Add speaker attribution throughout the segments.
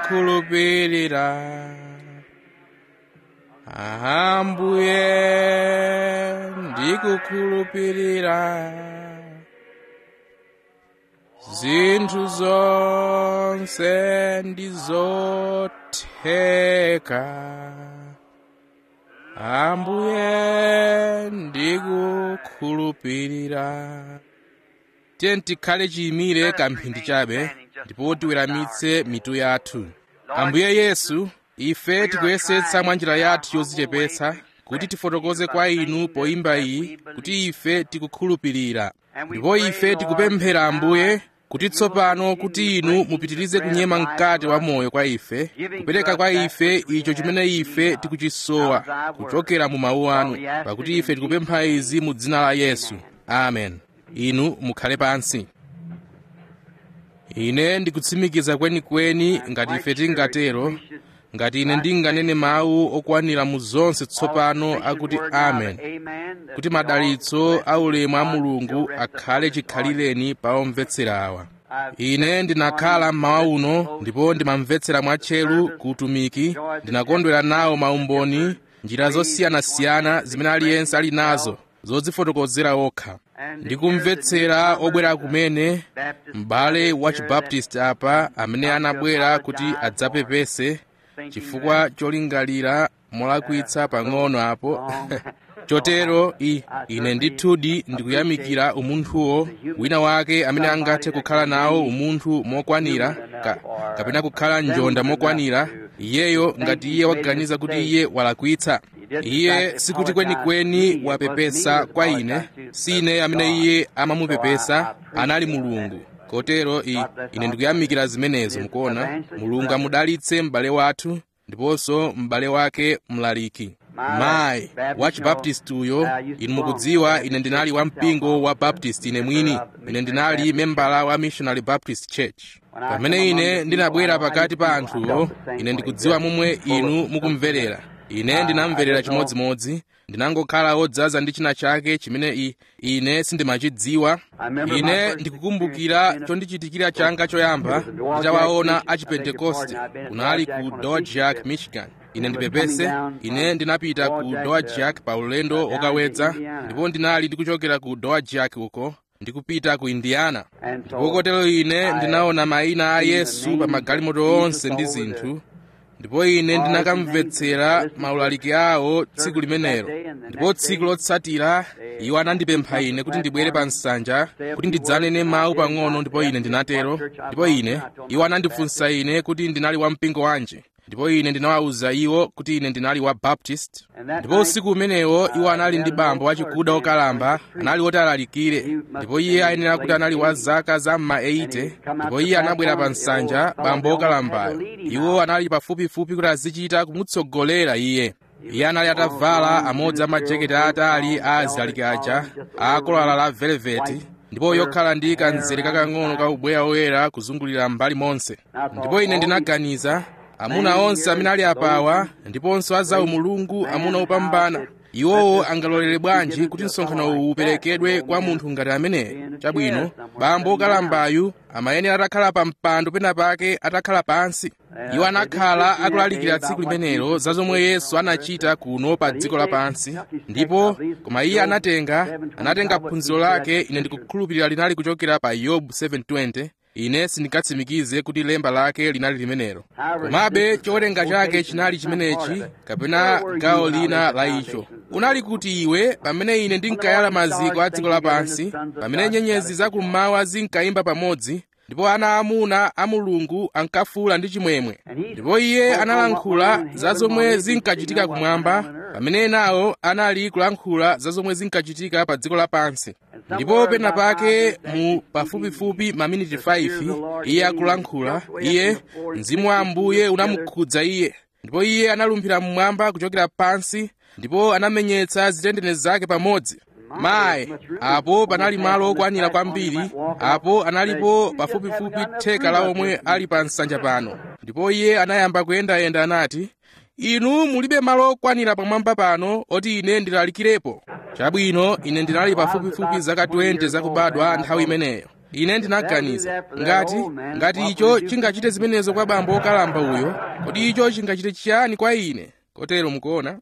Speaker 1: ndikukhulupirira ambuye ndikukhulupirira zinthu zonse ndizotheka ambuye ndikukhulupirira tiye tikhale chiyimire kamphindi chabe ndipo tiweramitse mitu yathu ambuye yesu ife tikuyesetsa mwa njira yathu yodzichepetsa kuti tifotokoze kwa inu poyimba iyi kuti ife tikukhulupirira ndipo ife tikupemphera ambuye kuti tsopano kuti inu mupitirize kunyema mkati wa moyo kwa ife kupereka kwa ife icho chimene ife tikuchisowa kuchokera mu mawu anu pakuti ife tikupempha izi mu dzina la yesu amen inu mukhale pansi ine ndikutsimikiza kwenikweni ngati ife tingatero ngati ine ndinganene mawu okwanira mu zonse tsopano akuti amen kuti madalitso aulemu a mulungu akhale chikhalireni pa omvetsera awa ine ndinakhala mmawa uno ndipo ndimamvetsera mwatcheru ku utumiki ndinakondwera nawo maumboni njira zosiyanasiyana zimene aliyense ali nazo zodzifotokozera okha ndikumvetsera obwera kumene m'bale wa chibaptist apa amene anabwera kuti adzapepese chifukwa cholingalira molakwitsa pang'ono apo chotero i ine ndithudi ndikuyamikira umunthuwo wina wake amene angathe kukhala nawo umunthu mokwanira ka, kapena kukhala njonda mokwanira iyeyo ngati iye waganiza kuti iye walakwitsa iye sikuti kwenikweni wapepesa kwa ine si ine amene iye amamupepesa anali mulungu kotero i ine ndikuyamikira zimenezo mukuona mulungu amudalitse m'bale wathu ndiponso m'bale wake mlaliki mayi wa chibaptisti uyo inu mukudziwa ine ndinali wa mpingo wa baptist ine mwini ine ndinali membala wa missionary baptist church pamene ine ndinabwera pakati pa anthuwo ine ndikudziwa momwe inu mukumverera ine ndinamverera chimodzimodzi ndinangokhala wodzaza ndi china chake chimene i, ine sindimachidziwa ine ndikukumbukira chondichitikira changa choyamba nditawaona a chipentekoste kunali ku dodgejack michigan ine ndipepese ine ndinapita ku dodgejack pa ulendo wokawedza ndipo ndinali ndikuchokera ku dodgejack uko ndikupita ku indiana ndipo kotero ine ndinaona mayina a yesu pa magalimoto onse ndi zinthu ndipo ine ndinakamvetsera maulaliki awo tsiku limenelo ndipo tsiku lotsatira iwo anandipempha ine kuti ndibwere pa nsanja kuti ndidzanene mawu pang'ono ndipo ine ndinatero ndipo ine iwo anandifunsa ine kuti ndinali wa mpingo wanji ndipo ine ndinawawuza iwo kuti ine ndinali wa baptist ndipo usiku umenewo iwo anali ndi bambo wachikuda wokalamba anali woti alalikire ndipo iye ayenera kuti anali wa zaka za mma 80 ndipo iye anabwera pa nsanja bambo wokalambayo iwo anali pafupifupi kuti azichita kumutsogolera iye iye anali atavala amodzi a majeketi aatali a azilaliki aja akolala la veleveti ndipo yokhala ndi kanzere kakang'ono ka ubweya woyera kuzungulira mbali monse ndipo ine ndinaganiza amuna onse amene ali apawa ndiponso azawu mulungu amuna opambana iwowo angalolere bwanji kuti msonkhano uwu uperekedwe kwa munthu ngati ameneyo chabwino bambo wokalambayu amayenera atakhala pa mpando pena pake atakhala pansi iwo anakhala akulalikira tsiku limenelo za zomwe yesu anachita kuno pa dziko lapansi ndipo koma iye anatenga anatenga phunziro lake ine ndikukhulupirira linali kuchokera pa yobu 720 ine sindingatsimikize kuti lemba lake linali limenelo komabe chowerenga chake chinali chimenechi kapena gawo lina la icho unali kuti iwe pamene ine ndinkayala maziko a dziko lapansi pamene nyenyezi zakummawa zinkayimba pamodzi ndipo ana amuna a mulungu ankafuula ndi chimwemwe ndipo iye analankhula za zomwe zinkachitika kumwamba pamene enawo anali kulankhula za zomwe zinkachitika pa dziko lapansi ndipo pena pake mu pafupifupi maminiti 5 iye akulankhula iye mzimu wa ambuye unamukhudza iye ndipo iye analumphira mmwamba kuchokera pansi ndipo anamenyetsa zitendene zake pamodzi mayi apo panali malo okwanira kwambiri apo analipo pafupifupi theka la omwe ali pa nsanja pano ndipo iye anayamba kuyendayenda anati inu mulibe malo okwanira pamwamba pano oti ine ndilalikirepo chabwino ine ndinali pafupifupi zaka 20 zakubadwa nthawi imeneyo ine ndinaganiza ngati ngati icho chingachite zimenezo kwa bambo wokalamba uyo kodi icho chingachite chiyani kwa ine kotero mukuona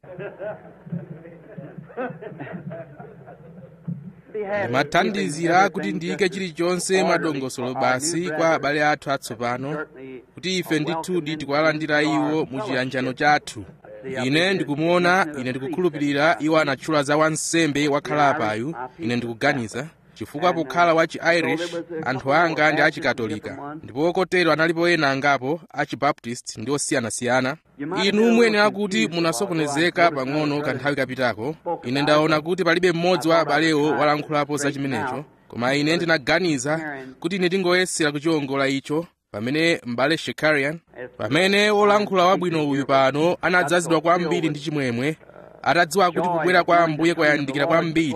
Speaker 1: ndimathandizira kuti ndiyike chilichonse madongosolo basi kwa abale athu atsopano kuti ife ndithudi tikuwalandira iwo mu chiyanjano chathu ine ndikumuona ine ndikukhulupirira iwo anatchula za wansembe wakhalapayu ine ndikuganiza chifukwa pokhala wa chi-irish anthu anga ndi achikatolika ndipo kotero analipo ena angapo achibaptist ndi osiyanasiyana inu muyenera kuti munasokonezeka pang'ono kanthawi kapitako ine ndaona kuti palibe mmodzi wa abalewo walankhulapo za chimenecho koma ine ndinaganiza kuti ine tingoyesera kuchiwongola icho pamene m'bale shekarian pamene wolankhula wabwino uyu pano anadzazidwa kwambiri ndi chimwemwe atadziwa kuti kubwera kwa ambuye kwayandikira kwambiri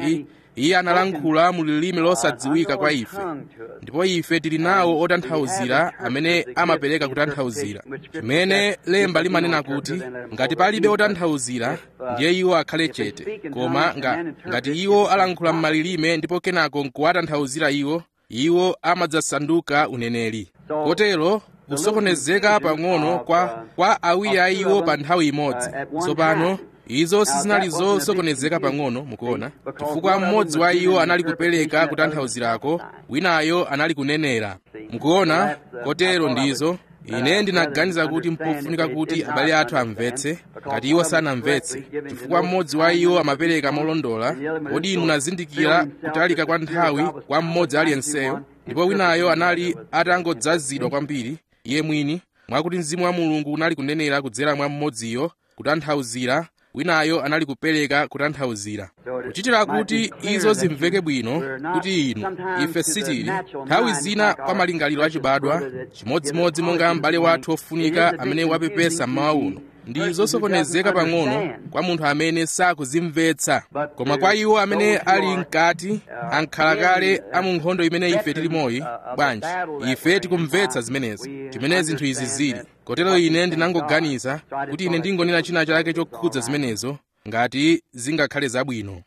Speaker 1: iye analankhula mu lilime losadziwika kwa ife ndipo ife tili nawo otanthauzira amene amapereka kutanthauzira chimene lemba limanena kuti ngati palibe otanthauzira ndiye iwo akhale chete koma nga, ngati iwo alankhula m'malilime ndipo kenako nkuwatanthauzira iwo iwo amadzasanduka uneneri kotero kusokonezeka pang'ono kwa, kwa awiri a iwo pa nthawi imodzi tsopano izo sizinali zosokonezeka pang'ono mukuona chifukwa mmodzi wa iwo anali kupereka kutanthauzirako winayo anali kunenera mukuona kotero ndizo ine ndinaganiza kuti mpofunika kuti abale athu amvetse ngati iwo sanamvetse chifukwa mmodzi wa iwo amapereka molondola kodi inu munazindikira kutalika kwa nthawi kwa mmodzi aliyenseyo ndipo winayo anali atangodzazidwa kwambiri iye mwini mwakuti mzimu wa mulungu unali kunenera kudzera mwa mmodziyo kutanthauzira winayo anali kupereka kutanthauzira kuchitira kuti izo zimveke bwino kuti inu ife sitili nthawi zina kwa malingaliro achibadwa chimodzimodzi monga m'bale wathu ofunika amene wapepesa mmawa uno ndi zosokonezeka pang'ono kwa munthu amene sakuzimvetsa koma kwa iwo amene ali mkati ankhala kale a mu nkhondo imene ife tilimoyi bwanji ife tikumvetsa zimenezi chimene zinthu izi zili kotero ine ndinangoganiza kuti ine ndingonena china chake chokhudza zimenezo ngati zingakhale zabwino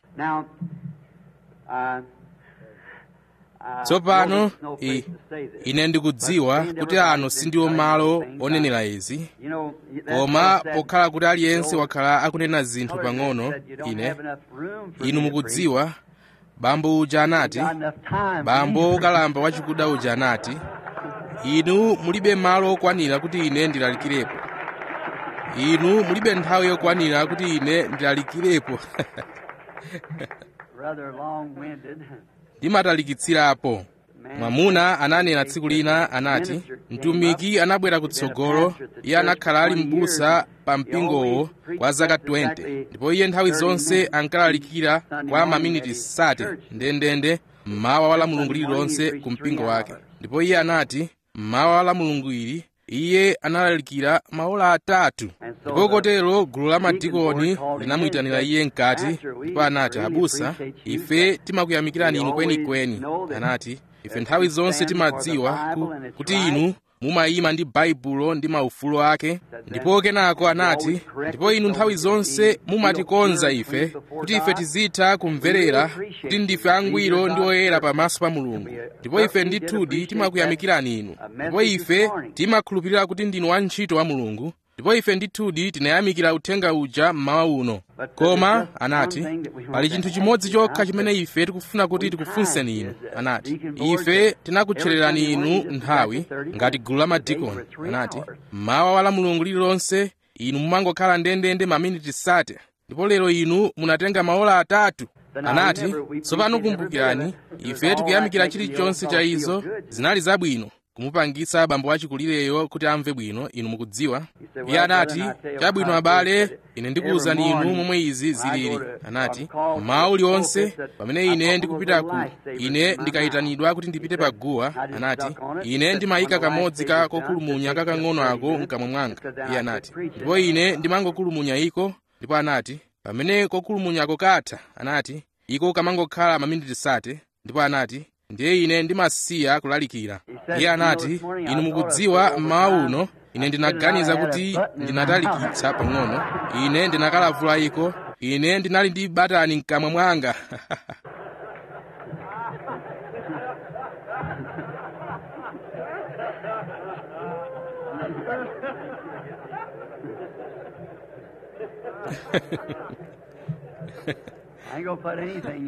Speaker 1: tsopano ine ndikudziwa kuti ano sindiwo malo onenera izi koma pokhala kuti aliyense wakhala akunena zinthu pang'ono ine inu mukudziwa bambo uja anati bambo wokalamba wachikuda uja anati inu mulibe malo okwanira kuti ine ndilalikirepo inu mulibe nthawi yokwanira kuti ine ndilalikirepo ndimatalikitsirapo mwamuna ananena tsiku lina anati mtumiki anabwera kutsogolo iye anakhala ali m'busa pa mpingowo kwa zaka 20 ndipo iye nthawi zonse ankalalikira kwa maminiti 30 ndendende mmawa wa la mulungu lililonse ku mpingo wake ndipo iye anati mmawa wa la mulungu ili iye analalikira maola atatu ndipo kotero gulu la madikoni linamuyitanira iye mkati ndipo anati abusa ife timakuyamikirani inu kwenikweni anati ife nthawi zonse timadziwa ku, kuti inu mumayima ndi baibulo ndi maufulo ake ndipo kenako anati ndipo inu nthawi zonse mumatikonza ife kuti ife tizitha kumverera kuti ndife angwiro ndi oyera pamaso pa mulungu ndipo ife ndithudi timakuyamikirani inu ndipo ife timakhulupirira kuti ndinu wantchito wa mulungu ndipo ife ndithudi tinayamikira uthenga uja mmawa uno koma anati pali chinthu chimodzi chokha chimene ife tikufuna kuti tikufunseni inu anati ife tinakutchererani inu nthawi ngati gulu la madikoni anati mmawa wa la mulungu lililonse inu mumangokhala ndendende maminiti sate ndipo lero inu munatenga maola atatu anati tsopano kumbukirani ife tikuyamikira chilichonse cha izo zinali zabwino kumupangitsa bambo wachikulireyo kuti amve bwino inu mukudziwa iye anati chabwino abale ine ndikuwuzani inu momwe izi zilili anati mmawa uliwonse pamene ine ndikupitaku ine ndikayitanidwa kuti ndipite pa guwa anati ine ndimayika kamodzi ka kokulumunya kakang'ono ako mkamwa mwanga iye anati ndipo ine ndimangokulumunya iko ndipo anati pamene kokulumunyako katha anati iko kamangokhala maminiti sate ndipo anati ndiye ine ndimasiya kulalikira iye anati inu mukudziwa mmawa uno ine ndinaganiza kuti ndinatalikitsa pang'ono ine ndinakalavula iko ine ndinali ndi batani mkamwa mwanga
Speaker 2: I ain't gonna put anything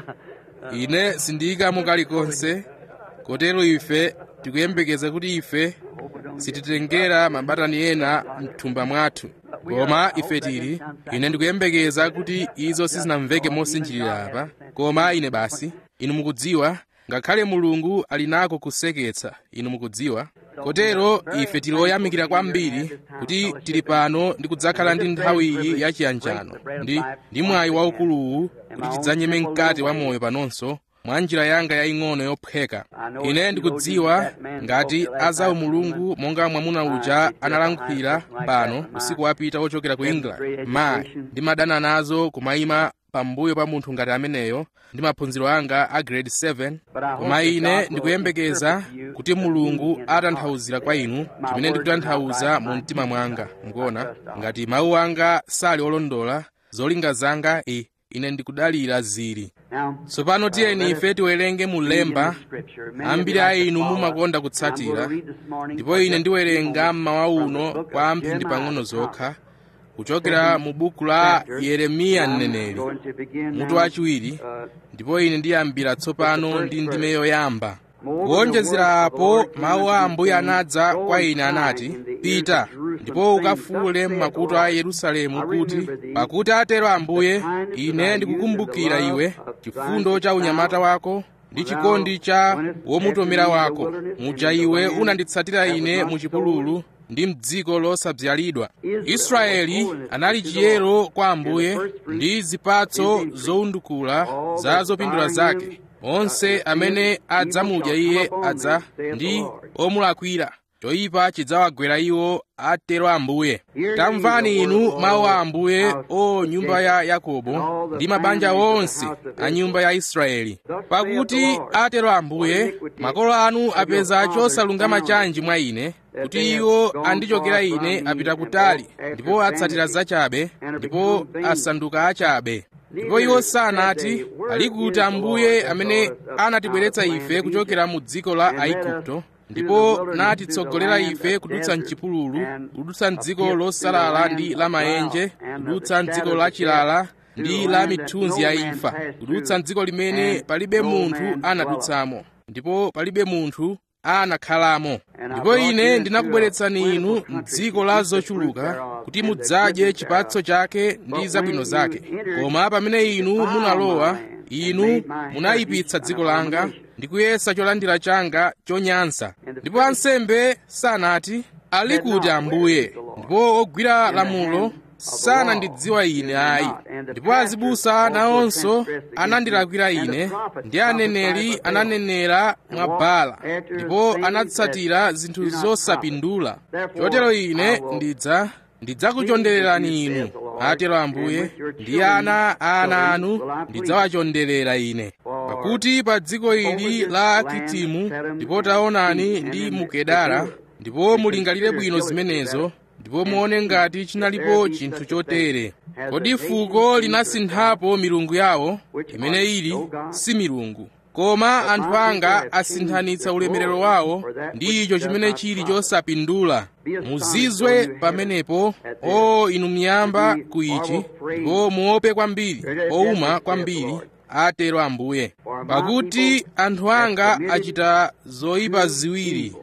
Speaker 2: in.
Speaker 1: ine sindiyikamo kalikonse kotero ife tikuyembekeza kuti ife sititengera mabatani ena mthumba mwathu koma ife tili ine ndikuyembekeza kuti izo sizinamveke mosinjirira apa koma ine basi inu mukudziwa ngakhale mulungu ali nako kuseketsa inu mukudziwa kotero ife tili oyamikira kwambiri kuti tili pano ndi kudzakhala ndi nthawi iyi yachiyanjano ndi ndi mwayi waukuluwu kuti tidzanyeme mkati wa moyo panonso mwa njira yanga yaying'ono yophweka ine ndikudziwa ngati azawu mulungu monga mwamuna uja analankhulira pano usiku wapita wochokera ku england mayi ndimadana nazo kumayima pambuyo pa munthu ngati ameneyo ndi maphunziro anga a grade 7 koma ine ndikuyembekeza kuti mulungu atanthauzira kwa inu chimene ndikutanthauza mu mtima mwanga mukuona ngati mawu anga sali olondola zolinga zanga i ine ndikudalira zili
Speaker 2: Now,
Speaker 1: tsopano tiyeni ife tiwerenge mu lemba ambiri a inu mumakonda kutsatira ndipo ine ndiwerenga mmawa uno kwa amphindi pang'ono zokha kuchokera mu buku la yeremiya mneneri mutu wachiwiri ndipo ine ndiyambira tsopano ndi ndime yoyamba kuwonjezera apo mawu a ambuye anadza kwa ine anati pita ndipo ukafuule m'makutu a yerusalemu kuti pakuti atero ambuye ine ndikukumbukira iwe chifundo cha unyamata wako ndi chikondi cha womutomera wako muja iwe unanditsatira ine mu chipululu ndi mdziko losabzalidwa israeli anali chiyero kwa ambuye ndi zipatso zowundukula za zopindula zake onse amene adzamudya iye adza ndi omulakwira choyipa chidzawagwera iwo atero ambuye tamvani inu mawu a ambuye o nyumba ya yakobo ndi mabanja onse a nyumba ya israeli pakuti atero ambuye makolo anu apeza chosalungama chanji mwa ine kuti iwo andichokera ine apita kutali ndipo atsatira zachabe ndipo asanduka achabe ndipo iwo sanati ali kuti ambuye amene anatibweretsa ife kuchokera mu dziko la aigupto ndipo natitsogolera ife kudutsa mchipululu kudutsa mdziko losalala ndi la maenje kudutsa mdziko la chilala ndi la mithunzi ya imfa kudutsa mdziko limene palibe munthu anadutsamo ndipo palibe munthu anakhalamo ndipo ine ndinakubweretsani inu mdziko la zochuluka kuti mudzadye chipatso chake ndi zabwino zake koma pamene inu munalowa inu munayipitsa dziko langa ndi kuyesa cholandira changa chonyansa ndipo ansembe sanati ali kuti ambuye ndipo ogwira lamulo sanandidziwa ine ayi ndipo azibusa nawonso anandilakwira ine ndi aneneri ananenera mwa Baala ndipo anatsatira zinthu zosapindula chotero ine ndidza ndidzakuchondererani inu atero ambuye ndi ana a ana anu ndidzawachonderera ine pakuti pa dziko ili la kitimu ndipo taonani ndi mukedara ndipo mulingalire bwino zimenezo ndipo muone ngati chinalipo chinthu chotere kodi fuko linasinthapo milungu yawo imene ili si milungu koma anthu anga asinthanitsa ulemerero wawo ndi icho chimene chili chosapindula muzizwe pamenepo o inu miyamba ku ichi ndipo muope kwambiri ouma kwambiri atero ambuye pakuti anthu anga achita zoyipa ziwiri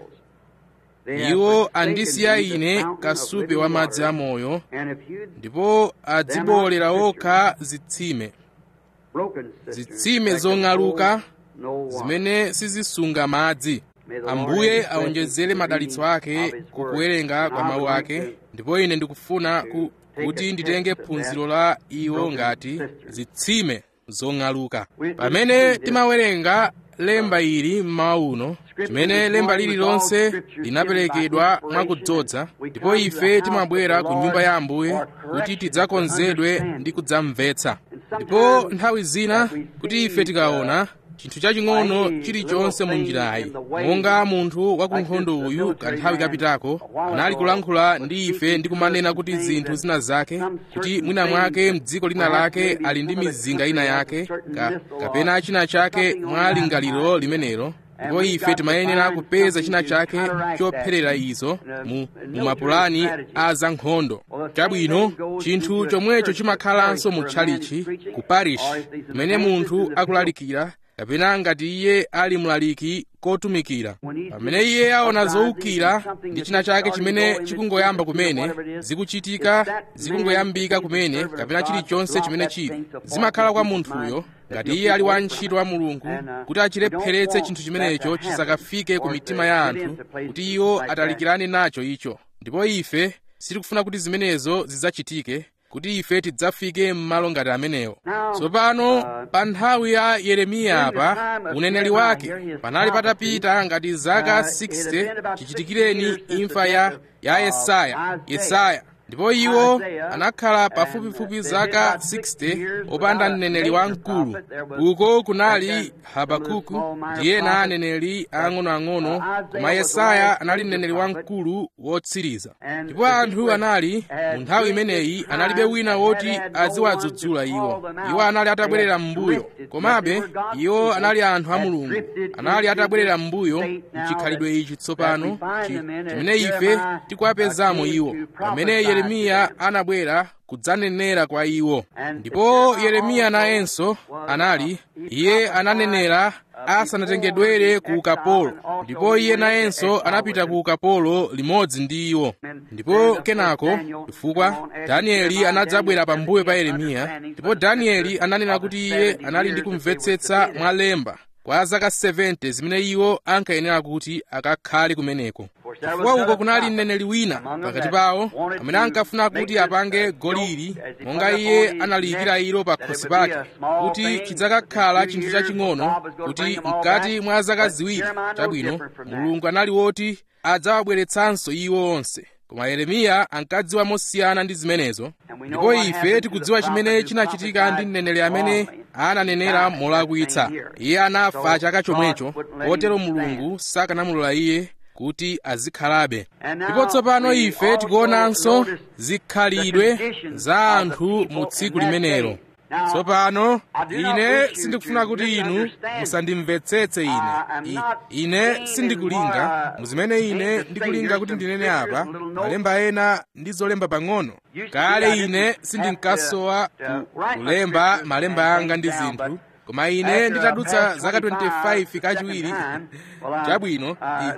Speaker 1: iwo andisiya ine kasupe wa madzi amoyo ndipo adzibolera okha zitsime zitsime zong'aluka zimene sizisunga madzi ambuye aonjezere madalitso ake kukuwerenga kwa mawu ake ndipo ine ndikufuna ku, kuti nditenge phunziro la iwo ngati zitsime zong'aluka pamene timawerenga lemba ili mmawa uno chimene lemba lililonse linaperekedwa mwakudzodza ndipo ife timabwera ku nyumba ya ambuye kuti tidzakonzedwe ndi kudzamvetsa ndipo nthawi zina kuti ife tikaona chinthu chaching'ono chilichonse mu njirayi monga munthu wa ku nkhondo uyu kanthawi kapitako anali kulankhula ndi ife ndi kumanena kuti zinthu zina zake kuti mwina mwake mdziko lina lake ali ndi mizinga ina yake ka, kapena china chake mwa lingaliro limenelo ndipo ife timayenera kupeza china chake chopherera izo mu, mu mapulani a zankhondo chabwino chinthu chomwecho chimakhalanso mu tchalichi ku parish kumene munthu akulalikira kapena ngati iye ali mlaliki kotumikira pamene iye aona zowukira ndi china chake chimene chikungoyamba kumene zikuchitika zikungoyambika kumene kapena chilichonse chimene chili zimakhala kwa munthuyo ngati iye ali wantchito wa mulungu kuti achilepheretse chinthu chimenecho chisakafike ku mitima ya anthu kuti iwo atalikirane nacho icho ndipo ife sitikufuna kuti zimenezo zidzachitike kuti ife tidzafike m'malo ngati amenewo tsopano pa nthawi ya yeremiya apa uneneri wake panali patapita ngati zaka 60 chichitikireni imfa ya ya yesaya yesaya ndipo iwo anakhala pafupifupi zaka 60 opanda mneneri wamkulu uko kunali habakuku ndi ena aneneri ang'onoang'ono koma yesaya anali mneneri wamkulu wotsiriza ndipo anthu anali mu nthawi imeneyi analibe wina woti aziwadzudzula iwo iwo anali atabwerera m'mbuyo komabe iwo anali anthu a mulungu anali atabwerera m'mbuyo mchikhalidwe ichi tsopano chimene ife tikuwapezamo iwo pamene yeremiya anabwera kudzanenera kwa iwo ndipo yeremiya nayenso anali iye ananenera asanatengedwere ku ukapolo ndipo iye nayenso anapita ku ukapolo limodzi ndi iwo ndipo kenako chifukwa danieli anadzabwera pambuyo pa yeremiya ndipo danieli ananena kuti iye anali ndi kumvetsetsa mwa lemba kwa zaka 70 zimene iwo ankayenera kuti akakhale kumeneko chifukwa uko kunali mneneri wina pakati pawo amene ankafuna kuti apange goliri monga iye analiyikira ilo pa khosi pake kuti chidzakakhala chinthu chaching'ono kuti mkati mwa zaka ziwiri chabwino mulungu anali woti adzawabweretsanso iwo onse koma yeremiya ankadziwa mosiyana ndi zimenezo ndipo ife tikudziwa chimene chinachitika ndi mneneri amene ananenera molakwitsa iye anafa chaka chomwecho kotero mulungu sakanamulola iye kuti azikhalabe ndipo tsopano ife tikuonanso zikhalidwe za anthu mu tsiku limenelo tsopano ine sindikufuna kuti inu musandimvetsetse ine I, ine sindikulinga muzimene ine ndikulinga kuti ndinene apa malemba ena ndi zolemba pang'ono kale ine sindinkasowa kulemba malemba anga ndi zinthu koma ine nditadutsa zaka 25 kachiwiri chabwino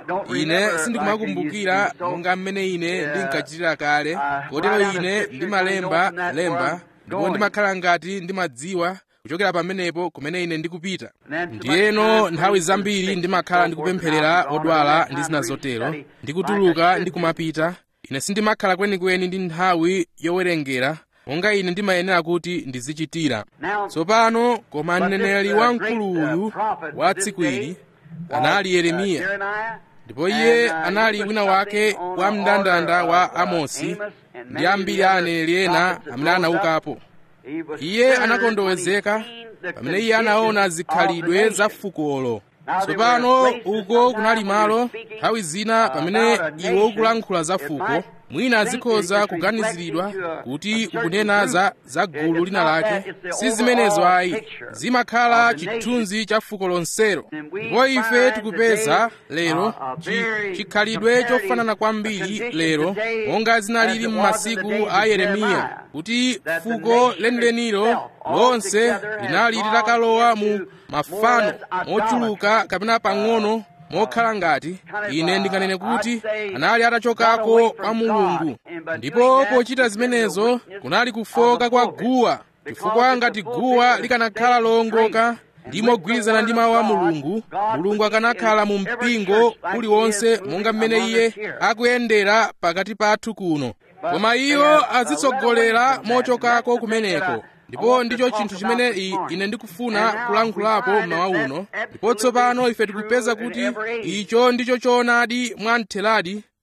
Speaker 1: ine sindikumakumbukira monga mmene ine ndinkachitira kale kotero ine ndimalemba lemba ndipo ndimakhala ngati ndimadziwa kuchokera pamenepo kumene ine ndikupita ndiyeno nthawi zambiri ndimakhala ndikupempherera odwala ndi zina zotero ndikutuluka ndikumapita ine sindimakhala kwenikweni ndi nthawi yowerengera monga ine ndimayenera kuti ndizichitira tsopano koma mneneri wamkulu uyu wa tsiku ili anali yeremiya ndipo iye anali wina wake wa mndandanda wa amosi ndi ambiri a aneneri ena amene anaukapo iye anakondowezeka pamene iye anaona zikhalidwe za fukolo tsopano uko kunali malo nthawi zina pamene iwe ukulankhula za fuko mwina azikhoza kuganiziridwa kuti ukunena za, za gulu lina lake si zimenezo ayi zimakhala chithunzi cha fuko lonselo ndipo ife tikupeza lero chikhalidwe chofanana kwambiri lero monga zinalili m'masiku a yeremiya kuti fuko lenilenilo lonse linali litakalowa mu mafano mochuluka kapena pang'ono mokhala ngati ine ndinganene kuti anali atachokako kwa mulungu ndipo pochita zimenezo kunali kufoka kwa guwa chifukwa ngati guwa likanakhala lowongoka ndi mogwirizana ndi mawu a mulungu mulungu akanakhala mu mpingo uliwonse monga mmene iye akuyendera pakati pathu kuno koma iwo azitsogolera mochokako kumeneko ndipo ndicho chinthu chimene ine ndikufuna kulankhulapo mmawa uno ndipo tsopano ife tikupeza kuti icho ndicho choonadi mwamtheradi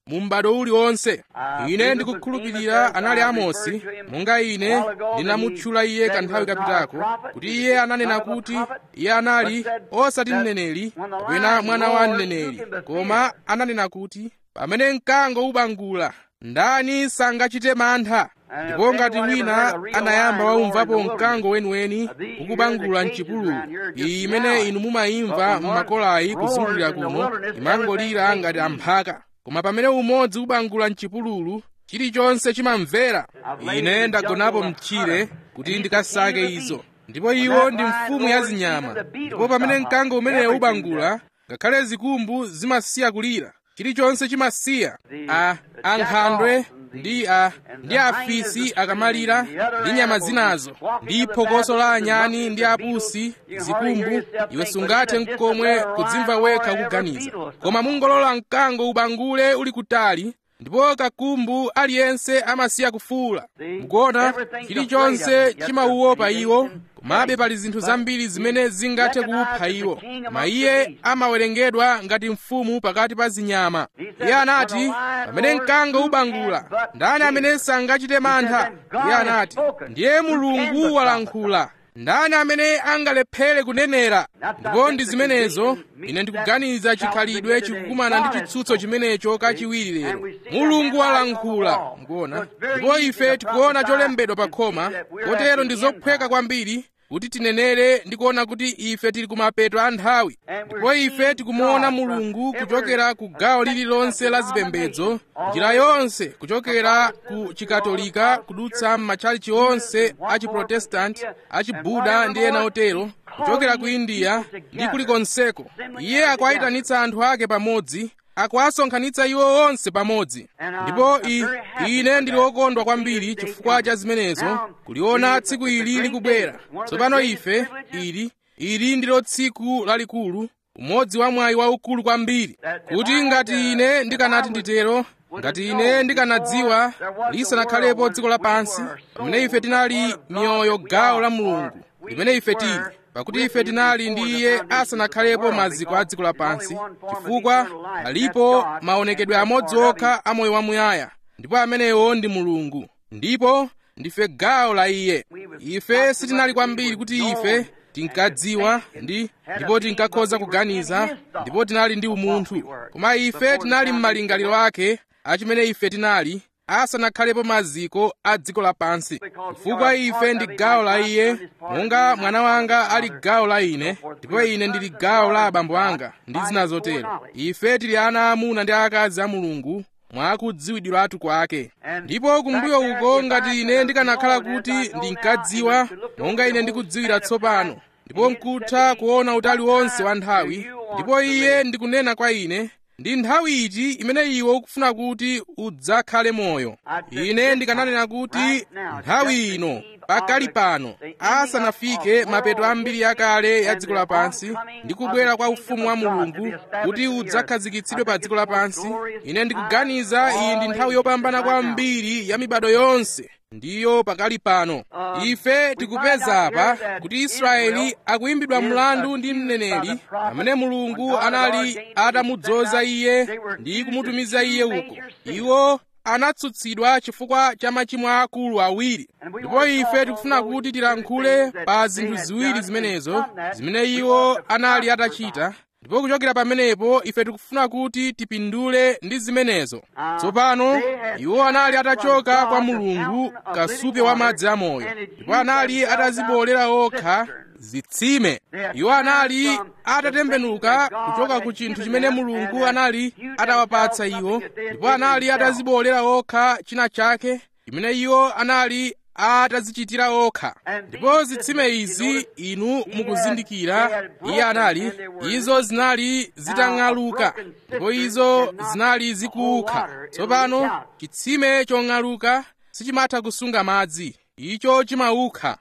Speaker 1: mu m'bado uliwonse ine ndikukhulupirira anali amosi monga ine ndinamutchula iye kanthawi kapitako kuti iye ananena kuti iye anali osati mneneri kapena mwana wa mneneri koma ananena kuti pamene mkango ubangula ndani sangachite mantha ndipo ngati wina anayamba waumvapo mkango weniweni ukubangula mchipululu iyi imene inu mumayimva m'makolayi kuzungulira kuno imangolira ngati amphaka koma pamene umodzi ubangula mchipululu chilichonse chimamvera ine ndagonapo mtchire kuti ndikasake izo ndipo iwo ndi mfumu ya zinyama ndipo pamene mkango umeneyo ubangula ngakhale zikumbu zimasiya kulira chilichonse chimasiya a ankhandwe ndi a ndi afisi akamalira ndi nyama zinazo ndi phokoso la anyani ndi apusi zikumbu iwe sungathe mkomwe kudzimva wekha kuganiza koma mungolola mkango ubangule uli kutali ndipo kakumbu aliyense amasiya kufuula mukuona chilichonse chimauopa iwo komabe pali zinthu zambiri zimene zingathe kuupha iwo koma iye amawerengedwa ngati mfumu pakati pa zinyama iye anati pamene mkango ubangula ndani amene sangachite mantha iye anati ndiye mulungu walankhula ndani amene angalephere kunenera ndipo ndi zimenezo ine ndikuganiza chikhalidwe chikukumana ndi chitsutso chimenecho kachiwiri lero mulungu walankhula mukuona ndipo ife tikuona cholembedwa pa khoma kotero ndi zophweka kwambiri kuti tinenere ndi kuona kuti ife tili kumapeto a nthawi ndipo ife tikumuona mulungu kuchokera ku gawo lililonse la zipembedzo njira yonse kuchokera ku chikatolika kudutsa m'matchalichi onse a chiprotestanti a chibuda ndi ena otero kuchokera ku india ndi kulikonseko iye akuayitanitsa anthu ake pamodzi akuwasonkhanitsa iwo onse pamodzi ndipo i, ine ndili wokondwa kwambiri chifukwa cha zimenezo kuliona tsiku ili likubwera tsopano ife ili ili ndilo tsiku lalikulu umodzi wa mwayi waukulu kwambiri kuti ngati ine ndikanati nditero ngati ine ndikanadziwa lisanakhalepo dziko lapansi pamene ife tinali miyoyo gawo la mulungu limene ife tili pakuti ife tinali ndi iye asanakhalepo maziko a dziko lapansi chifukwa alipo maonekedwe amodzi okha a moyo wamuyaya ndipo amenewo ndi mulungu ndipo ndife gawo la iye ife sitinali kwambiri kuti ife tinkadziwa ndi ndipo tinkakhoza kuganiza ndipo tinali ndi umunthu koma ife tinali m'malingaliro ake achimene ife tinali asanakhalepo maziko a dziko lapansi chifukwa ife ndi gawo la iye monga mwana wanga ali gawo la ine ndipo ine ndili gawo la abambo anga ndi zina zotero ife tili ana aamuna ndi akazi a mulungu mwakudziwidwiratu kwake ndipo kumbuyo uko ngati ine ndikanakhala kuti ndinkadziwa monga ine ndikudziwira tsopano ndipo nkutha kuona utali wonse wa nthawi ndipo iye ndikunena kwa ine ndi nthawi iti imene iwe ukufuna kuti udzakhale moyo ine ndikananena kuti nthawi ino pakali pano asanafike mapeto ambiri akale ya dziko lapansi ndi kubwera kwa ufumu wa mulungu kuti udzakhazikitsidwe pa dziko lapansi ine ndikuganiza iyi ndi nthawi yopambana kwambiri ya mibado yonse ndiyo pakali pano ife tikupeza apa kuti israeli akuyimbidwa mlandu ndi mneneri pamene mulungu anali atamudzoza iye ndi kumutumiza iye uko iwo anatsutsidwa chifukwa cha machimo akulu awiri ndipo ife tikufuna kuti tilankhule pa zinthu ziwiri zimenezo zimene iwo anali atachita ndipo kuchokera pamenepo ife tikufuna kuti tipindule ndi zimenezo tsopano iwo anali atachoka kwa mulungu kasupe wa madzi amoyo ndipo anali atazibolera okha zitsime iwo anali atatembenuka kuchoka ku chinthu chimene mulungu anali atawapatsa iwo ndipo anali atazibolera okha china chake chimene iwo anali atazichitira okha ndipo zitsime izi inu mukuzindikira iye anali izo zinali zitang'aluka ndipo izo zinali zikuukha tsopano chitsime chong'aluka sichimatha kusunga madzi icho chimaukha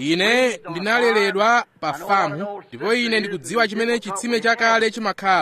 Speaker 1: ine ndinaleredwa pa famu ndipo ine ndikudziwa chimene chitsime chakale chimakhala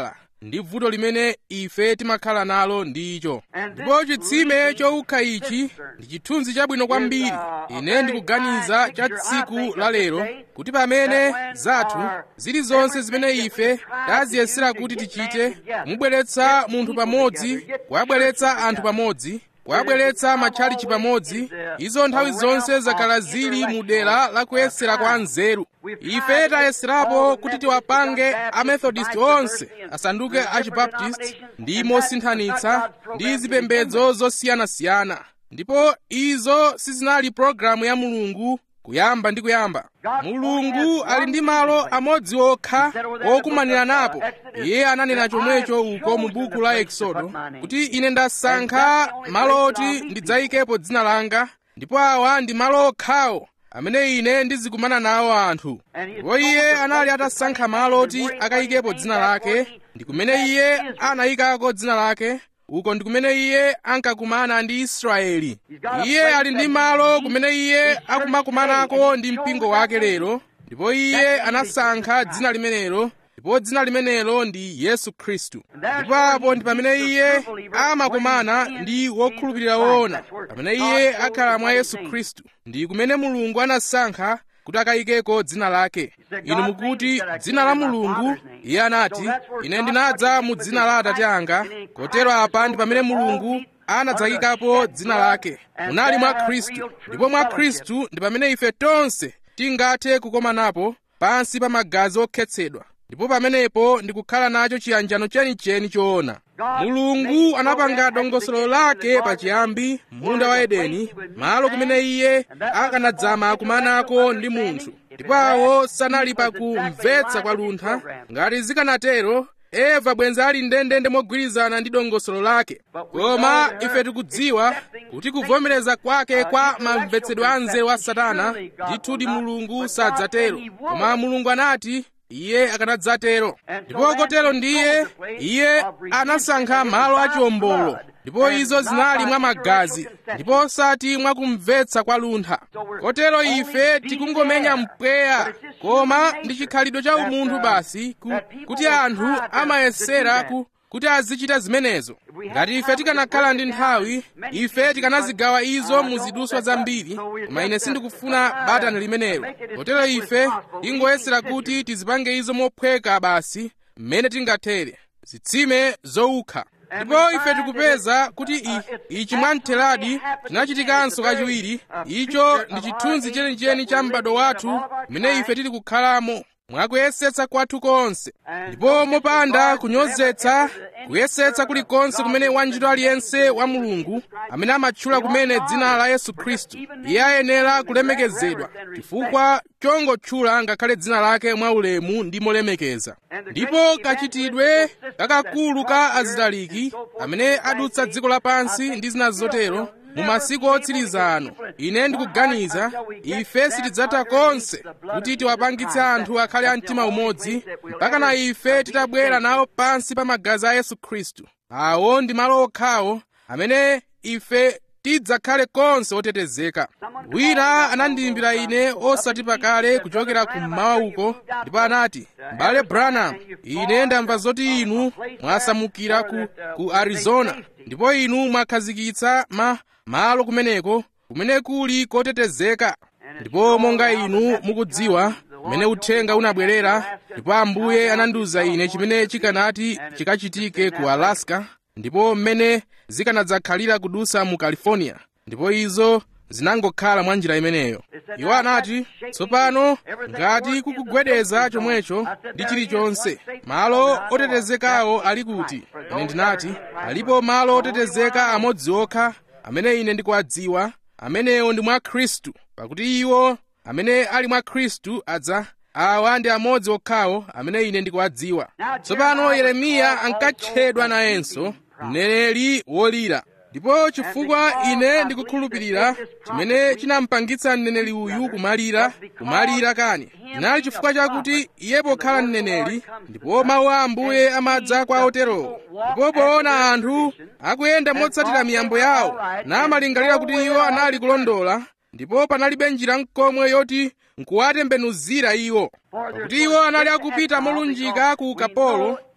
Speaker 1: ndi vuto limene ife timakhala nalo ndicho ndipo chitsime chowukha ichi ndi chithunzi chabwino kwambiri ine ndikuganiza cha tsiku la lero kuti pamene zathu zilizonse zimene ife taziyesera kuti tichite kumubweretsa munthu pamodzi kuyabweretsa anthu pamodzi kuyabweretsa matchalichi pamodzi izo nthawi zonse zakhala zili mu dera la kuyesera kwa nzeru ife tayeserapo kuti tiwapange amethodist onse asanduke achibaptist ndi mosinthanitsa ndi zipembedzo zosiyanasiyana ndipo izo sizinali pologalamu ya mulungu kuyamba ndi kuyamba mulungu ali ndi malo amodzi okha okumanira napo iye ananena chomwecho uko mu buku la eksodo kuti ine ndasankha malo oti ndidzayikepo dzina langa ndipo awa ndi malo okhawo amene ine ndizikumana nawo anthu ndipo iye anali atasankha malo oti akayikepo dzina lake ndi kumene iye anayikako dzina lake uko ndi kumene iye ankakumana ndi israeli iye ali ndi malo kumene iye akumakumanako ndi mpingo wake lero ndipo iye anasankha dzina limenelo ndipo dzina limenelo ndi yesu khristu ndipo apo ndi pamene iye amakumana ndi wokhulupirira woona pamene iye akhala mwa yesu khristu ndi kumene mulungu anasankha kuti akayikeko dzina lake inu mukuti dzina la mulungu iye anati ine ndinadza mu dzina la atate anga kotero apa ndi pamene mulungu anadzayikapo dzina lake munali mwa khristu ndipo mwa khristu ndi pamene ife tonse tingathe kukomanapo pansi pa magazi okhetsedwa ndipo pamenepo ndikukhala nacho chiyanjano chenicheni choona mulungu anapanga dongosolo lake pachiyambi munda wa edeni malo kumene iye akanadzama kumanako ndi munthu ndipo awo sanali pakumvetsa kwa luntha ngati zikanatero eva bwenzi ali ndendende mogwirizana ndi dongosolo lake koma ife tikudziwa kuti kuvomereza kwake kwa mamvetsedwe anzeru a satana ndithudi mulungu sadzatero koma mulungu anati iye akanadzatero ndipo kotero ndiye iye anasankha malo achiwombolo ndipo izo zinali mwa magazi ndipo osati mwa kumvetsa kwa luntha kotero ife tikungomenya mpweya koma ndi chikhalidwe cha umunthu basi ku, kuti anthu amayesera ku kuti azichita zimenezo ngati ife tikanakhala ndi nthawi ife tikanazigawa izo mu ziduswa zambiri koma ine sindikufuna batani limenelo kotero ife tingoyesera kuti tizipange izo mophweka basi mmene tingathere zitsime zowukha ndipo ife tikupeza kuti ichi mwamtheradi chinachitikanso kachiwiri icho ndi chithunzi chenicheni cha m'bado wathu mmene ife tili kukhalamo mwakuyesetsa kwathu konse ndipo mopanda kunyozetsa kuyesetsa kulikonse kumene wantchito aliyense wa mulungu amene amatchula kumene dzina la yesu khristu iye ayenera kulemekezedwa chifukwa chongotchula ngakhale dzina lake mwaulemu ndi molemekeza ndipo kachitidwe kakakulu ka azitaliki amene adutsa dziko lapansi ndi zina zotero mu masiku otsiriza ano ine ndikuganiza ife sitidzatha konse kuti tiwapangitse anthu akhale a mtima umodzi mpaka na ife titabwera nawo pansi pa magazi a yesu khristu awo ndi malo okhawo amene ife tidzakhale konse otetezeka wina anandiyimbira ine osati pakale kuchokera kummawa uko ndipo anati m'bale branham ine ndamva zoti inu mwasamukira ku, ku arizona ndipo inu mwakhazikitsa ma malo kumeneko kumene kuli kotetezeka ndipo monga inu mukudziwa mmene uthenga unabwerera ndipo ambuye anandiwuza ine chimene chikanati chikachitike ku alaska ndipo mmene zikanadzakhalira kudusa mu california ndipo izo zinangokhala mwa njira imeneyo iwo anati tsopano ngati kukugwedeza chomwecho ndi chilichonse malo otetezekawo ali kuti ine ndinati alipo malo otetezeka amodzi okha amene ine ndikuwadziwa amenewo ndi mwa khristu pakuti iwo amene ali mwa khristu adza awa ndi amodzi okhawo amene ine ndikuwadziwa tsopano yeremiya ankatchedwa nayenso mneneri wolira ndipo chifukwa ine ndikukhulupirira chimene chinampangitsa mneneri uyu kumalira kumalira kani chinali chifukwa chakuti iye pokhala mneneri ndipo mawu a ambuye amadza kwa oterowo ndipo poona anthu akuyenda motsatira miyambo yawo namalingalira kuti iwo anali kulondola ndipo panalibe njira nkomwe yoti nkuwatembenuzira iwo pakuti iwo anali akupita molunjika ku ukapolo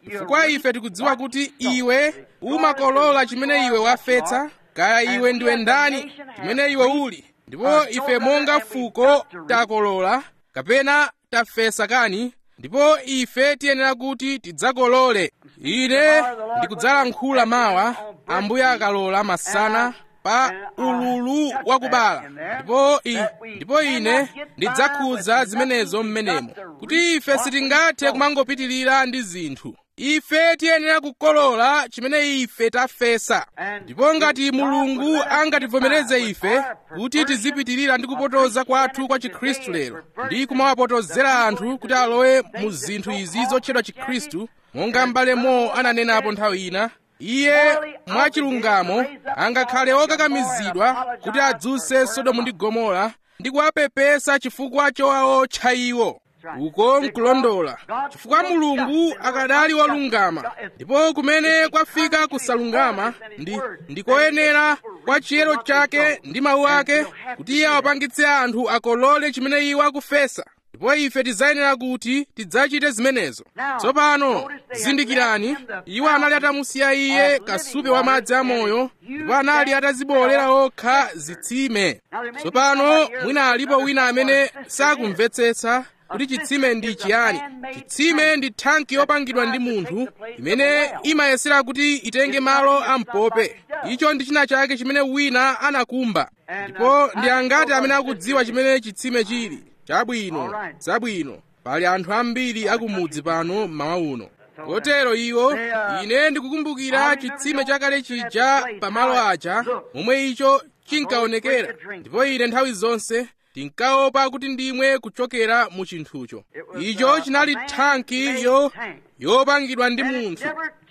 Speaker 1: chifukwa ife tikudziwa kuti iwe umakolola chimene iwe wafesa kaya iwe ndiwe ndani chimene iwe uli ndipo ife monga fuko takolola kapena tafesa kani ndipo ife tiyenera kuti tidzakolole ine ndikudzalankhula mawa ambuye akalola masana pa ululu wakubala ndipo i, ndipo ine ndidzakhudza zimenezo mmenemo kuti ife sitingathe kumangopitirira ndi zinthu ife tiyenera kukolola chimene ife tafesa ndipo ngati mulungu angativomereze ife kuti tizipitirira ndi kupotoza kwathu kwa chikhristu lero ndi kumawapotozera anthu kuti alowe mu zinthu izi zotchedwa chikhristu monga m'bale Mo ananenapo nthawi ina iye mwachilungamo angakhale okakamizidwa kuti adzuse sodomu ndi gomora ndi kuwapepesa chifukwa chowaotcha iwo uko nkulondola chifukwa mulungu akadali wolungama ndipo kumene kwafika kusalungama ndi ndikoyenera kwa chiyero chake ndi mawu ake kuti iye awapangitse anthu akolole chimene iwo akufesa ndipo ife tidzayenera kuti tidzachite zimenezo tsopano zindikirani iwo anali atamusiya iye kasupe wa madzi amoyo ndipo anali atazibolera okha zitsime tsopano mwina alipo wina amene sakumvetsetsa kuti chitsime ndi chiyani chitsime ndi thanki yopangidwa ndi munthu imene imayesera kuti itenge malo ampope icho ndi china chake chimene wina anakumba ndipo ndi angati amene akudziwa chimene chitsime chili chabwino zabwino pali anthu ambiri akumudzi pano mmawa uno kotero iwo ine ndikukumbukira chitsime chakale chija pamalo aja momwe icho chinkaonekera ndipo ine nthawi zonse tinkaopa kuti ndimwe kuchokera mu chinthucho icho chinali thanki yo yopangidwa ndi munthu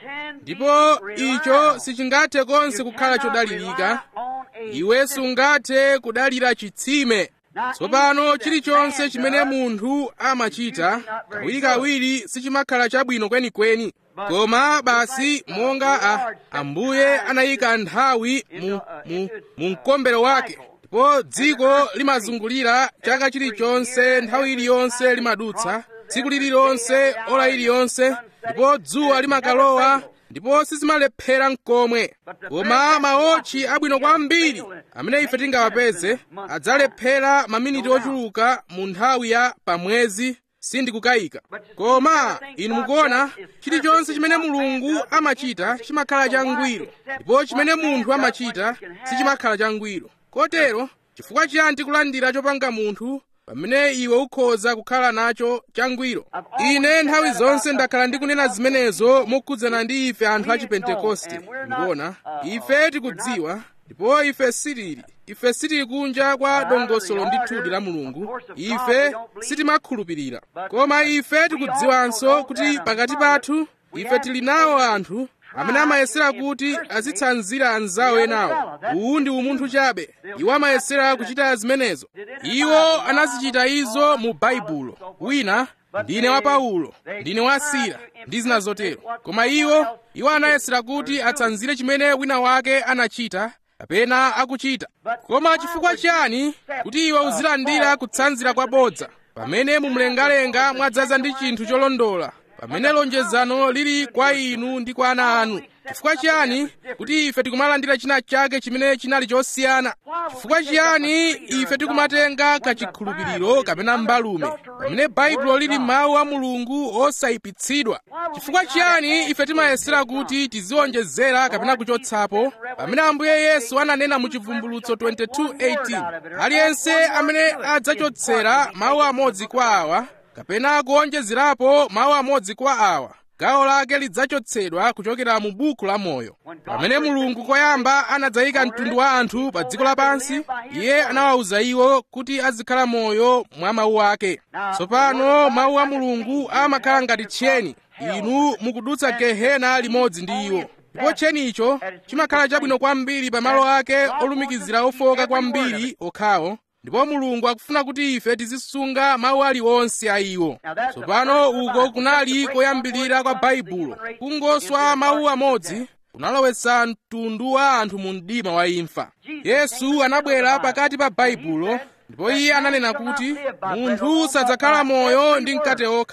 Speaker 1: ndipo icho sichingathe konse kukhala chodalirika iwe sungathe kudalira chitsime tsopano chilichonse chimene munthu amachita kawirikawiri sichimakhala chabwino kwenikweni koma basi monga a, ambuye anayika nthawi mu, mu, mu mkombero wake ndipo dziko limazungulira chaka chilichonse nthawi iliyonse limadutsa tsiku lililonse ola iliyonse ndipo dzuwa limakalowa ndipo sizimalephera mkomwe koma maotchi abwino kwambiri amene ife tingawapeze adzalephera maminiti ochuluka mu nthawi ya pamwezi sindikukayika koma inu mukuona chilichonse chimene mulungu amachita chimakhala changwiro ndipo chimene munthu amachita sichimakhala changwiro kotero chifukwa chiyani tikulandira chopanga munthu pamene iwe ukhoza kukhala nacho changwiro ine nthawi zonse ndakhala ndikunena zimenezo mokhudzana ndi ife anthu a chipentekoste ndikuona ife tikudziwa ndipo ife sitili ife sitili kunja kwa dongosolo ndithudi la mulungu ife sitimakhulupirira koma ife tikudziwanso kuti pakati pathu ife tili nawo anthu amene amayesera kuti azitsanzira anzawo enawo uwu ndi umunthu chabe iwo amayesera kuchita zimenezo iwo anazichita izo mu baibulo wina ndine wa paulo ndine wa sila ndi zina zotero koma iwo iwo anayesera kuti atsanzire chimene wina wake anachita kapena akuchita koma chifukwa chiyani kuti iwe uzilandira kutsanzira kwabodza pamene mumlengalenga mwadzaza ndi chinthu cholondola pamene lonjezano lili kwa inu ndi kwa ana anu chifukwa chiyani kuti ife tikumalandira china chake chimene chinali chosiyana chifukwa chiyani ife tikumatenga kachikhulupiriro kapena mbalume pamene baibulo lili mawu a mulungu osayipitsidwa chifukwa chiyani ife timayesera kuti tiziwonjezera kapena kuchotsapo pamene ambuye yesu ananena mu chivumbulutso 22:18 aliyense amene adzachotsera mawu amodzi kwa awa kapena kuonjezerapo mawu amodzi kwa awa gawo lake lidzachotsedwa kuchokera mu buku la moyo pamene mulungu koyamba anadzayika mtundu wa anthu pa dziko lapansi iye anawawuza iwo kuti azikhala moyo mwa mawu ake tsopano mawu a mulungu amakhala ngati tcheni inu mukudutsa gehena limodzi ndi iwo ndipo tchenicho chimakhala chabwino kwambiri pa malo ake olumikizira ofoka kwambiri okhawo ndipo mulungu akufuna kuti ife tizisunga mawu aliwonse a iwo tsopano uko kunali koyambirira kwa baibulo kungoswa mawu amodzi kunalowetsa mtundu wa anthu mu mdima wa imfa yesu anabwera pakati pa baibulo ndipo iye ananena kuti munthu sadzakhala moyo ndi mkate okha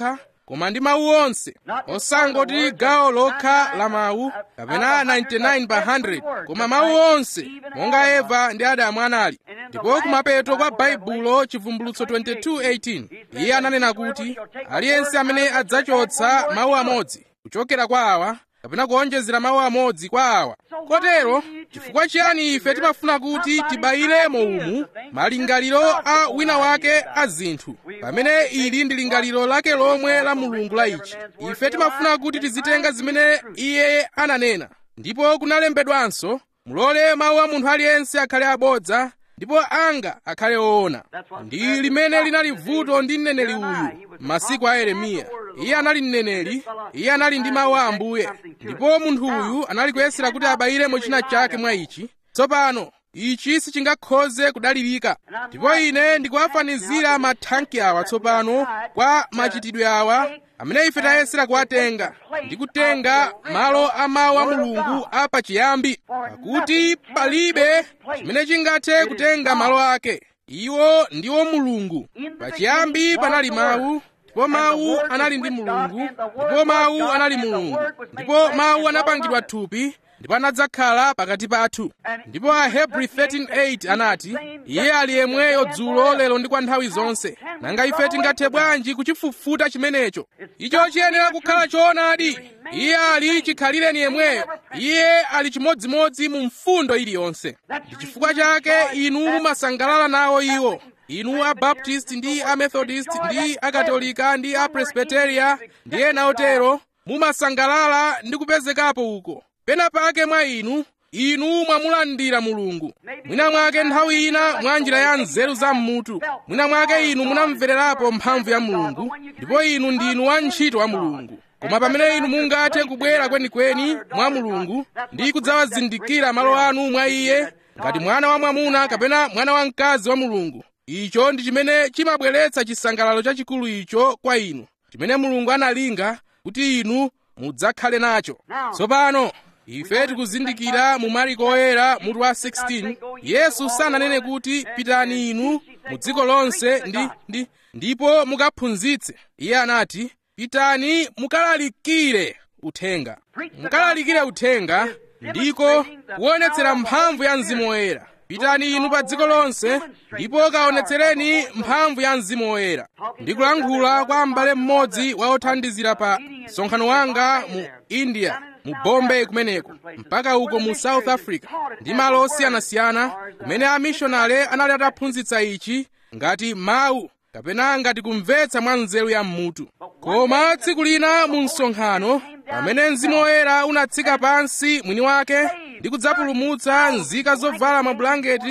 Speaker 1: koma ndi mawu onse osangoti gawo lokha la mawu kapena 99 pa 100 koma mawu onse monga eva ndi adamu anali ndipo kumapeto kwa baibulo chivumbulutso 22:18 iye ananena kuti aliyense amene adzachotsa mawu amodzi kuchokera kwa awa kapena kuonjezera mawu amodzi kwa awa kotero chifukwa chiyani ife timafuna kuti tibayiremo umu malingaliro a wina wake a zinthu pamene ili ndi lingaliro lake lomwe la mulungu la ichi ife timafuna kuti tizitenga zimene iye ananena ndipo kunalembedwanso mulole mawu a munthu aliyense akhale abodza ndipo anga akhale oona ndi limene linali vuto ndi mneneri uyu m'masiku a yeremiya iye anali mneneri iye anali ndi mawu a ambuye ndipo munthu uyu anali kuyesera kuti abayiremo china chake mwa ichi tsopano ichi sichingakhoze kudalirika ndipo ine ndikuwafanizira mathanki awa tsopano kwa machitidwe awa amene ife tayesera kuwatenga ndi kutenga malo a mawu a mulungu apachiyambi pakuti palibe chimene chingathe kutenga malo ake iwo ndiwo mulungu pachiyambi panali mawu ndipo mawu anali ndi mulungu ndipo mawu anali mulungu ndipo mawu anapangidwa thupi ndipo anadzakhala pakati pathu ndipo ahebri 13:8 anati iye ali yemweyo dzulo lero ndi kwa nthawi zonse nanga ife tingathe bwanji kuchifufuta chimenecho icho chiyenera kukhala choonadi iye ali chikhalireni yemweyo iye ali chimodzimodzi mu mfundo iliyonse ndi chifukwa chake inu mumasangalala nawo iwo inu abaptist ndi amethodist ndi akatolika ndi apresbiteria ndi ena otero mumasangalala ndi kupezekapo uko pena pake mwa inu inu mwamulandira mulungu mwina mwake nthawi ina mwa njira ya nzeru za mmutu mwina mwake inu munamvererapo mphamvu ya mulungu ndipo inu ndinu wantchito wa mulungu koma pamene inu mungathe kubwera kwenikweni mwa mulungu ndi kudzawazindikira malo anu mwa iye ngati mwana wa mwamuna kapena mwana wa mkazi wa mulungu icho ndi chimene chimabweretsa chisangalalo chachikulu icho kwa inu chimene mulungu analinga kuti inu mudzakhale nacho tsopano ife tikuzindikira mu mariko oyera mutu wa 16 yesu sananene kuti pitani inu mu dziko lonse ndi, ndi, ndipo mukaphunzitse iye anati pitani mukalalikire uthenga mukalalikire uthenga ndiko kuonetsera mphamvu ya mzimu woyera pitani inu pa dziko lonse ndipo kaonetsereni mphamvu ya mzimu woyera ndikulankhula kwa m'bale mmodzi wa othandizira pa msonkhano wanga mu india mu bombay kumeneko mpaka uko mu south africa ndi malo osiyanasiyana kumene amishonale anali ataphunzitsa ichi ngati mawu kapena ngati kumvetsa mwa nzeru ya mmutu koma tsiku lina mu msonkhano pamene mzimu woyera unatsika pansi mwini wake ndi kudzapulumutsa nzika zovala mabulangeti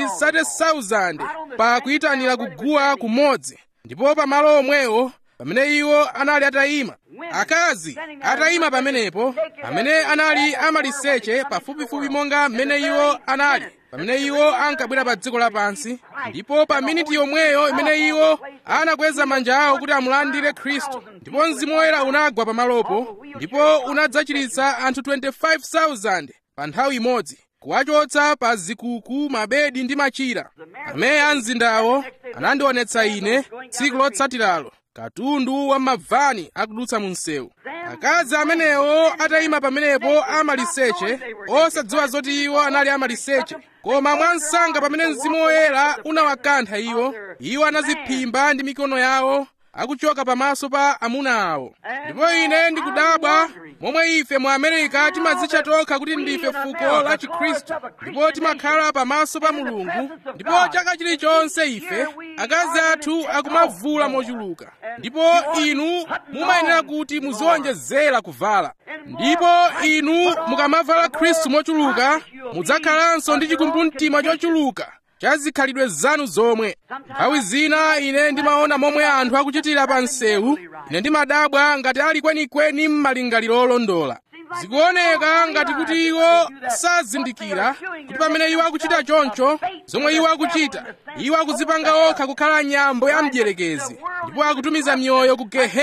Speaker 1: 30,000 pa kuyitanira kuguwa kumodzi ndipo pamalo omwewo pamene iwo anali atayima akazi atayima pamenepo amene anali amaliseche pafupifupi monga mmene iwo anali pamene iwo ankabwera pa dziko lapansi ndipo pa miniti yomweyo imene iwo anakweza manja awo kuti amulandire khristu ndipo mzimu woyera unagwa pamalopo ndipo unadzachiritsa anthu 25,000 pa nthawi imodzi kuwachotsa pa zikuku mabedi ndi machira amene a mzindawo anandionetsa ine tsiku lotsatiralo katundu wa mavani akudutsa mu msewu akazi amenewo atayima pamenepo amaliseche osadziwa zoti iwo anali amaliseche koma mwansanga pamene mzimu woyera unawakantha iwo iwo anaziphimba ndi mikono yawo akuchoka pamaso pa amuna awo ndipo ine ndikudabwa momwe ife mu amerika timadzitcha tokha kuti ndife fuko la chikhristu ndipo timakhala pamaso pa mulungu ndipo chaka chilichonse ife akazi athu akumavula mochuluka ndipo inu mumayenera kuti muziwonjezera kuvala ndipo inu mukamavala khristu mochuluka mudzakhalanso ndi chikumbumtima chochuluka cha zikhalidwe zanu zomwe nthawi zina ine ndimaona momwe anthu akuchitira pa msewu ine ndimadabwa ngati ali kwenikweni m'malingaliro olondola zikuoneka ngati kuti iwo sazindikira kuti pamene iwo akuchita choncho zomwe iwo akuchita iwo akuzipanga okha kukhala nyambo ya mdierekezi ndipo akutumiza mioyo ku gehena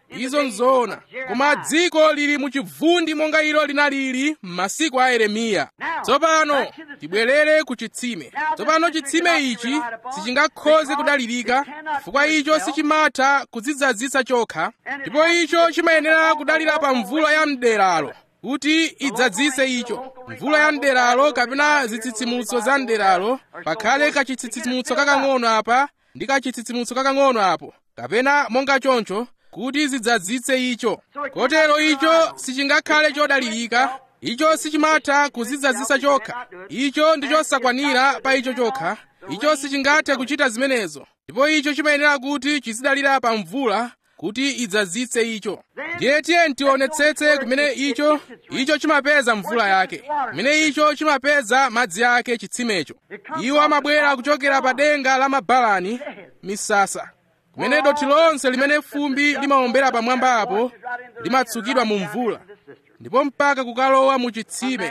Speaker 1: izo nzoona koma dziko lili muchivundi monga ilo linalili m'masiku a yeremiya tsopano tibwerere ku chitsime tsopano chitsime ichi sichingakhoze kudalirika chifukwa icho sichimatha kudzidzazitsa chokha ndipo icho chimayenera kudalira pa mvula ya mderalo kuti idzadzise icho mvula ya mderalo kapena zitsitsimutso za mderalo pakhale kachitsitsimutso kakang'ono apa ndi kachitsitsimutso kakang'ono apo kapena monga choncho kuti zidzadzitse icho kotero icho sichingakhale chodalirika icho sichimatha kuzidzazisa chokha icho ndi chosakwanira pa icho chokha icho sichingathe kuchita zimenezo ndipo icho chimayenera kuti chizidalira pa mvula kuti idzadzitse icho ndiye tiye tionetsetse kumene icho icho chimapeza mvula yake kumene icho chimapeza madzi ake chitsimecho iwo amabwera kuchokera pa denga la mabalani misasa kumene dothi lonse limene fumbi limawombera pamwamba apo limatsukidwa mu mvula ndipo mpaka kukalowa mu chitsime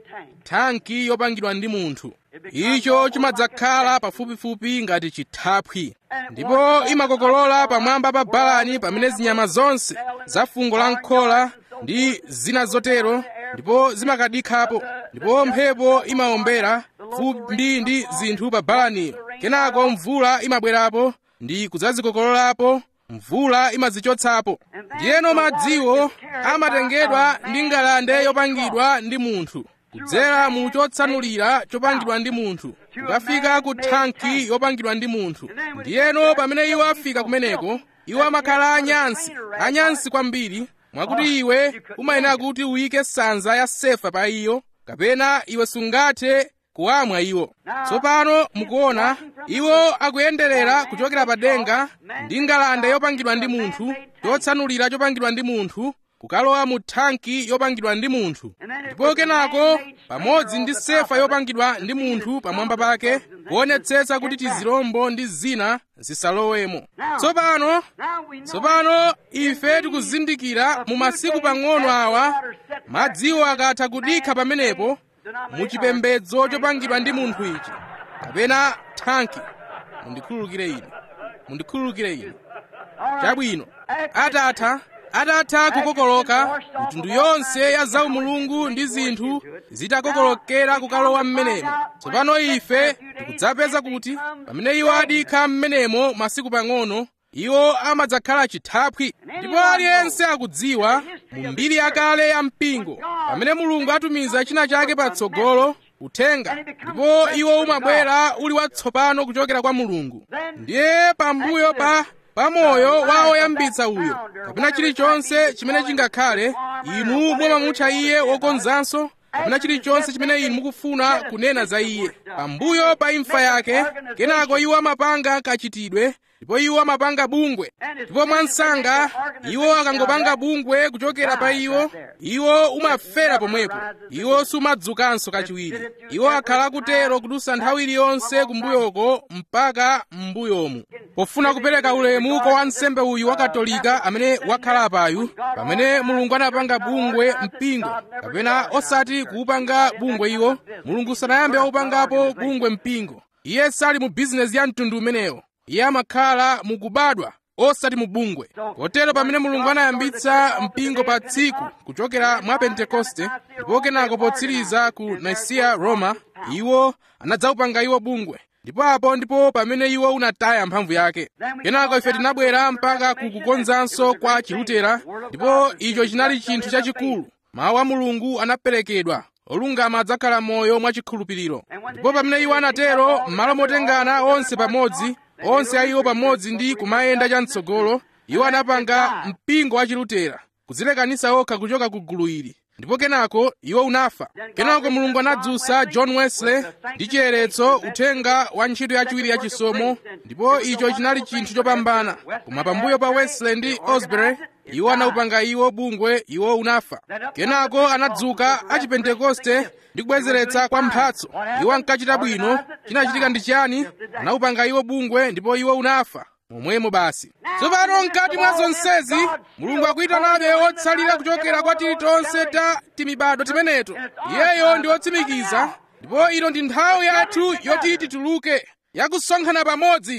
Speaker 1: thanki yopangidwa ndi munthu icho chimadzakhala pafupifupi ngati chithaphwi ndipo imakokolola pamwamba pa balani pamene zinyama zonse za fungo la nkhola ndi zina zotero ndipo zimakadikhapo ndipo mphepo imawombera fumbi ndi zinthu pa balaniyo kenako mvula imabwerapo ndi kudzazikokololapo mvula imazichotsapo ndiyeno madziwo amatengedwa ndi ngalande yopangidwa ndi munthu kudzera mu chotsanulira chopangidwa ndi munthu kukafika ku thanki yopangidwa ndi munthu ndiyeno pamene iwo afika kumeneko iwo amakhala anyansi anyansi kwambiri mwakuti iwe umayenera kuti uyike sanza ya sefa pa iyo kapena iwe sungathe kuwamwa iwo tsopano mukuona iwo akuyenderera kuchokera pa denga ndi ngalande yopangidwa ndi munthu chotsanulira chopangidwa ndi munthu kukalowa mu thanki yopangidwa ndi munthu ndipo kenako pamodzi ndi sefa yopangidwa ndi munthu pamwamba pake kuonetsetsa kuti tizirombo ndi zina zisalowemo tsopano tsopano ife tikuzindikira mu masiku pang'ono awa madziwo akatha kudikha pamenepo mu chipembedzo chopangidwa ndi munthu ichi kapena thanki mundikhululukire ine mundikhululukire ine chabwino atatha atatha kukokoloka mitundu yonse ya zaumulungu ndi zinthu zitakokolokera kukalowa m'menemo tsopano ife tikudzapeza kuti pamene iwo adikha m'menemo masiku pang'ono iwo amadzakhala chithaphwi ndipo aliyense akudziwa mu mbiri yakale ya mpingo pamene mulungu atumiza china chake patsogolo uthenga ndipo iwo umabwera uli watsopano kuchokera kwa mulungu ndiye pambuyo pa pamoyo wa oyambitsa uyo kapena chilichonse chimene chingakhale inu mumamutcha iye wokonzanso kapena chilichonse chimene inu mukufuna kunena za iye pambuyo pa imfa yake kenako iwo amapanga kachitidwe ndipo iwo amapanga bungwe ndipo mwansanga iwo akangopanga bungwe kuchokera pa iwo iwo umafera pomwepo iwo sumadzukanso kachiwiri iwo akhala kutero kudusa nthawi iliyonse kumbuyoko mpaka m'mbuyomu pofuna kupereka ulemu kwa wansembe uyu wa katolika amene wakhala apayu pamene mulungu anapanga bungwe mpingo kapena osati kuupanga bungwe iwo mulungu sanayambe waupangapo bungwe mpingo iye sali mu bizinesi ya mtundu umenewo iye amakhala mukubadwa osati mubungwe kotero pamene mulungu anayambitsa mpingo pa tsiku kuchokera mwa pentekoste ndipo kenako potsiriza ku nisiya roma iwo anadzaupanga iwo bungwe ndipo apo ndipo pamene iwo unataya mphamvu yake kenako ife tinabwera mpaka ku kukonzanso kwa chilutera ndipo icho chinali chinthu chachikulu mawu a mulungu anaperekedwa olungama adzakhala moyo mwachikhulupiriro ndipo pamene iwo anatero m'malo motengana onse pamodzi onse a iwo pamodzi ndi kumayenda chamtsogolo iwo anapanga mpingo wa chilutera kudzilekanisa okha kuchoka ku gulu ili ndipo kenako iwo unafa kenako mulungu anadzutsa john wesley ndi chiyeretso uthenga wa ntchito yachiwiri ya chisomo ndipo icho chinali chinthu chopambana koma pambuyo pa wesley ndi osbury iwo anaupanga iwo bungwe iwo unafa kenako anadzuka achipentekoste ndi kubwezeretsa kwa mphatso iwo ankachita bwino chinachitika ndi chiyani anaupanga iwo bungwe ndipo iwo unafa momwemo basi tsopano mkati mwa zonsezi mulungu akuyitanabe otsalira kuchokera kwa tilitonse ta timibado timeneto iyeyo ndi otsimikiza ndipo ino ndi nthawi yathu yoti tituluke yakusonkhana pamodzi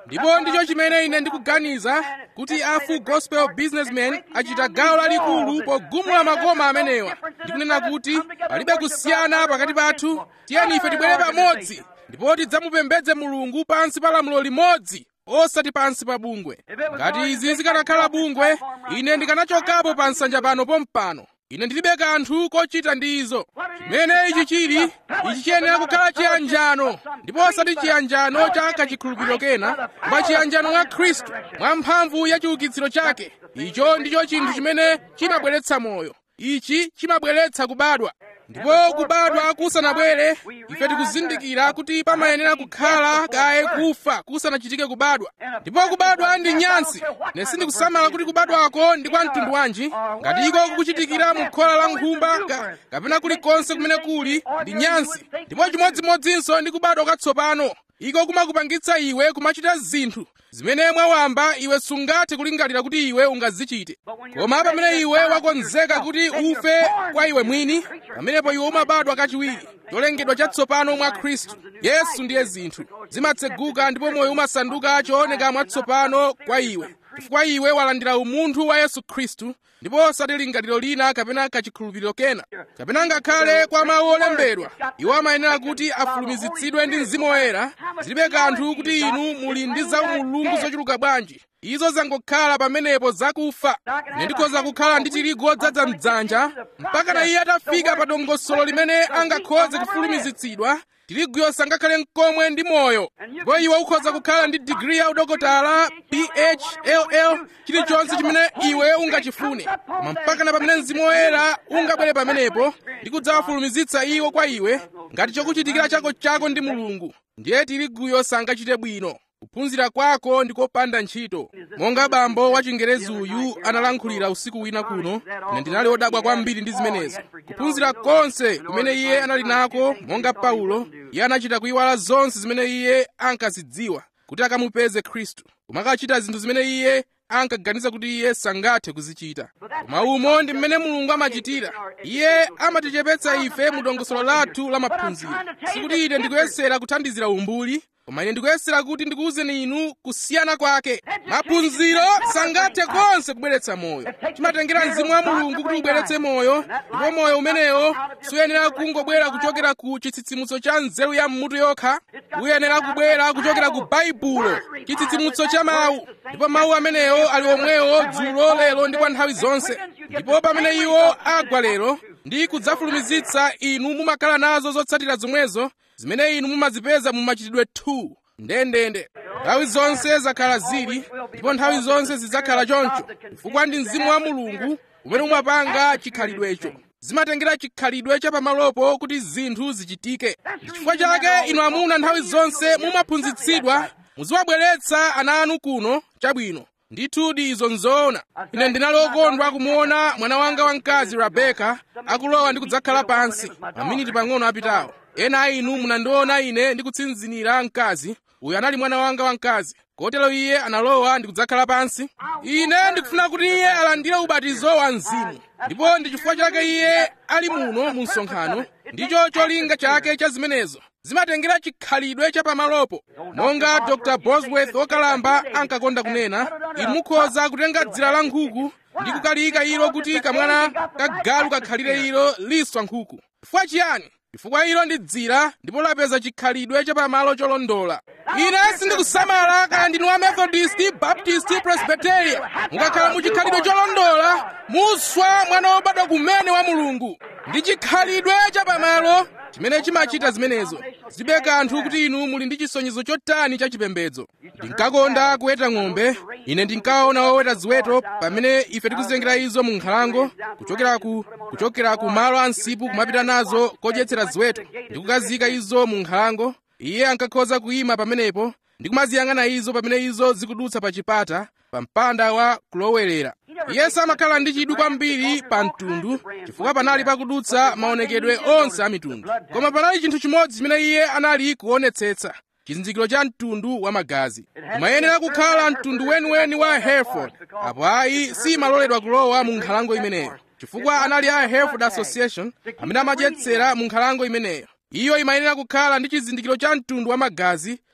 Speaker 1: ndipo ndicho chimene ine ndikuganiza kuti a full gospel businessmen achita gawo lalikulu pogumula makoma amenewa ndikunena kuti palibe kusiyana pakati pathu tiyeni ife tibwere pamodzi ndipo tidzamupembedze mulungu pansi pa lamulo limodzi osati pansi pa bungwe ngati izi zikanakhala bungwe ine ndikanachokapo pa nsanja pano pompano ine ndilibe kanthu kochita ndi izo chimene ichi chili ichi chiyenera kukhala chiyanjano ndipo osati chiyanjano cha kachikhulupiriro kena koma chiyanjano mwa khristu mwa mphamvu ya chiukitsiro chake icho ndicho chinthu chimene chimabweretsa moyo ichi chimabweretsa kubadwa ndipo kubadwa kusanabwere ife tikuzindikira kuti pamayenera kukhala kaye kufa kusanachitike kubadwa ndipo kubadwa ndi nyansi ine sindikusamala kuti kubadwako ndi kwa mtundu wanji ngati iko kukuchitikira mu khola la nkhumba ka, kapena kulikonse kumene kuli ndi nyansi ndipo chimodzimodzinso ndi kubadwa kwatsopano iko kumakupangitsa iwe kumachita zinthu zimene mwawamba iwe sungathe kulingalira kuti iwe ungazichite koma pamene iwe wakonzeka kuti ufe kwa iwe mwini pamenepo iwe umabadwa kachiwiri cholengedwa chatsopano mwa khristu yesu ndiye zinthu zimatseguka ndipo moyo umasanduka chooneka mwatsopano kwa iwe chifukwa iwe walandira umunthu wa yesu khristu ndipo osati lingaliro lina kapena kachikhulupiriro kena kapena ngakhale kwa mawu olembedwa iwo amayenera kuti afulumizitsidwe ndi mzimu woyera zilibe kanthu kuti inu muli ndi zaumulungu zochuluka bwanji izo zangokhala pamenepo zakufa ine ndikhoza kukhala ndi tirigu odzaza mdzanja mpaka na iye atafika pa dongosolo limene angakhoze kufulumizitsidwa tiriguyo sangakhale mkomwe ndi moyo ndipo iwe ukhoza kukhala ndi digiri ya udokotala phll chilichonse chimene iwe ungachifune koma mpaka na pamene mzimu woyera ungabwere pamenepo ndi kudzawafulumizitsa iwo kwa iwe ngati chokuchitikira chako chako ndi mulungu ndiye tiriguyo sangachite bwino kuphunzira kwako ndi kopanda ntchito monga bambo wa chingerezi uyu analankhulira usiku wina kuno ine ndinali wodabwa kwambiri ndi zimenezo kuphunzira konse kumene iye anali nako monga paulo iye anachita kuyiwala zonse zimene iye ankazidziwa kuti akamupeze khristu koma akachita zinthu zimene iye ankaganiza kuti iye sangathe kuzichita koma umo ndi mmene mulungu amachitira iye amatichepetsa ife mu dongosolo lathu la maphunziro sikuti ine ndikuyesera kuthandizira umbuli koma ine ndikuyesera kuti ndikuwuzeni inu kusiyana kwake maphunziro sangathe konse kubweretsa moyo chimatengera mzimu wa mulungu kuti ubweretse moyo ndipo moyo umenewo suyenera kungobwera kuchokera ku chitsitsimutso cha nzeru ya mmutu yokha uyenera kubwera kuchokera ku baibulo chitsitsimutso cha mawu ndipo mawu amenewo ali omwewo dzulo lero ndi kwa nthawi zonse ndipo pamene iwo agwa lero ndi kudzafulumizitsa inu mumakhala nazo zotsatira zomwezo zimene inu mumazipeza mu machitidwe 2 ndendende nthawi zonse zakhala zili ndipo nthawi zonse zidzakhala choncho chifukwa ndi mzimu wa mulungu umene umapanga chikhalidwecho zimatengera chikhalidwe cha pamalopo kuti zinthu zichitike chifukwa chake inu amuna nthawi zonse mumaphunzitsidwa muziwabweretsa ana anu kuno chabwino ndithudi izo nzoona ine ndinali okondwa kumuona mwana wanga wamkazi rebeka akulowa ndi kudzakhala pansi maminiti pang'ono apitawo ena a inu munandiona ine ndikutsinzinira mkazi uyu anali mwana wanga wamkazi kotero iye analowa ndi kudzakhala pansi ine ndikufuna kuti iye alandire ubatizo wa mzimu ndipo ndi chifukwa chake iye ali muno mu msonkhano ndicho cholinga chake cha zimenezo zimatengera chikhalidwe cha pamalopo monga dr bosworth wokalamba ankakonda kunena inu mukhoza kutenga dzira la nkhuku ndi kukaliyika ilo kuti kamwana kagalu kakhalire ilo liswa nkhuku chifukwa chiyani chifukwa ilo ndi dzira ndipo lapeza chikhalidwe cha pamalo cholondola ine sindikusamala kana ndinu wa methodist baptist presbyteria mukakhala mu chikhalidwe cholondola muswa mwana wobadwa kumene wa mulungu ndi chikhalidwe cha pamalo chimene chimachita zimenezo zibe kanthu kuti inu muli ndi chisonyezo chotani cha chipembedzo ndinkakonda kuweta ng'ombe ine ndinkaona woweta ziweto pamene ife tikuzengera izo mu nkhalango kuchokera ku kuchokera ku malo a msipu kumapita nazo kodyetsera ziweto ndikukazika izo mu nkhalango iye ankakhoza kuyima pamenepo ndi kumaziyang'ana izo pamene izo zikudutsa pa chipata pa mpanda wa kulowerera iye samakhala ndi chidwi kwambiri pa mtundu chifukwa panali pakudutsa maonekedwe onse a mitundu koma panali chinthu chimodzi chimene iye anali kuonetsetsa chizindikiro cha mtundu wa magazi kumayenera kukhala mtundu weniweni wa hereford apo ayi simaloledwa kulowa mu nkhalango imeneyo chifukwa anali a hereford association amene amadyetsera mu nkhalango imeneyo iyo imayenera kukhala ndi chizindikiro cha mtundu wa magazi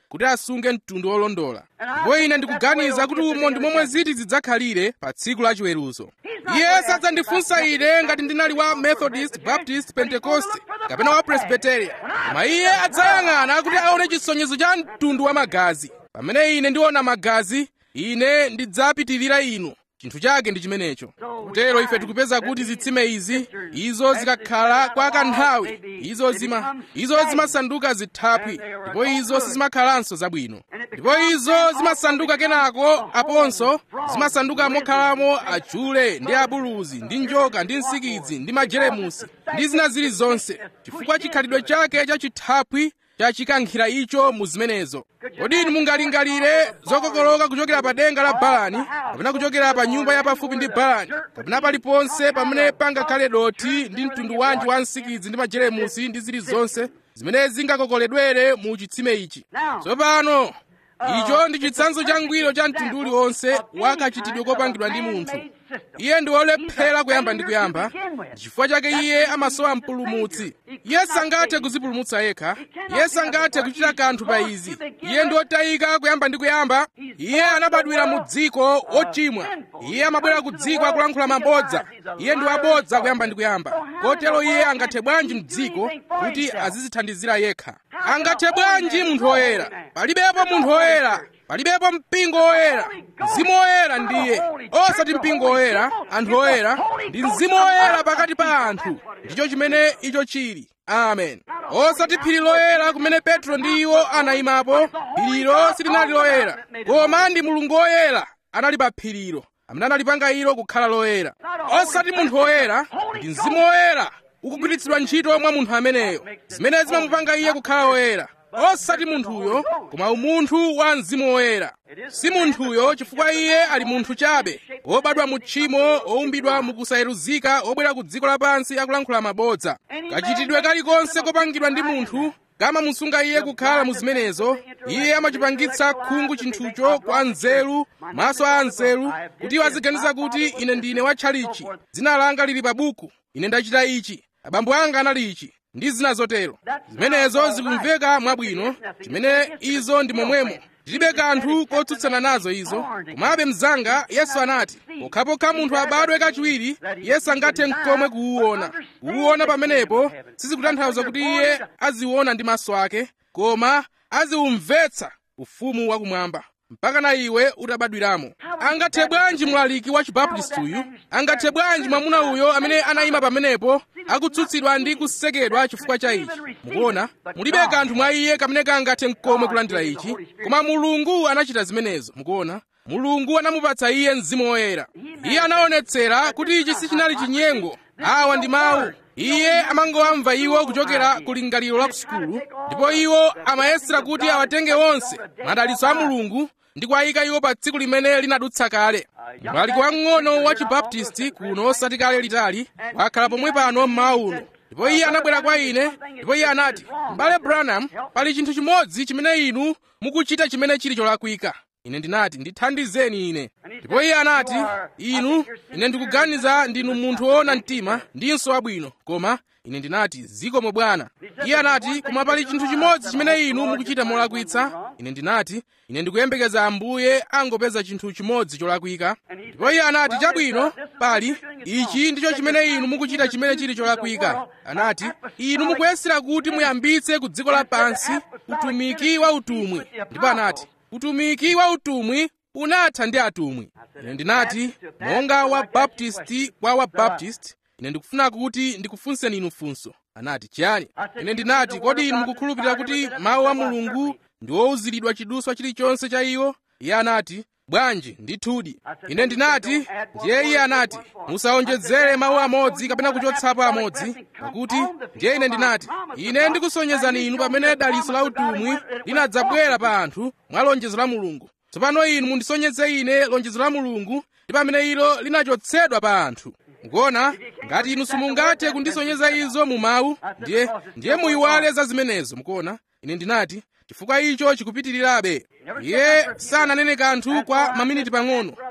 Speaker 1: kuti asunge mtundu wolondola ndipo ine ndikuganiza kuti umo ndi momwe ziti zidzakhalire pa tsiku la chiweruzo iye sadzandifunsa ine ngati ndinali wa methodist baptist pentecost kapena wa presbyterian koma iye adzayang'ana kuti aone chisonyezo cha mtundu wa magazi pamene ine ndiona magazi ine ndidzapitirira inu chinthu chake ndi chimenecho kutero ife tikupeza kuti zitsime izi izo zikakhala kwa kanthawi izo zima izo zimasanduka zithaphwi ndipo izo sizimakhalanso zabwino ndipo izo zimasanduka kenako aponso zimasanduka mokhalamo achule ndi abuluzi ndi njoka ndi nsikidzi ndi majeremusi ndi zina zilizonse chifukwa chikhalidwe chake cha chithaphwi chachikankhira icho mu zimenezo kodi inu mungalingalire zokokoloka kuchokera pa denga la balani kapena kuchokera pa nyumba yapafupi ndi balani kapena paliponse pamene pangakhale dothi ndi mtundu wanji wa nsikidzi ndi majeremusi ndi zilizonse zimene zingakokoledwere mu chitsime ichi tsopano icho ndi chitsanzo changwiro cha mtundu uliwonse wakachitidwe kopangidwa ndi munthu iye ndi wolephera kuyamba ndi kuyamba chifukwa chake iye amasowa mpulumutsi iye sangathe kuzipulumutsa yekha iye sangathe kuchita kanthu pa izi iye ndi wotayika kuyamba ndi kuyamba iye anabadwira mu dziko ochimwa iye amabwera ku dziko akulankhula mabodza iye ndi wabodza kuyamba ndi kuyamba kotero iye angathe bwanji mdziko kuti azizithandizira yekha angathe bwanji munthu woyera palibepo munthu woyera palibepo mpingo woyera mzimu woyera ndiye osati mpingo woyera anthu woyera ndi mzimu woyera pakati pa anthu ndicho chimene icho chili amen osati phiri loyera kumene petro ndi iwo anayimapo phirilo silinali loyera koma ndi mulungu woyera anali pa phirilo amene analipanga ilo kukhala loyera osati munthu woyera ndi mzimu woyera ukugwiritsidwa ntchito mwa munthu ameneyo zimene zimamupanga iye kukhala woyera osati munthuyo koma umunthu wa mzimu woyera si munthuyo chifukwa iye ali munthu chabe wobadwa mu tchimo owumbidwa mu kusayeruzika obwera ku dziko lapansi akulankhula mabodza kachitidwe kalikonse kopangidwa ndi munthu kamamusunga iye kukhala mu zimenezo iye amachipangitsa khungu chinthucho kwa nzeru maso a nzeru kuti iwo aziganiza kuti ine ndine watchalichi dzina langa lili pa buku ine ndachita ichi abambo anga anali ichi ndi zina zotero zimenezo zikumveka mwabwino chimene izo ndi momwemo tilibe kanthu kotsutsana nazo izo komabe mzanga yesu anati pokhapokha munthu abadwe kachiwiri yesu angathe mkomwe kuwuona kuwuona pamenepo sizikutanthauza kuti iye aziwona ndi maso ake koma aziwumvetsa ufumu wakumwamba mpaka na iwe utabadwiramo angathe bwanji mlaliki wa chibaptisti uyu angathe bwanji mwamuna uyo amene anayima pamenepo akutsutsidwa ndi kusekedwa chifukwa cha ichi mukuona mulibe kanthu mwa iye kamene kangathe mkomwe kulandira ichi koma mulungu anachita zimenezo mukuona mulungu anamupatsa iye mzimu woyera iye anaonetsera kuti ichi sichinali chinyengo awa ndi mawu iye amangowamva iwo kuchokera ku lingaliro la kusukulu ndipo iwo amayesera kuti awatenge onse madalitso a mulungu ndi kuwayika iwo pa tsiku limene linadutsa kale mlaliki wang'ono wa chibaptisti kuno osati kale litali wakhala pomwe pano mmawa uno ndipo iye anabwera kwa ine ndipo iye anati m'bale branham pali chinthu chimodzi chimene inu mukuchita chimene chili cholakwika ine ndinati ndithandizeni ine ndipo iye anati inu ine ndikuganiza ndinu munthu woona mtima ndinso wabwino koma ine ndinati zikomo bwana iye anati koma pali chinthu chimodzi chimene inu mukuchita molakwitsa ine ndinati ine ndikuyembekeza ambuye angopeza chinthu chimodzi cholakwika ndipo iye anati chabwino pali ichi ndicho chimene inu mukuchita chimene chili cholakwika anati inu mukuyesera kuti muyambitse ku dziko lapansi utumiki wa utumwi ndipo anati utumiki wa utumwi unatha ndi atumwi ine ndinati monga wa baptisti kwa wa baptisti ine ndikufuna kuti ndikufunseni inu funso anati chiyani ine ndinati kodi inu mukukhulupirira kuti mawu a mulungu ndi wowuziridwa chiduswa chilichonse cha iwo iye anati bwanji ndithudi ine ndinati ndiye iye anati musawonjezere mawu amodzi kapena kuchotsapo amodzi pakuti ndiye ine ndinati ine ndikusonyezani inu pamene dalitso la utumwi linadzabwera pa anthu mwa lonjezo la mulungu tsopano inu mundisonyeze ine lonjezo la mulungu ndi pamene ilo linachotsedwa pa anthu mukuona ngati inu simungathe kundisonyeza izo mu mawu ndiye ndiye muyiwale za zimenezo mukuona ine ndinati chifukwa icho chikupitirirabe iye sananene kanthu kwa maminiti pang'ono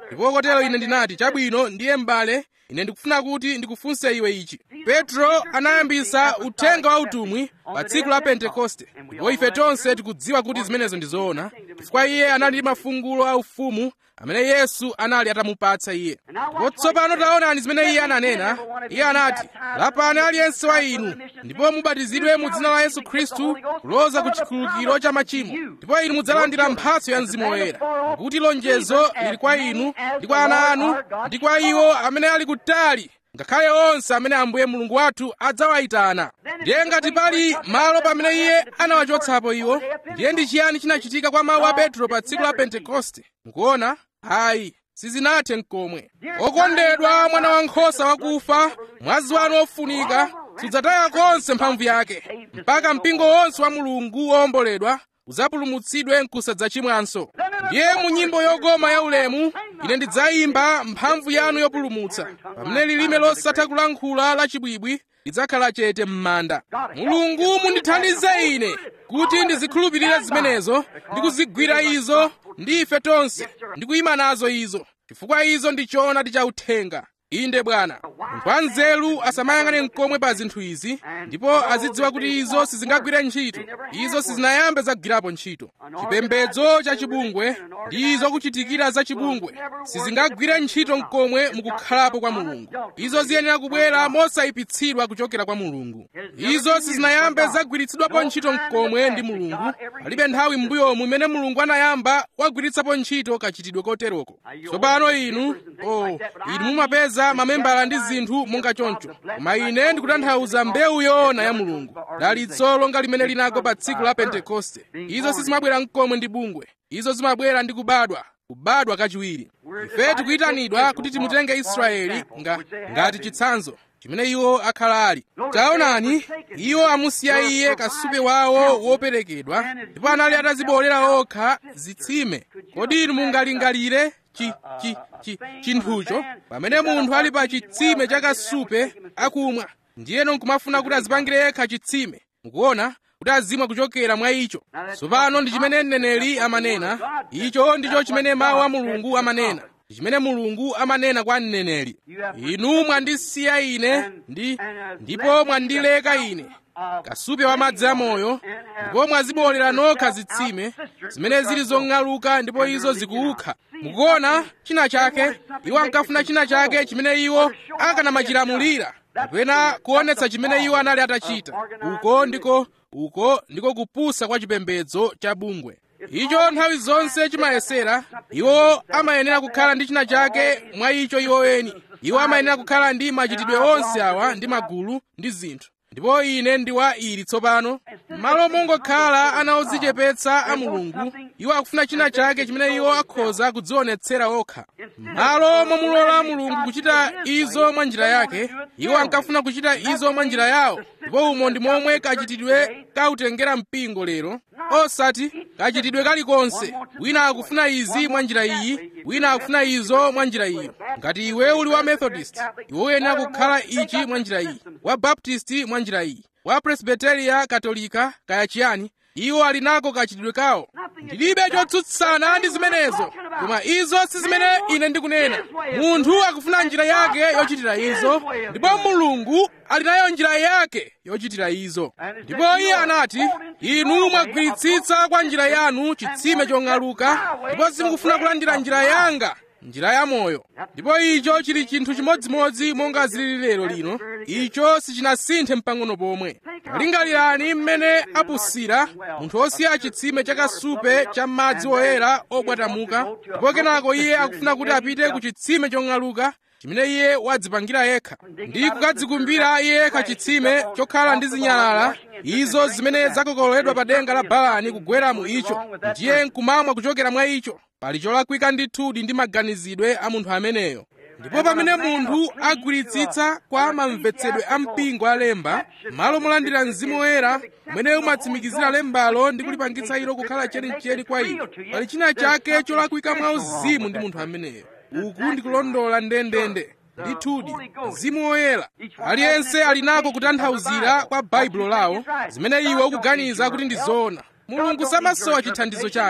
Speaker 1: ndipo kotero ine ndinati chabwino ndiye m'bale ine ndikufuna kuti ndikufunse iwe ichi petro anayambisa uthenga wa utumwi pa tsiku la pentekoste ndipo ife tonse tikudziwa kuti zimenezo ndi zoona chifukwa iye anali ndi mafungulo a ufumu amene yesu anali atamupatsa iye ndipo tsopano taonani zimene iye ananena iye anati lapani aliyense wa inu ndipo mubatizidwe mu dzina la yesu khristu kuloza ku chikhululukiro cha machimo ndipo inu mudzalandira mphatso ya mzimu woyera pakuti lonjezo lili kwa inu ndi kwa ana anu ndi kwa iwo amene ali kutali ngakhale onse amene ambuye mulungu wathu adzawayitana ndiye ngati pali malo pamene iye anawachotsapo iwo ndiye ndi chiyani chinachitika kwa mawu a petro pa tsiku la pentekoste mukuona ayi sizinathe nkomwe okondedwa mwana wankhosa wakufa mwazi wanu ofunika sudzataya konse mphamvu yake mpaka mpingo wonse wa mulungu wowomboledwa udzapulumutsidwe nkusadzachimwanso ndiye mu nyimbo yokoma ya ulemu ine ndidzayimba mphamvu yanu yopulumutsa pamene lilime losatha kulankhula lachibwibwi lidzakhala chete m'manda mulungu mundithandize ine kuti ndizikhulupirire zimenezo ndi kuzigwira izo ndi ife tonse ndi kuyima nazo izo chifukwa izo ndi choonadi cha uthenga inde bwana munthu wanzeru asamayang'ane mkomwe pa zinthu izi ndipo azidziwa kuti izo sizingagwire ntchito izo sizinayambe zagwirapo ntchito chipembedzo cha chibungwe ndi izo kuchitikira za chibungwe sizingagwire ntchito mkomwe mukukhalapo kwa mulungu izo ziyenera kubwera mosayipitsidwa kuchokera kwa mulungu izo sizinayambe zagwiritsidwapo ntchito mkomwe ndi mulungu palibe nthawi m'mbuyomu imene mulungu anayamba wagwiritsapo ntchito kachitidwe koteroko tsopano inu o inu mumapeza mamembala ndi zinthu monga choncho koma ine ndikutanthauza mbewu yoona ya mulungu dalitso longa limene linagwa pa tsiku la pentekoste izo sizimabwera mkomwe ndi bungwe izo zimabwera ndi kubadwa kubadwa kachiwiri ife tikuyitanidwa kuti timutenge israeli nga, ngati chitsanzo chimene iwo akhala ali taonani iwo amusiya iye kasupe wawo woperekedwa ndipo anali atazibolera okha zitsime kodi inu mungalingalire chi, chi, chi, chinthucho pamene munthu ali pa chitsime cha kasupe akumwa ndiyeno nkumafuna kuti azipangire yekha chitsime mukuona kuti azimwa kuchokera mwa icho tsopano ndi chimene mneneri amanena icho ndicho chimene mawu a mulungu amanena ndi chimene mulungu amanena kwa mneneri inu mwandisiya ine ndi ndipo mwandileka ine kasupe wa madzi amoyo ndipo mwazibolera nokha zitsime zimene zili zong'aluka ndipo izo zikuukha mukuona china chake iwo ankafuna china chake chimene iwo akanamachilamulira kapena kuonetsa chimene iwo anali atachita uko ndiko uko ndiko kupusa kwa chipembedzo cha bungwe icho nthawi zonse chimayesera iwo amayenera kukhala ndi china chake mwa icho iwo eni iwo amayenera kukhala ndi machitidwe onse awa ndi magulu ndi zinthu ndipo ine ndi wa ili tsopano malo mongokhala ana odzichepetsa a mulungu iwo akufuna china chake chimene iwo akhoza kudzionetsera okha malo momulola mulungu kuchita izo mwa njira yake iwo ankafuna kuchita izo mwa njira yawo ndipo umo ndi momwe kachitidwe kautengera mpingo lero osati kachitidwe kalikonse wina akufuna izi mwa njira iyi wina akufuna izo mwa njira iyo ngati iwe uli wa methodist iwe uyenera kukhala ichi mwa njira iyi wa baptist mwa njira iyi wa presbyteria katolika kaya chiyani iwo ali nako kachitidwe kawo ndilibe chotsutsana ndi zimenezo koma izo si zimene ine ndikunena munthu akufuna njira yake yochitira izo ndipo mulungu ali nayo njira yake yochitira izo ndipo iye anati inu mwagwiritsitsa kwa njira yanu chitsime chong'aluka ndipo simukufuna kulandira njira yanga njira ya moyo ndipo icho chili chinthu chimodzimodzi monga zilili lero lino icho sichinasinthe mpang'ono pomwe lingalirani mmene apusira munthu osiya chitsime cha kasupe cha madzi oyera obwatamuka ndipo kenako iye akufuna kuti apite ku chitsime chong'aluka chimene iye wadzipangira yekha ndi kukadzikumbira iye yekha chitsime chokhala ndi zinyalala izo zimene zakokololedwa pa denga la balani kugwera mu icho ndiye nkumamwa kuchokera mwa icho pali cholakwika ndithudi ndi maganizidwe a munthu ameneyo ndipo pamene munthu agwiritsitsa kwa mamvetsedwe a mpingo alemba malo molandira mzimu woyera umene umatsimikizira lembalo ndi kulipangitsa ilo kukhala chenicheni kwa inu pali china chake cholakwika mwa uzimu ndi munthu ameneyo uku ndikulondola ndendende ndithudi mzimu woyera aliyense ali nako kutanthauzira kwa baibulo lawo zimene iwe ukuganiza kuti ndi zoona mulungu samasowa chithandizo chanu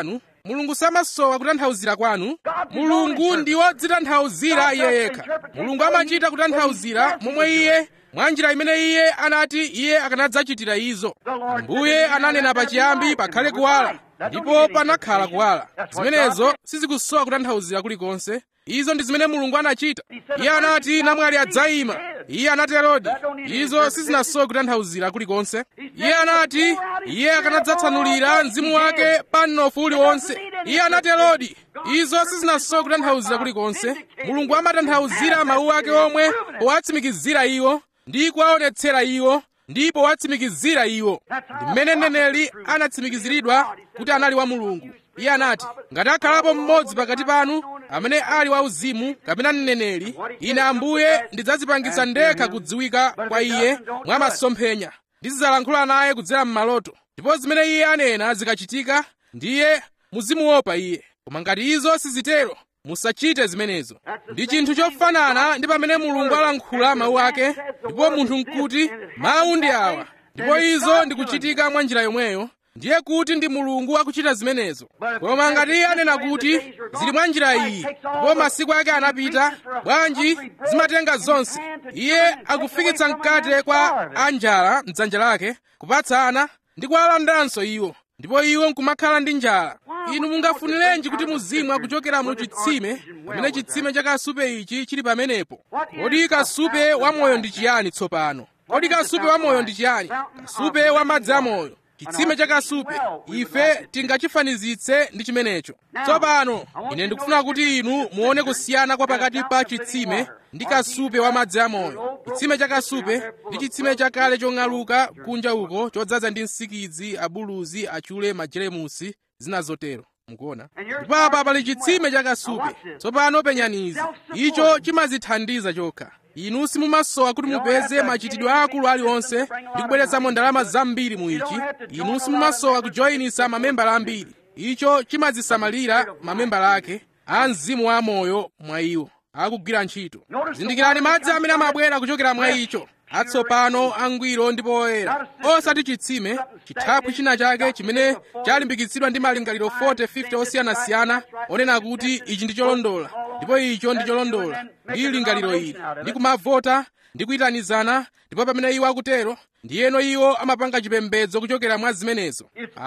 Speaker 1: mulungu samasowa kutanthauzira kwanu mulungu ndi wodzitanthauzira iye yekha mulungu amachita kutanthauzira momwe iye mwa njira imene iye anati iye akanadzachitira izo ambuye ananena pachiyambi pakhale kuwala ndipo panakhala kuwala zimenezo sizikusowa kutanthauzira kulikonse izo ndi zimene mulungu anachita iye anati namwali adzayima iye anaterodi izo sizinasowa kutanthauzira kulikonse iye anati iye akanadzatsanulira mzimu wake pa mnofu uliwonse iye anaterodi izo sizinasowa kutanthauzira kulikonse mulungu amatanthauzira mawu ake omwe powatsimikizira iwo ndi kuwaonetsera iwo ndipo watsimikizira iwo ndi mmene mneneri anatsimikiziridwa kuti anali wa mulungu iye anati ngati akhalapo mmodzi pakati panu amene ali wauzimu kapena mneneri ine ambuye ndidzadzipangitsa ndekha kudziwika kwa iye mwa masomphenya ndizidzalankhula naye kudzera m'maloto ndipo zimene iye anena zikachitika ndiye muzimuopa iye koma ngati izo sizitero musachite zimenezo ndi chinthu chofanana ndi pamene mulungu alankhula mawu ake ndipo munthu nkuti mawu ndi awa ndipo izo ndikuchitika mwa njira yomweyo ndiye kuti ndi mulungu akuchita zimenezo koma ngati iye anena kuti zili mwa njira iyi ndipo masiku ake anapita bwanji zimatenga zonse iye akufikitsa mkate kwa anjala mdzanja lake kupatsa ana ndi kuwalandanso iwo ndipo iwo nkumakhala ndi njala inu mungafunirenji kuti muzimwa kuchokera mu chitsime pamene chitsime cha kasupe ichi chili pamenepo kodi kasupe wamoyo ndi chiyani tsopano kodi kasupe wamoyo ndi chiyani kasupe wa madzi amoyo chitsime cha kasupe ife tingachifanizitse ndi chimenecho tsopano ine ndikufuna kuti inu muone kusiyana kwa pakati pa chitsime ndi kasupe wa madzi amoyo chitsime cha kasupe ndi chitsime chakale chong'aluka kunja uko chodzaza ndi nsikidzi abuluzi achule majeremusi zina zotero mukuona ndipo apa pali chitsime cha kasupe tsopano penyani izi icho chimadzithandiza chokha inu simumasowa kuti mupeze machitidwe akulu aliwonse ndi kubweretsamo ndalama zambiri mu ichi inu simumasowa kujoyinisa mamembala ambiri icho chimadzisamalira mamembala ake a mzimu wa moyo mwa iwo akugwira ntchito zindikirani madzi amene amabwera kuchokera mwa icho atsopano angwiro ndipo oyera osati chitsime chithaphwi china chake chimene chalimbikitsidwa ndi malingaliro 40 50 osiyanasiyana onena kuti ichi ndi cholondola ndipo icho ndi cholondola ndi lingaliro ili ndi kumavota ndi kuyitanizana ndipo pamene iwo akutero ndiyeno iwo amapanga chipembedzo kuchokera mwa zimenezo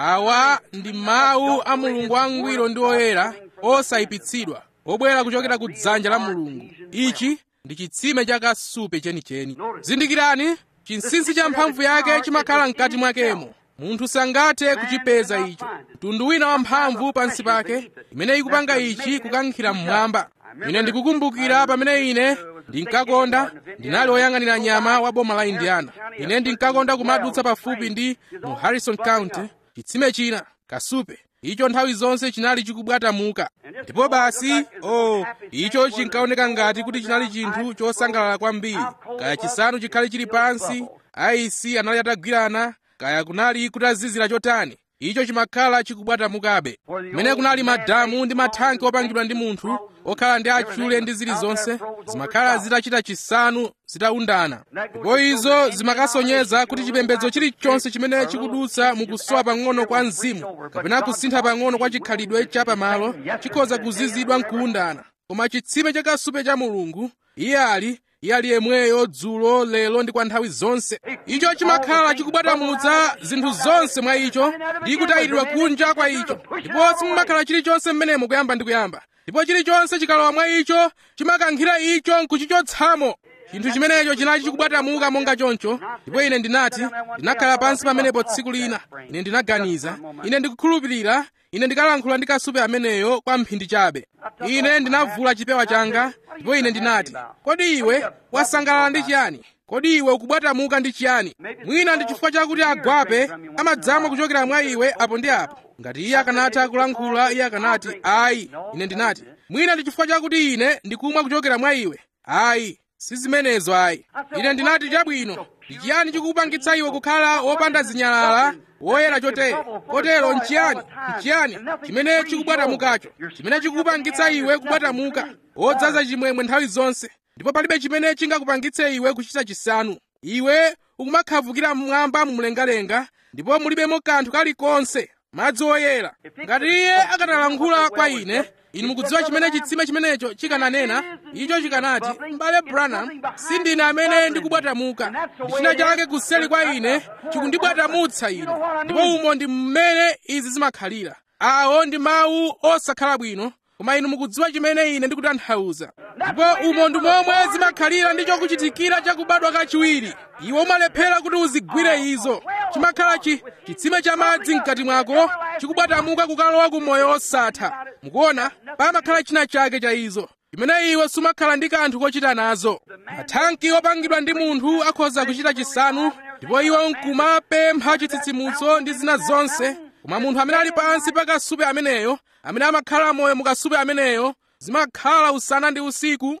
Speaker 1: awa ndi mawu a mulungu angwiro ndi oyera osayipitsidwa obwera kuchokera ku dzanja la mulungu ichi ndi chitsime cha kasupe chenicheni zindikirani chinsinsi cha mphamvu yake chimakhala mkati mwakemo munthu sangathe kuchipeza icho mtundu wina wa mphamvu pansi pake imene ikupanga ichi kukankhira mmwamba ine ndikukumbukira pamene ine ndinkakonda ndinali woyang'anira nyama wa boma la indiana ine ndinkakonda kumadutsa pafupi ndi mu harrison county chitsime china kasupe icho nthawi zonse chinali chikubwatamuka ndipo basi oh icho chinkaoneka ngati kuti chinali chinthu chosangalala kwambiri kaya chisanu chikhale chili pansi aisi anali atagwirana kaya kunali kutazizira chotani icho chimakhala chikubwatamukabe kumene kunali madamu ndi mathanki opangidwa ndi munthu okhala ndi achule ndi zilizonse zimakhala zitachita chisanu zitaundana ndipo izo zimakasonyeza kuti chipembedzo chilichonse chimene chikudutsa mukusowa pang'ono kwa mzimu kapena kusintha pang'ono kwa chikhalidwe cha pamalo chikhoza kuzizidwa nkuundana koma chitsime cha kasupe cha mulungu iye ali iye ali yemweyo dzulo lero ndi kwa nthawi zonse icho chimakhala chikubwatamutsa zinthu zonse mwa icho ndi kutayidwa kunja kwa icho ndipo simumakhala chilichonse mmenemo kuyamba ndi kuyamba ndipo chilichonse chikalowa mwa icho chimakankhira icho nkuchichotsamo chinthu chimenecho chinali chikubwatamuka monga choncho ndipo ine ndinati ndinakhala pansi pamenepo tsiku lina ine ndinaganiza ine ndikukhulupirira ine ndikalankhula ndi kasupe ameneyo kwa mphindi chabe ine ndinavula chipewa changa ndipo ine ndinati kodi iwe wasangalala ndi chiyani kodi iwe ukubwatamuka ndi chiyani mwina ndi chifukwa chakuti agwape amadzamwa kuchokera mwa iwe apo ndi apo ngati iye akanatha kulankhula iye akanati ayi ine ndinati mwina ndi chifukwa chakuti ine ndikumwa kuchokera mwa iwe ayi si zimenezo ayi ine ndinati chabwino ndi chiyani chikukupangitsa iwe kukhala wopanda zinyalala woyera chotere kotero nchiyani nchiyani chimene chikubwatamukacho chimene chikukupangitsa iwe kubwatamuka wodzaza chimwemwe nthawi zonse ndipo palibe chimene chingakupangitse iwe kuchita chisanu iwe ukumakhavukira mmwamba mumlengalenga ndipo mulibemo kanthu kalikonse madzi oyera ngati iye akanalankhula kwa ine inu mukudziwa chimene chitsime chimenecho chikananena icho chikanati m'bale branham sindine amene ndikubwatamuka ndi china chake kuseli kwa ine chikundibwatamutsa ine ndipo umo ndi mmene izi zimakhalira awo ndi mawu osakhala bwino koma inu mukudziwa chimene ine ndikutanthauza ndipo umo ndi momwe zimakhalira ndi chokuchitikira chakubadwa kachiwiri iwe umalephera kuti uzigwire izo chimakhala chi chitsime cha madzi mkati mwako chikubwatamuka kukalowa ku moyo osatha mukuona pamakhala china chake cha izo chimene iwe sumakhala ndi kanthu kochita nazo mathanki opangidwa ndi munthu akhoza kuchita chisanu ndipo iwe nkumapempha chitsitsimutso ndi zina zonse koma munthu amene ali pansi pa kasupe ameneyo amene amakhala moyo mukasupe ameneyo zimakhala usana ndi usiku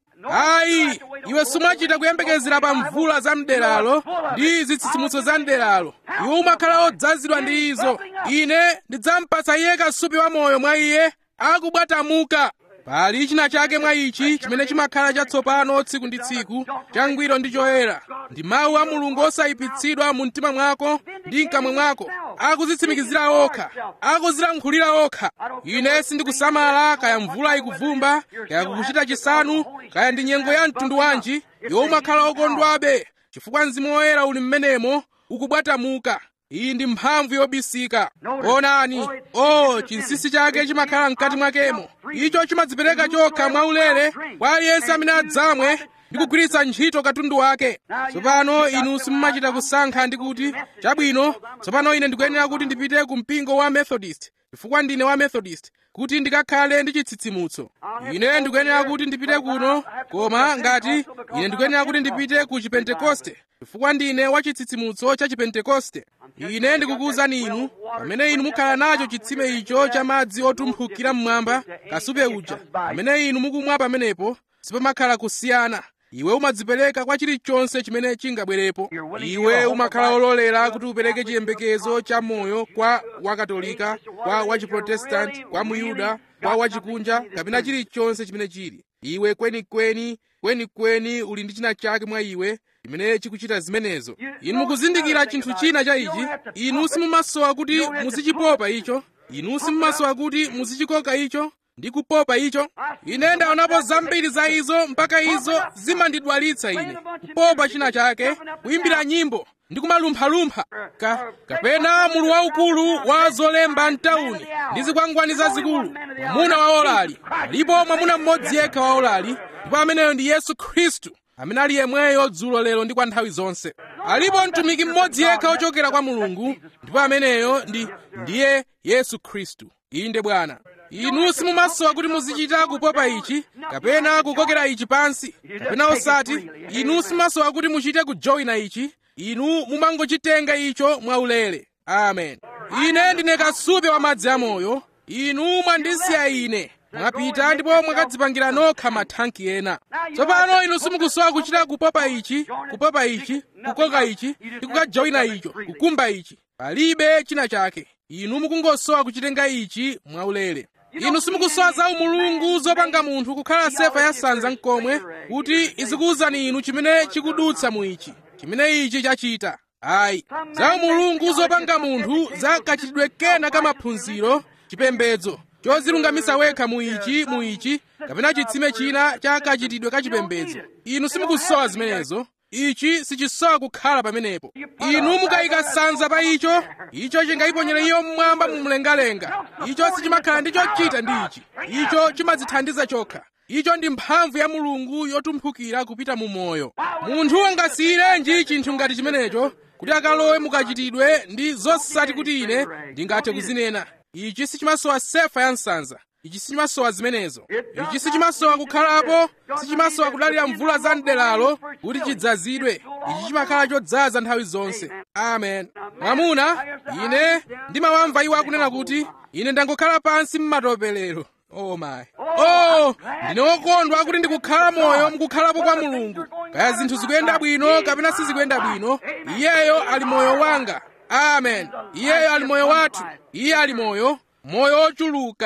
Speaker 1: ayi iwe sumachita kuyembekezera pa mvula za mderalo ndi zitsitsimutso za mderalo iwe umakhala odzazidwa ndi izo ine ndidzampatsa iye kasupe wa moyo mwa iye akubwatamuka pali china chake mwa ichi chimene chimakhala chatsopano tsiku ndi tsiku changwiro ndi choyera ndi mawu a mulungu osayipitsidwa mu mtima mwako ndi mkamwa mwako akudzitsimikizira okha akuzilankhulira okha ine sindikusamala kaya mvula ikuvumba kaya kukuchita chisanu kaya ndi nyengo ya mtundu wanji iwe umakhala okondwabe chifukwa mzimu woyera uli mmenemo ukubwatamuka iyi ndi mphamvu yobisika onani o chinsinsi chake chimakhala mkati mwakemo icho chimadzipereka chokha mwaulere kwa aliyense amene adzamwe ndi kugwiritsa ntchito katundu wake tsopano inu simumachita kusankha ndi kuti chabwino tsopano ine ndikuyenera kuti ndipite ku mpingo wa methodist chifukwa ndine wa methodist kuti ndikakhale ndi chitsitsimutso ine ndikuyenera kuti ndipite kuno koma ngati ine ndikuyenera kuti ndipite ku chipentekoste chifukwa ndine wa chitsitsimutso cha chipentekoste ine ndikukuwuzani inu pamene inu mukhala nacho chitsime icho cha madzi otumphukira mmwamba kasupe uja pamene inu mukumwa pamenepo sipamakhala kusiyana iwe umadzipereka kwa chilichonse chimene chingabwerepo iwe umakhala ololera kuti upereke chiyembekezo cha moyo kwa wakatolika kwa wachiprotestanti kwa muyuda kwa wachikunja kapena chilichonse chimene chili iwe kwenikweni kwenikweni uli ndi china chake mwa iwe chimene chikuchita zimenezo inu mukuzindikira chinthu china cha ichi inu simumasowa kuti muzichipopa icho inu simumasowa kuti muzichikoka icho ndi kupopa icho ine ndaonapo zambiri za izo mpaka izo zimandidwalitsa ine kupopa china chake kuyimbira nyimbo ndi kumalumphalumpha ka kapena mulu waukulu wa zolemba mtawuni ndi zikwangwani zazikulu mwamuna waolali alipo mwamuna mmodzi yekha waolali ndipo ameneyo ndi yesu khristu amene ali yemweyo dzulo lero ndi kwa nthawi zonse alipo mtumiki mmodzi yekha ochokera kwa mulungu ndipo ameneyo ndi ndiye yesu khristu inde bwana inu simumasowa kuti muzichita kupopa ichi kapena kukokera ichi pansi kapena osati inu simumasowa kuti muchite kujoyina ichi inu mumangochitenga icho mwaulere amen ine ndine kasupe wa madzi amoyo inu mwandisiya ine mwapita ndipo mwakadzipangira nokha mathanki ena tsopano inu simukusowa kuchita kupopa ichi kupopa ichi kukoka ichi ndi kukajoyina icho kukumba ichi palibe china chake inu mukungosowa kuchitenga ichi mwaulere inu simukusowa za umulungu zopanga munthu kukhala sefa ya sanza mkomwe kuti izikuwuzani inu chimene chikudutsa mu ichi chimene ichi chachita ayi za umulungu zopanga munthu za kachitidwe kena ka maphunziro chipembedzo chozilungamisa wekha mu ichi mu ichi kapena chitsime china cha kachitidwe ka chipembedzo inu simukusowa zimenezo ichi sichisowa kukhala pamenepo inu mukayika sanza pa icho icho chingayiponyere iyo mmwamba mumlengalenga icho sichimakhala ndi chochita ndi ichi icho chimadzithandiza chokha icho ndi mphamvu ya mulungu yotumphukira kupita mu moyo munthu angasiyirenji chinthu ngati chimenecho kuti akalowe mukachitidwe ndi zosati kuti ine ndingathe kuzinena ichi sichimasowa sefa ya nsanza ichi sichimasowa zimenezo ichi sichimasowa kukhalapo sichimasowa kudalira mvula za mderalo kuti chidzazidwe ichi chimakhala chodzaza nthawi zonse amen mwamuna ine ndimawamva iwo akunena kuti ine ndangokhala pansi m'matopelero oh my oh ndine wokondwa kuti ndikukhala moyo mukukhalapo kwa mulungu kaya zinthu zikuyenda bwino kapena sizikuyenda bwino iyeyo ali moyo wanga amen iyeyo ali moyo wathu iye ali moyo moyo ochuluka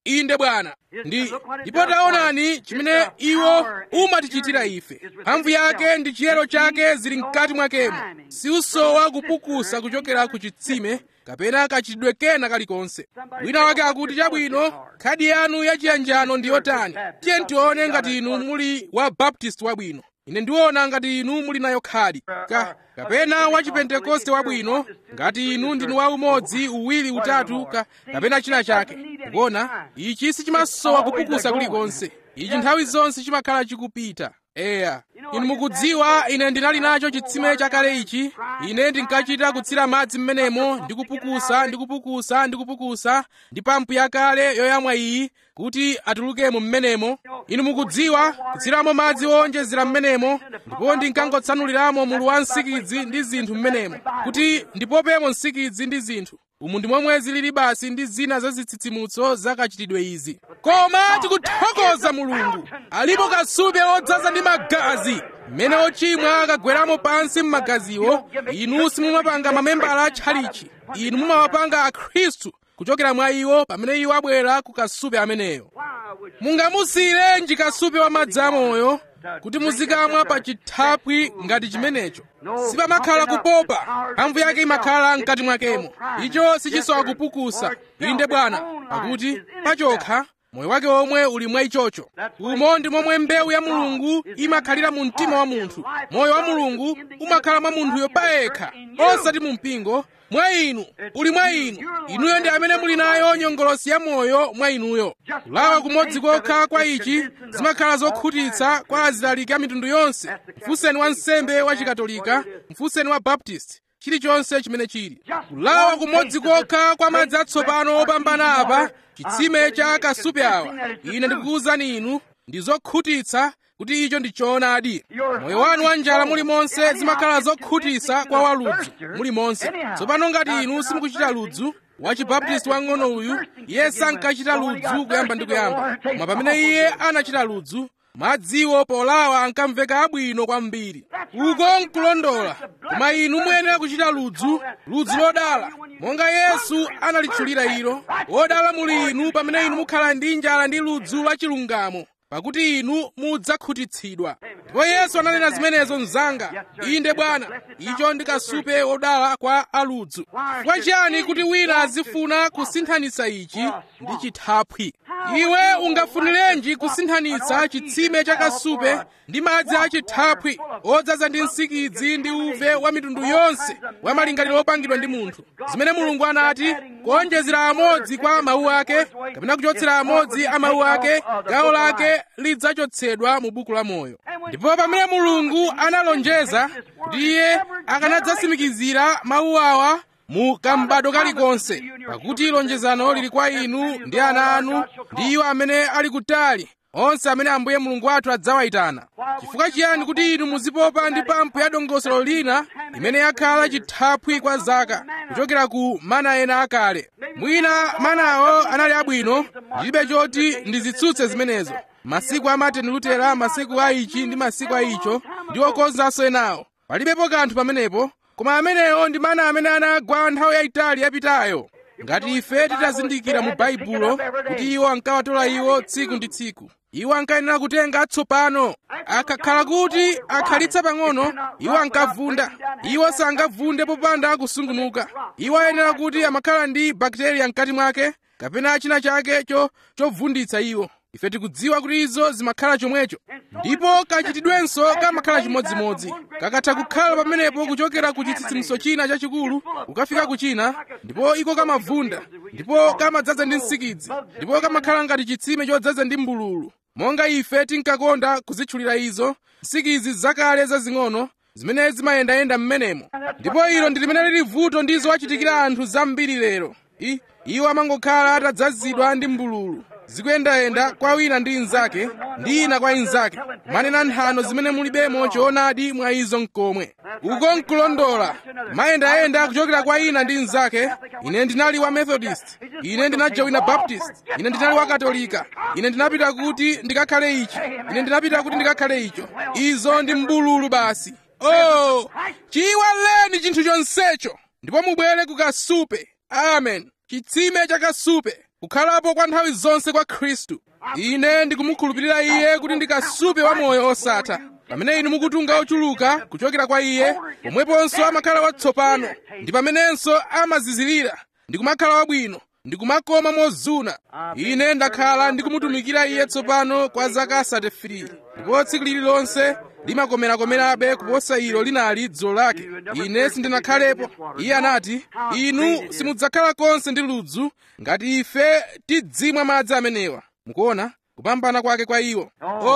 Speaker 1: inde bwana ndi ndipo taonani chimene iwo umatichitira ife mphamvu yake ndi chiyero chake zili mkati mwakemo siusowa kupukusa kuchokera ku chitsime kapena kachitidwe kena kalikonse wina wake akuti chabwino khadi yanu yachiyanjano ndi yotani tiye tione ngati inu muli wa baptist wabwino ine ndiona ngati inu muli nayo khadi ka kapena wa chipentekoste wabwino ngati inu ndinu wa umodzi uwiri utatu ka kapena china chake kuona ichi sichimasowa kupukusa kulikonse ichi nthawi zonse chimakhala chikupita eya inu mukudziwa ine ndinali nacho chitsime chakale ichi ine ndinkachita kutsira madzi m'menemo ndikupukusa ndikupukusa ndikupukusa ndi pampu yakale yoyamwa iyi kuti atulukemo m'menemo inu mukudziwa kutsiramo madzi owonjezera m'menemo ndipo ndinkangotsanuliramo mulu wa nsikidzi ndi zinthu m'menemo kuti ndipopemo nsikidzi ndi zinthu umu ndi momwe zilili basi ndi zina za zitsitsimutso zakachitidwe izi koma tikuthokoza mulungu alipo kasupe odzaza ndi magazi mmene ochimwa akagweramo pansi m'magaziwo inu simumapanga mamembala a tchalichi inu mumawapanga akhristu kuchokera mwa iwo pamene iwo abwera ku kasupe ameneyo mungamusiyirenji kasupe wa madzi amoyo kuti muzikamwa pa chithaphwi ngati chimenecho sipamakhala kupopa mphamvu yake imakhala mkati mwakemo icho sichisowa kupukusa inde bwana pakuti pachokha moyo wake omwe uli mwa ichocho umo ndi momwe mbewu ya mulungu imakhalira mu mtima wa munthu moyo wa mulungu umakhala mwa munthuyo payekha osati mu mpingo mwa inu uli mwa inu inuyo ndi amene muli nayo nyongolosi ya moyo mwa inuyo kulawa kumodzi kokha kwa ichi zimakhala zokhutitsa kwa azilaliki a mitundu yonse mfunseni wa nsembe wa chikatolika mfunseni wa baptist chilichonse chimene chili kulawa kumodzi kokha kwa madzi atsopano opambana apa chitsime cha kasupe awa ine ndikukuwuzani inu ndi zokhutitsa kuti icho ndi choonadi moyo wanu wa njala mulimonse zimakhala zokhutitsa kwa waludzu mulimonse tsopano ngati inu simukuchita ludzu wachibaptisti wang'ono uyu iye sankachita ludzu kuyamba ndi kuyamba koma pamene iye anachita ludzu madziwo polawa ankamveka abwino kwambiri uko nkulondola koma inu muyenera kuchita ludzu ludzu lodala monga yesu analitchulira ilo wodala muli inu pamene inu mukhala ndi njala ndi ludzu la chilungamo pakuti inu mudzakhutitsidwa ndipo yesu ananena zimenezo mzanga inde bwana icho ndi kasupe wodala kwa aludzu chifukwa chiyani kuti wina azifuna kusinthanitsa ichi ndi chithaphwi iwe ungafunirenji kusinthanitsa chitsime cha kasupe ndi madzi a chithaphwi odzaza ndi nsikidzi ndi uve wa mitundu yonse wa malingaliro opangidwa ndi munthu zimene mulungu anati kuonjezera amodzi kwa mawu ake kapena kuchotsera amodzi a mawu ake gawo lake lidzachotsedwa mu buku la moyo ndipo pamene mulungu analonjeza kuti iye akanadzasimikizira mawu awa mu kambado kalikonse pakuti lonjezano lili kwa inu ndi ana anu ndi iwo amene ali kutali onse amene ambuye mulungu wathu adzawayitana chifukwa chiyani kuti inu muzipopa ndi pampu ya dongosolo lina imene yakhala chithaphwi kwa zaka kuchokera ku mana ena akale mwina manawo anali abwino ndilibe choti ndizitsutse zimenezo masiku a martin lutera masiku a ichi ndi masiku a icho ndi okonzanso enawo palibepo kanthu pamenepo koma amenewo ndi mana amene anagwa nthawi yayitali yapitayo ngati ife titazindikira mu baibulo kuti iwo ankawatola iwo tsiku ndi tsiku iwo ankayenera kutenga atsopano akakhala kuti akhalitsa pang'ono iwo ankavunda iwo sangavunde popanda kusungunuka iwo ayenera kuti amakhala ndi bakteriya mkati mwake kapena china chakecho chovunditsa iwo ife tikudziwa kuti izo zimakhala chomwecho ndipo kachitidwenso kamakhala chimodzimodzi kakatha kukhala pamenepo kuchokera ku chitsitsimutso china chachikulu kukafika ku china ndipo iko kamavunda ndipo kamadzaza ndi nsikidzi ndipo kamakhala ngati chitsime chodzaza ndi mbululu monga ife tinkakonda kuzitchulira izo nsikidzi zakale zazing'ono zimene zimayendayenda m'menemo ndipo ilo ndi limene lili vuto ndizo wachitikira anthu zambiri lero I, iwo amangokhala atadzazidwa ndi mbululu zikuyendayenda kwa wina ndi inzake ndi ina kwa inzake manena nthano zimene mulibemo choonadi mwa izo mkomwe uko nkulondola mayendayenda kuchokera kwa ina ndi inzake ine ndinali wa methodist ine ndinajowina baptist ine ndinali wa katolika ine ndinapita kuti ndikakhale ichi ine ndinapita kuti ndikakhale icho izo ndi mbululu basi oh chiyiwaleni chinthu chonsecho ndipo mubwere ku kasupe amen chitsime cha kasupe kukhalapo kwa nthawi zonse kwa khristu ine ndikumukhulupirira iye kuti ndi kasupe wa moyo osatha pamene inu mukutunga ochuluka kuchokera kwa iye pomweponso amakhala watsopano ndi pamenenso amazizirira ndi kumakhala wabwino ndi kumakoma mozuna ine ndakhala ndikumutumikira iye tsopano kwa zaka 33 ndipo tsiku lililonse limakomerakomerabe kuposa ilo linali dzulo lake ine sindinakhalepo iye anati inu simudzakhala konse ndi ludzu ngati ife tidzimwa madzi amenewa mukuona kupambana kwake kwa iwo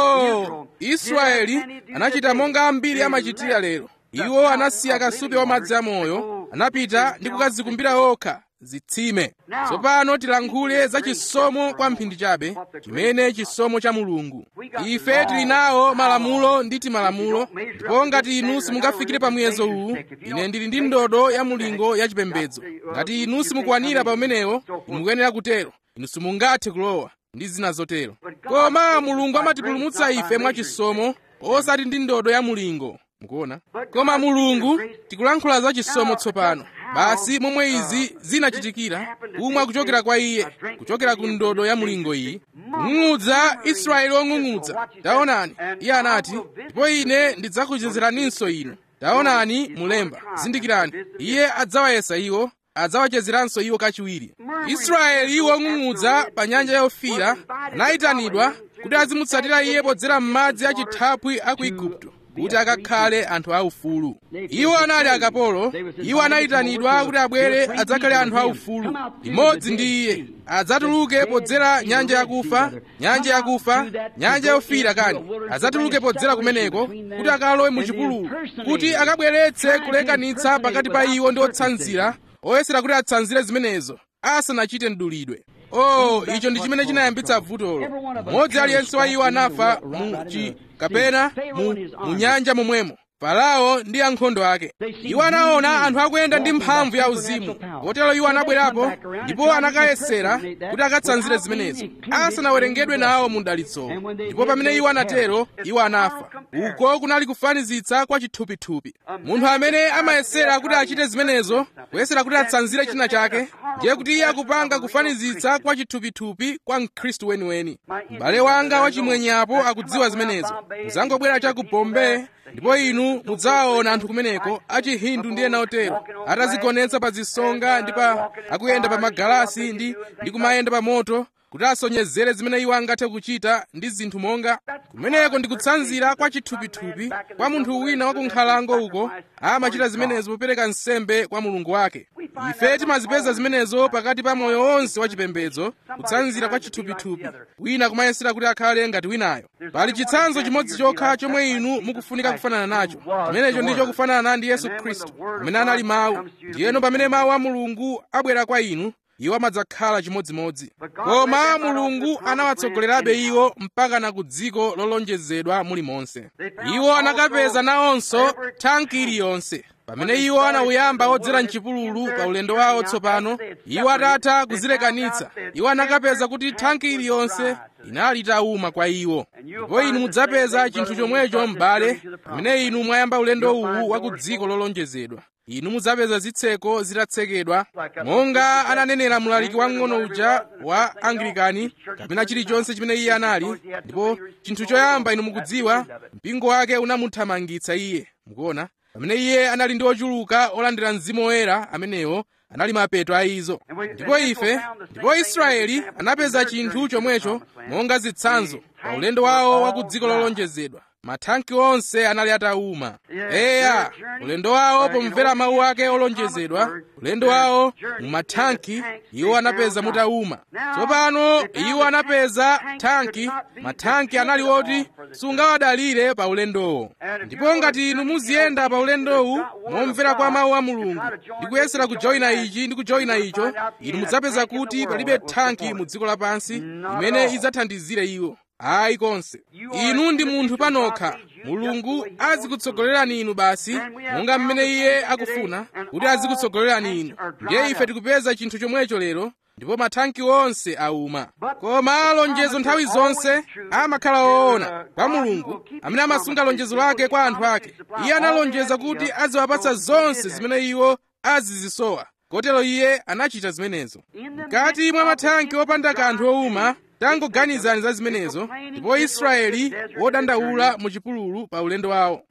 Speaker 1: oh israeli anachita monga ambiri amachitira lero iwo anasiya kasupe wa madzi amoyo anapita ndi kukadzikumbira okha zitsime tsopano tilankhule za chisomo kwa mphindi chabe chimene chisomo cha mulungu ife tili nawo malamulo ndi timalamulo ndipo ngati inu simungafikire pa muyezo uwu ine ndili ndi ndodo ya mulingo ya chipembedzo ngati inu simukwanira pa umenewo inu mukuyenera kutero inu simungathe kulowa ndi zina zotero koma mulungu amatipulumutsa ife mwachisomo osati ndi ndodo ya mulingo mukuona koma mulungu tikulankhula za chisomo tsopano basi momwe izi zinachitikira kumwa kuchokera kwa iye kuchokera ku ndodo ya mulingo iyi kung'ung'udza israeli wong'ung'udza taonani iye anati ndipo ine ndidzakuchezeraninso inu taonani mulemba zindikirani iye adzawayesa iwo adzawachezeranso iwo kachiwiri israeli wong'ung'udza pa nyanja yofiira anayitanidwa kuti azimutsatira iye podzera m'madzi a chithaphwi a ku igupto kuti akakhale anthu aufulu iwo anali akapolo iwo anayitanidwa kuti abwere adzakhale anthu aufulu limodzi ndi iye adzatuluke podzera nyanja yakufa nyanja yakufa nyanja yofiira kani adzatuluke podzera kumeneko kuti akalowe mu chipululu kuti akabweretse kulekanitsa pakati pa iwo ndi otsanzira oyesera kuti atsanzire zimenezo asanachite mdulidwe oh icho ndi chimene chinayambitsa vutolo mmodzi aliyense wa iwo anafa mu chi kapena mu, mu nyanja momwemo farao ndi ankhondo ake iwo anaona anthu akuyenda ndi mphamvu ya uzimu kotero iwo anabwerapo ndipo anakayesera kuti akatsanzire zimenezo asanawerengedwe nawo mu dalitsowo ndipo pamene iwo anatero iwo anafa uko kunali kufanizitsa kwa chithupithupi munthu amene amayesera kuti achite zimenezo kuyesera kuti atsanzire china chake ndiye kuti iye akupanga kufanizitsa kwa chithupithupi kwa mkhristu weniweni m'bale wanga wachimwenyapo akudziwa zimenezo muzangobwera cha ku bombay ndipo inu mudzawaona anthu kumeneko achihindu ndi ena otero atazigonetsa pa zisonga ndi pa akuyenda pa magalasi ndi ndi kumayenda pa moto kuti asonyezere zimene iwo angathe kuchita ndi zinthu monga kumeneko ndi kutsanzira kwa chithupithupi kwa munthu wina wa kunkhalango uko amachita zimenezo popereka nsembe kwa mulungu wake ife timazipeza zimenezo pakati pa moyo wonse wa chipembedzo kutsanzira kwa chithupithupi wina kumayesera kuti akhale ngati winayo pali chitsanzo chimodzi chokha chomwe inu mukufunika kufanana nacho chimenecho ndicho kufanana ndi yesu khristu amene anali mawu ndiyeno pamene mawu a mulungu abwera kwa inu iwo amadzakhala chimodzimodzi koma mulungu anawatsogolerabe iwo mpaka na ku dziko lolonjezedwa mulimonse iwo anakapeza nawonso thanki iliyonse pamene iwo anawuyamba odzera mchipululu pa ulendo wawo tsopano iwo atatha kuzilekanitsa iwo anakapeza kuti thanki iliyonse inali itawuma kwa iwo ndipo inu mudzapeza chinthu chomwecho m'bale pamene inu mwayamba ulendo uwu wa ku dziko lolonjezedwa inu mudzapeza zitseko zitatsekedwa monga ananenera mlaliki wang'ono uja wa anglikani kapena chilichonse chimene iye anali ndipo chinthu choyamba inu mukudziwa mpingo wake unamuthamangitsa iye mukuona pamene iye anali ndi ochuluka olandira mzimu woyera amenewo anali mapeto a izo ndipo ife ndipo israeli anapeza chinthu chomwecho monga zitsanzo pa ulendo wawo wa ku dziko lolonjezedwa mathanki onse anali atawuma eya ulendo wawo pomvera mawu ake olonjezedwa ulendo wawo mu mathanki iwo anapeza mutawuma tsopano iwo anapeza thanki mathanki anali oti sungawadalire pa ulendowo ndipo ngati inu muziyenda pa ulendowu momvera kwa mawu a mulungu ndi kuyesera kujoyina ichi ndi kujoyina icho inu mudzapeza kuti palibe thanki mu dziko lapansi imene idzathandizire iwo ayi konse inu ndi munthu panokha mulungu azikutsogolerani inu basi monga mmene iye akufuna kuti azikutsogolerani inu ndiye ife tikupeza chinthu chomwecho lero ndipo mathanki onse auma koma lonjezo nthawi zonse amakhala woona kwa mulungu amene amasunga lonjezo lake kwa anthu ake iye analonjeza kuti aziwapatsa zonse zimene iwo azizisowa kotero iye anachita zimenezo mkati mwa mathanki opanda kanthu owuma tangoganizani za zimenezo ndipo israeli wodandaula mu chipululu pa ulendo wawo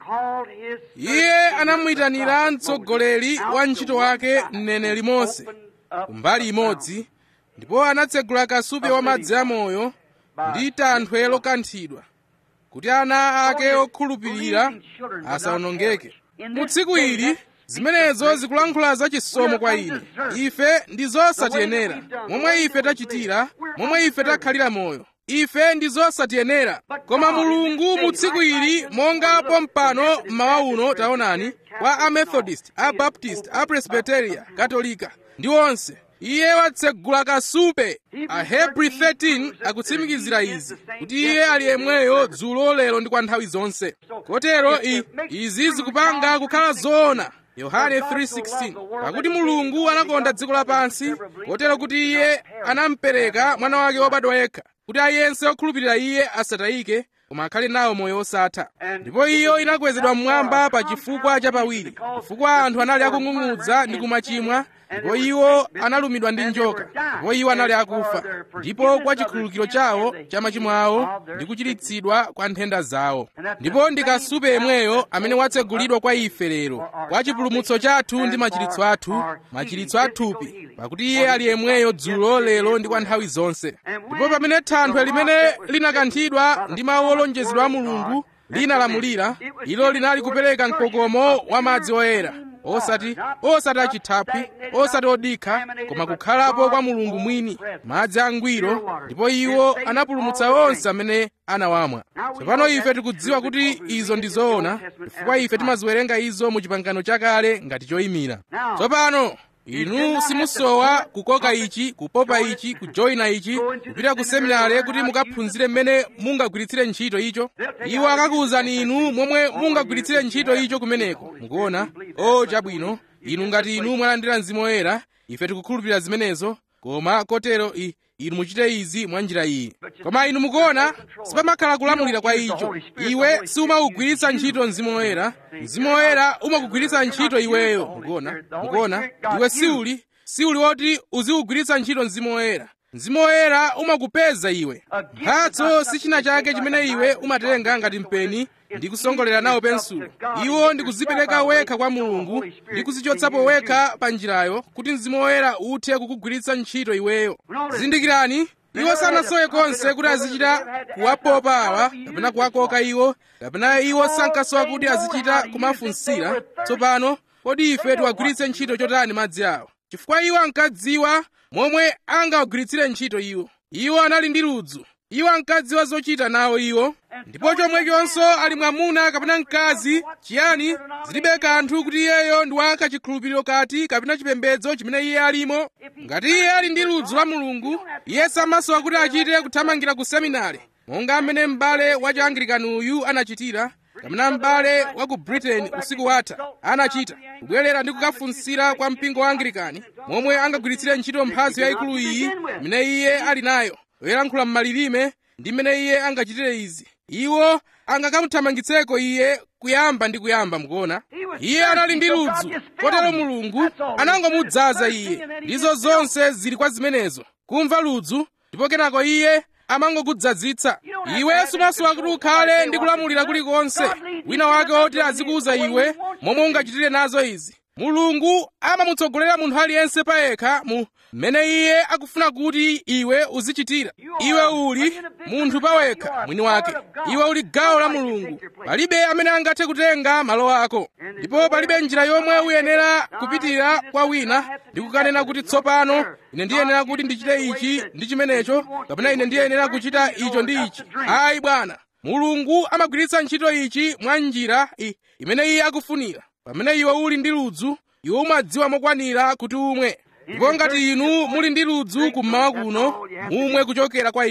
Speaker 1: iye anamuyitanira mtsogoleri wa ntchito wake mneneri mose kumbali imodzi ndipo anatsegula kasupe wa madzi amoyo ndi tanthwe lokanthidwa kuti ana ake okhulupirira asawonongeke mu tsiku ili zimenezo zikulankhula za chisomo kwa ine ife ndi zosatiyenera momwe ife tachitira momwe ife takhalira moyo ife ndi zosatiyenera koma mulungu mu tsiku ili monga pompano mmawa uno taonani kwa amethodist abaptist apresbiteria katolika ndi onse iye watsegula kasupe ahebri 13 akutsimikizira izi kuti iye ali yemweyo dzulo lero ndi kwa nthawi zonse kotero i, izi zikupanga kukhala zoona yohane 3:16 pakuti mulungu anakonda dziko lapansi kotero kuti iye anampereka mwana wake wobadwa yekha kuti aliyense okhulupirira iye asatayike koma akhale nawo moyo osatha ndipo iyo inakwezedwa mmwamba pa chifukwa chapawiri chifukwa anthu anali akung'ung'udza ndi kumachimwa ndipo iwo analumidwa ndi njoka ndipo iwo anali akufa ndipo kwa chikhululukiro chawo cha machimo awo ndi kuchiritsidwa kwa nthenda zawo ndipo ndi kasupe yemweyo amene watsegulidwa kwa ife lero kwa chipulumutso chathu ndi machiritso athu machiritso athupi pakuti iye ali yemweyo dzulo lero ndi kwa nthawi zonse ndipo pamene thanthwe limene linakanthidwa ndi mawu olonjezedwa a mulungu linalamulira ilo linali kupereka mkokomo wa madzi oyera osati osati achithaphwi osati odikha koma kukhalapo kwa mulungu mwini madzi angwiro ndipo iwo anapulumutsa onse amene anawamwa tsopano ife tikudziwa kuti izo ndi zoona chifukwa ife timaziwerenga izo mu chipangano chakale ngati choyimira tsopano inu simusowa kukoka ichi kupopa ichi kujoyina ichi kupita ku seminare kuti mukaphunzire mmene mungagwiritsire ntchito icho iwo akakuwuzani inu momwe mungagwiritsire ntchito icho kumeneko mukuona o chabwino inu ngati inu mwalandira mzimu woyera ife tikukhulupirira zimenezo koma kotero i inu muchite izi mwa njira iyi koma inu mukuona sipamakhala kulamulira kwa icho iwe siumawugwiritsa ntchito mzimu woyera mzimu woyera umakugwiritsa ntchito iweyo mukuona mukuona iwe siuli siuli woti uziwugwiritsa ntchito mzimu woyera mzimu woyera umakupeza iwe mphatso si china chake chimene iwe umatenga ngati mpeni ndi kusongolera nawo pensulo iwo ndi kuzipereka wekha kwa mulungu ndi kuzichotsapo wekha pa njirayo kuti mzimu woyera uthe kukugwiritsa ntchito iweyo zindikirani iwo sanasowe konse kuti azichita kuwapopa awa kapena kuwakoka iwo kapena iwo sankasowa kuti azichita kumafunsira tsopano kodi ife tiwagwiritse ntchito chotani madzi awo chifukwa iwo ankadziwa momwe angawagwiritsire ntchito iwo iwo anali ndi ludzu iwo ankadziwa zochita nawo iwo ndipo chomwechonso ali mwamuna kapena mkazi chiyani zilibe kanthu kuti iyeyo ndi wa kachikhulupiriro kati kapena chipembedzo chimene iye alimo ngati iye ali ndi ludzu la mulungu iye samasowa kuti achite kuthamangira ku seminari monga amene m'bale wa chianglikani uyu anachitira kapena m'bale wa ku britain usiku watha anachita kubwerera ndi kukafunsira kwa mpingo wa anglikani momwe angagwiritsire ntchito mphatso yayikulu iyi imene iye ali nayo yoyankhula m'malilime ndi mmene iye angachitire izi iwo angakamuthamangitseko iye kuyamba ndi kuyamba mukuona iye anali ndi ludzu kotero mulungu anangomudzaza iye ndizo zonse zili kwa zimenezo kumva ludzu ndipo kenako iye amangokudzazitsa iwe sumasowa kuti ukhale ndi kulamulira kulikonse wina wake woti azikuwuza iwe momwe ungachitire nazo izi mulungu amamutsogolera munthu aliyense payekha mu mmene iye akufuna kuti iwe uzichitira iwe uli munthu pawekha mwini wake iwe uli gawo la mulungu palibe amene angathe kutenga malo ako ndipo palibe njira yomwe uyenera kupitira kwa wina ndi kukanena kuti tsopano ine ndiyenera kuti ndichite ichi ndi chimenecho kapena ine ndiyenera kuchita icho ndi ichi ayi bwana mulungu amagwiritsa ntchito ichi mwa njira imene iye akufunira pamene iwe uli ndi ludzu iwe umadziwa mokwanira kuti umwe ndipo ngati inu muli ndi ludzu kummawa kuno mumwe kuchokera kwa ichi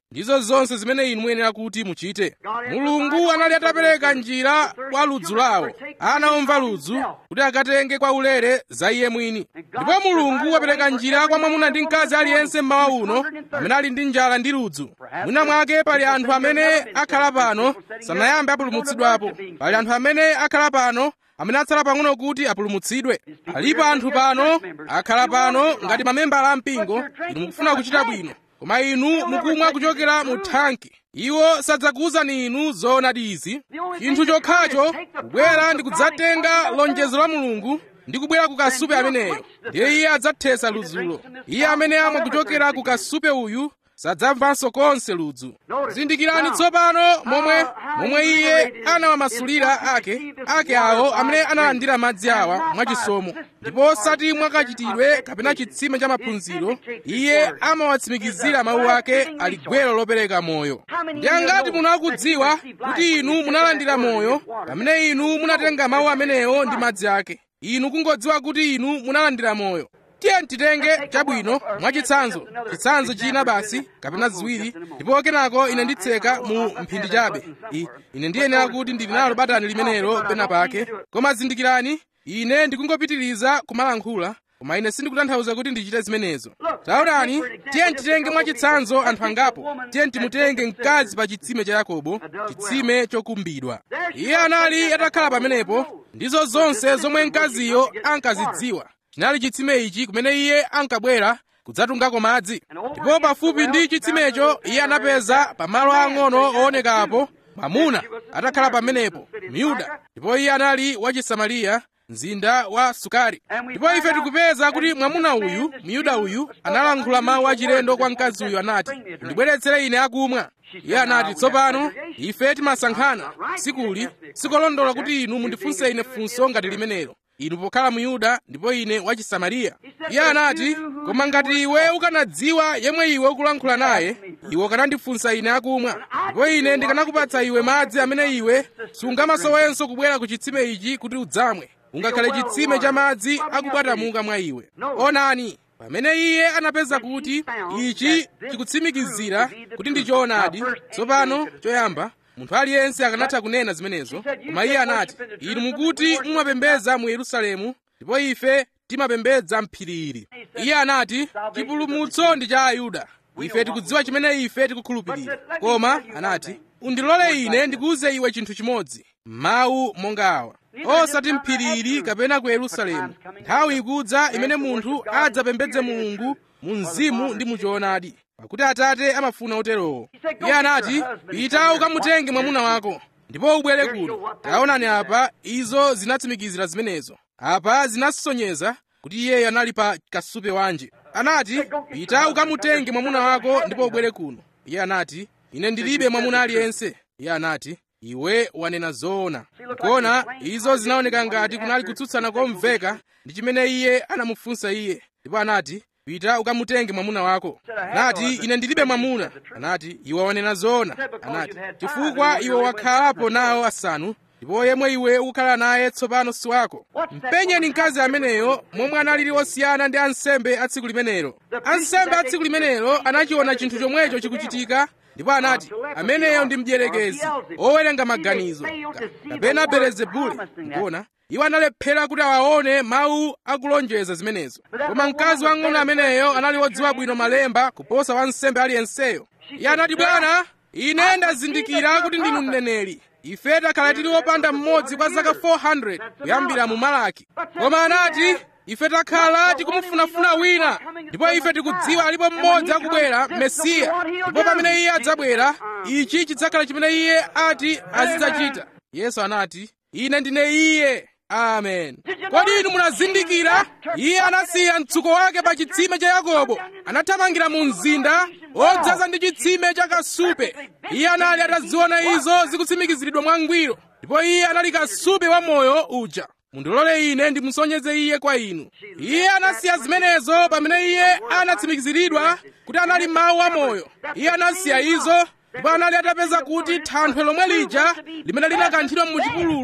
Speaker 1: ndizo zonse zimene inu muyenera kuti muchite mulungu anali atapereka njira kwa ludzu lawo ana omva ludzu kuti akatenge kwa ulere za iye mwini ndipo mulungu wapereka njira kwa mwamuna ndi mkazi aliyense mmawa uno amene ali ndi njala ndi ludzu mwina mwake pali anthu amene akhala pano sanayambe apulumutsidwapo pali anthu amene akhala pano amene atsala pang'ono kuti apulumutsidwe alipo anthu pano akhala pano ngati mamembala ampingo inu mukufuna kuchita bwino koma inu mukumwa kuchokera mu thanki iwo sadzakuwuzani inu zoonadi izi chinthu chokhacho kubwera ndi kudzatenga lonjezo la mulungu ndi kubwera ku kasupe ameneyo ndiye iye adzathetsa ludzulo iye amene amwa kuchokera ku kasupe uyu sadzamvanso konse ludzu zindikirani tsopano momwe momwe iye anawamasulira ake ake awo amene analandira madzi awa mwachisomo ndipo osati mwakachitidwe kapena chitsime cha maphunziro iye amawatsimikizira mawu ake ali gwero lopereka moyo ndi angati munakudziwa kuti inu munalandira moyo pamene inu munatenga mawu amenewo ndi madzi ake inu kungodziwa kuti inu munalandira moyo tiye titenge chabwino mwachitsanzo chitsanzo china basi kapena ziwiri ndipo kenako ine nditseka mu mphindi chabe I, ine ndiyenera kuti ndili nalo batani limenelo pena pake koma zindikirani ine ndikungopitiriza kumalankhula koma ine sindikutanthauza kuti ndichite zimenezo taonani tiye titenge mwachitsanzo anthu angapo tiye timutenge mkazi pa chitsime cha yakobo chitsime chokumbidwa iye anali atakhala pamenepo ndizo zonse zomwe mkaziyo ankazidziwa chinali chitsime ichi kumene iye ankabwera kudzatungako madzi ndipo pafupi ndi chitsimecho iye anapeza pamalo ang'ono oonekapo mwamuna atakhala pamenepo myuda ndipo iye anali wa chisamariya mzinda wa sukari ndipo ife tikupeza kuti mwamuna uyu myuda uyu analankhula mawu achilendo kwa mkazi uyu anati ndibweretsere ine akumwa iye anati tsopano ife timasankhana sikuli sikolondola kuti inu mundifunse ine funso ngati limenelo inu pokhala muyuda ndipo ine wa chisamariya iye anati koma ngati iwe ukanadziwa yemwe iwe ukulankhula naye iwe ukanandifunsa ine akumwa ndipo ine ndikanakupatsa iwe madzi amene iwe sungamasowenso kubwera ku chitsime ichi kuti udzamwe ungakhale chitsime cha madzi akubwatamuka mwa iwe onani pamene iye anapeza kuti ichi chikutsimikizira kuti ndi choonadi tsopano choyamba munthu aliyense akanatha kunena zimenezo koma iye anati inu mukuti mumapembedza mu yerusalemu ndipo ife timapembedza mphirili iye anati chipulumutso ndi cha ayuda ife tikudziwa chimene ife tikukhulupirira koma anati undilole ine ndikuwuze iwe chinthu chimodzi mawu monga awa osati mphirili kapena ku yerusalemu nthawi ikudza imene munthu adzapembedze mulungu mu mzimu ndi mu choonadi pakuti atate amafuna uterowo iye anati pita ukamutenge mwamuna wako ndipo ubwere kuno taonani apa izo zinatsimikizira zimenezo apa zinasonyeza kuti iyeyo anali pa kasupe wanji anati pita ukamutenge mwamuna wako ndipo ubwere kuno iye anati ine ndilibe mwamuna aliyense iye anati iwe wanena zoona kuona izo zinaoneka ngati kunali kutsutsana komveka ndi chimene iye anamufunsa iye ndipo anati pita ukamutenge mwamuna wako anati ine ndilibe mwamuna anati iwe wanena zoona anati chifukwa iwe wakhalapo nawo asanu ndipo yemwe iwe ukukhala naye tsopano si wako mpenyeni mkazi ameneyo momwe analili osiyana ndi ansembe a tsiku limenelo ansembe a tsiku limenelo anachiona chinthu chomwecho chikuchitika ndipo anati ameneyo ndi mdierekezi owerenga maganizo kapena belezebule ngona iwo analephera kuti awaone mawu akulonjeza zimenezo koma mkazi wang'ono ameneyo anali wodziwa bwino malemba kuposa wansembe aliyenseyo iye anati bwana ine ndazindikira kuti ndinu mneneri ife takhala tili wopanda mmodzi kwa zaka 400 kuyambira mu malaki koma anati ife takhala tikumufunafuna wina ndipo ife tikudziwa alipo mmodzi akubwera mesiya ndipo pamene iye adzabwera ichi chidzakhala chimene iye ati azidzachita yesu anati ine ndine iye amen kodi inu munazindikira iye anasiya mtsuko wake pa chitsime cha yakobo anathamangira mu mzinda odzaza ndi chitsime cha kasupe iye anali ataziona izo zikutsimikiziridwa mwangwiro ndipo iye anali kasupe wa moyo uja mundilole ine ndimusonyeze iye kwa inu iye anasiya zimenezo pamene iye anatsimikiziridwa kuti anali mawu amoyo iye anasiya izo ndipo anali atapeza kuti thanthwe lomwe lija limene linakanthidwa mu chipululu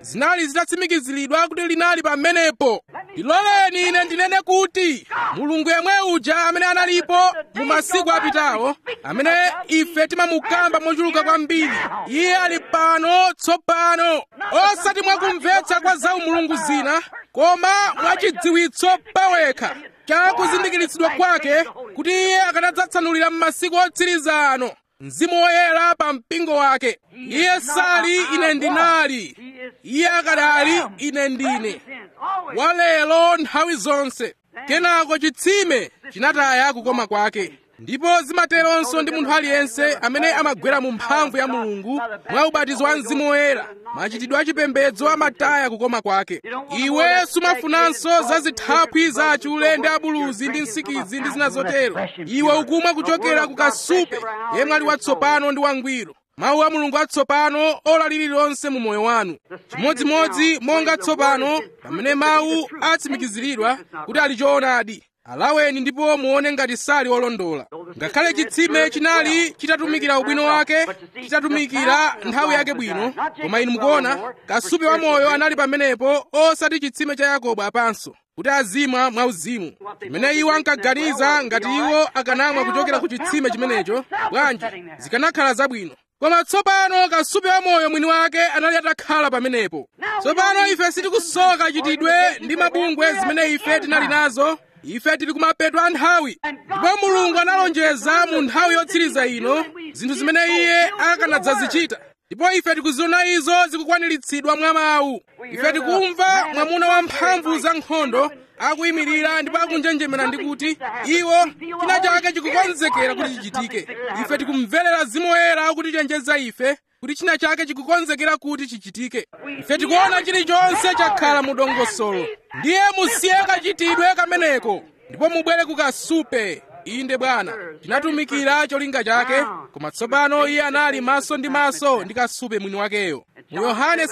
Speaker 1: zinali zitatsimikiziridwa kuti linali pamenepo ndiloleni ine ndinene kuti mulungu yemwe uja amene analipo mu masiku apitawo amene ife timamukamba mochuluka kwambiri iye ali pano tsopano osati mwakumvetsa kwa za umulungu zina koma mwachidziwitso pawekha cha kuzindikiritsidwa kwake kuti iye akanadzatsanulira m'masiku otsiriza ano mzimu woyera pa mpingo wake iye sali ine ndinali iye akadali ine ndine walero nthawi zonse kenako chitsime chinataya kukoma kwake ndipo zimateronso ndi munthu aliyense amene amagwera mu mphamvu ya mulungu mwa ubatizo wa mzimu woyera machitidwe achipembedzo amataya kukoma kwake iwe sumafunanso za zithaphwi za achule ndi abuluzi ndi nsikidzi ndi zina zotero iwe ukumwa kuchokera ku kasupe yemwe ali watsopano ndi wangwiro mawu a mulungu atsopano ola lililonse mu moyo wanu chimodzimodzi monga tsopano pamene mawu atsimikiziridwa kuti ali choonadi alaweni ndipo muone ngati sali olondola ngakhale chitsime chinali chitatumikira ubwino wake chitatumikira nthawi yake bwino koma inu mukuona kasupe wa moyo anali pamenepo osati chitsime cha yakobo apanso kuti azimwa mwauzimu chimene iwo ankaganiza ngati iwo akanamwa kuchokera ku chitsime chimenecho bwanji zikanakhala zabwino koma tsopano kasupe wa moyo mwini wake anali atakhala pamenepo tsopano ife sitikusoka chitidwe ndi mabungwe zimene ife tinali nazo ife tili kumapeto a nthawi ndipo mulungu analonjeza mu nthawi yotsiriza ino zinthu zimene iye akanadzazichita ndipo ife tikuziona izo zikukwaniritsidwa mwa mawu ife tikumva mwamuna wamphamvu za nkhondo akuyimirira ndipo akunjenjemera ndi kuti iwo china chake chikukonzekera kuti chichitike ife tikumverera mzimu woyera akutichenjeza ife kuti china chake chikukonzekera kuti chichitike ife tikuona chilichonse chakhala mu dongosolo ndiye musiye kachitidwe kameneko ndipo mubwere ku kasupe inde bwana tinatumikira cholinga chake koma tsopano iye anali maso ndi maso ndi kasupe mwini wakeyo mu yohane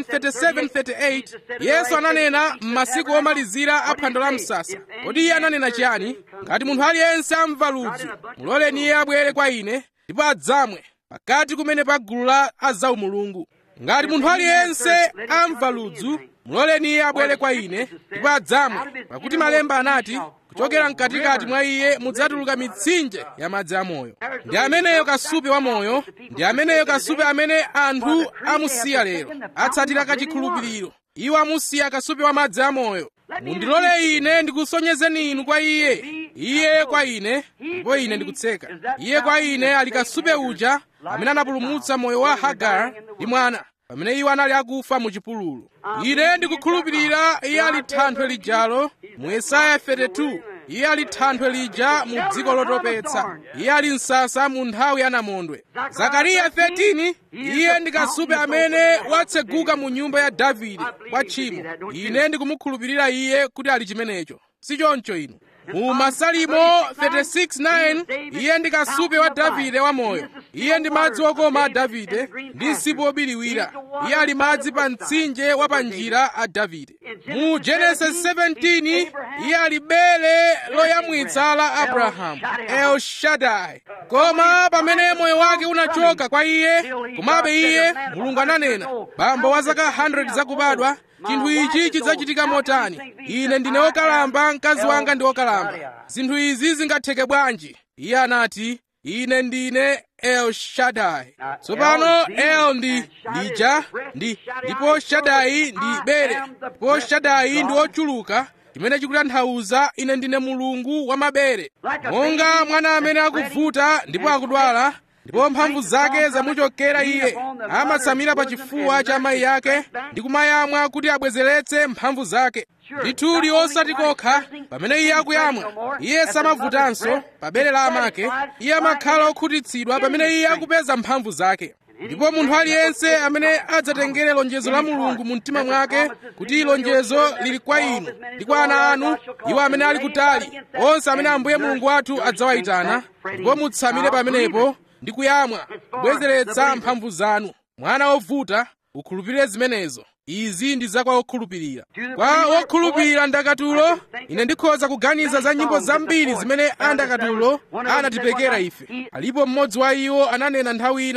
Speaker 1: 7:37-38 yesu ananena m'masiku omalizira a phwando la msasa kodi iye ananena chiyani ngati munthu aliyense amva ludzu muloleni iye abwere kwa ine ndipo adzamwe pakati kumene pa gulu la azaumulungu ngati munthu aliyense amva ludzu muloleni iye abwere kwa ine ndipo adzamwe pakuti malemba anati kuchokera mkatikati mwa iye mudzatuluka mitsinje ya madzi amoyo ndi ameneyo kasupe wa moyo ndi ameneyo kasupe amene anthu amusiya lero atsatira kachikhulupiriro iwo amusiya kasupe wa madzi amoyo mundilole ine ndikusonyezeni inu kwa iye iye kwa ine ndipo ine ndikutseka iye kwa ine ali kasupe uja amene anapulumutsa moyo wa hagara ndi mwana pamene iwo anali akufa mu chipululu ine ndikukhulupirira iye ali thanthwe lijalo mu yesaya 32 iye ali thanthwe lija mu dziko lotopetsa iye ali msasa mu nthawi ya namondwe zakariya 13 iye ndi kasupe amene watseguka mu nyumba ya davide kwa tchimo ine ndikumukhulupirira iye kuti ali chimenecho si choncho inu mu masalimo 36:9 iye ndi kasupe wa davide wamoyo iye ndi madzi okoma a davide ndi msipu wobiriwira iye ali madzi pa mtsinje wa pa njira a davide mu genesis 17 iye ali bere loyamwitsa la abrahamu el shaddai koma pamene moyo wake unachoka kwa iye komabe iye mulungu ananena bambo wa zaka 100 zakubadwa chinthu ichi chidzachitika motani ine ndine wokalamba mkazi wanga ndi wokalamba zinthu izi zingatheke bwanji iye anati ine ndine el shaddai tsopano el ndi lija ndi ndipo shaddai ndi bere ndipo shaddai ndi wochuluka chimene chikutanthauza ine ndine mulungu wa mabere monga mwana amene akuvuta ndipo akudwala ndipo mphamvu zake zamuchokera iye amatsamira pa chifuwa cha amayi yake ndi kumayamwa kuti abwezeretse mphamvu zake ndithudi osati kokha pamene iye akuyamwa iye samavutanso pa bere la amake iye amakhala okhutitsidwa pamene iye akupeza mphamvu zake ndipo munthu aliyense amene adzatengere lonjezo la mulungu mu mtima mwake kuti lonjezo lili kwa inu ndi kwa ana anu iwo amene ali kutali onse amene ambuye mulungu wathu adzawayitana ndipo mutsamire pamenepo ndi kuyamwa kubwezeretsa mphamvu zanu mwana wovuta ukhulupirire zimenezo izi ndi zakwa okhulupirira kwa wokhulupirira ndakatulo ine ndikhoza kuganiza za nyimbo zambiri zimene andakatulo anatipekera ife alipo mmodzi wa iwo ananena nthawi ina